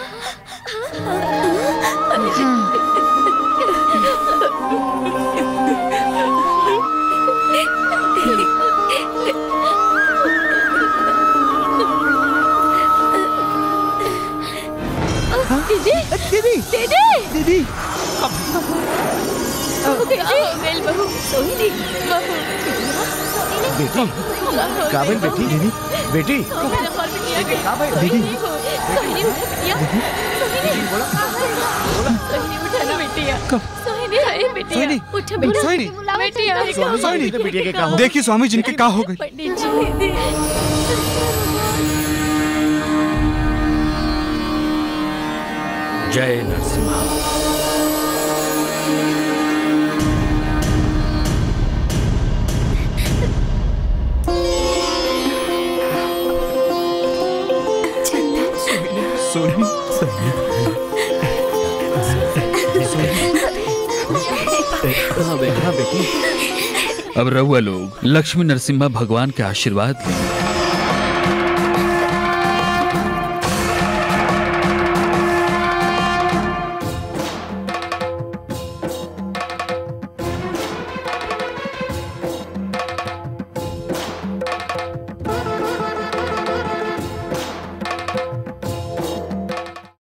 दीदी दीदी दीदी दीदी मेल बहू सोहिनी बहू बेटी काबिल बेटी दीदी बेटी दीदी सोहिनी बिटिया सोहिनी सोहिनी उठा ना बिटिया सोहिनी हाय बिटिया सोहिनी, उठ बेटा सोहिनी। बिटिया स्वामी, सोहिनी, तो बिटिया के का हो देखिए स्वामी जिनके का हो गई पंडित जी जय नरसिम्हा सोनी अब रहुआ लोग लक्ष्मी नरसिम्हा भगवान के आशीर्वाद लें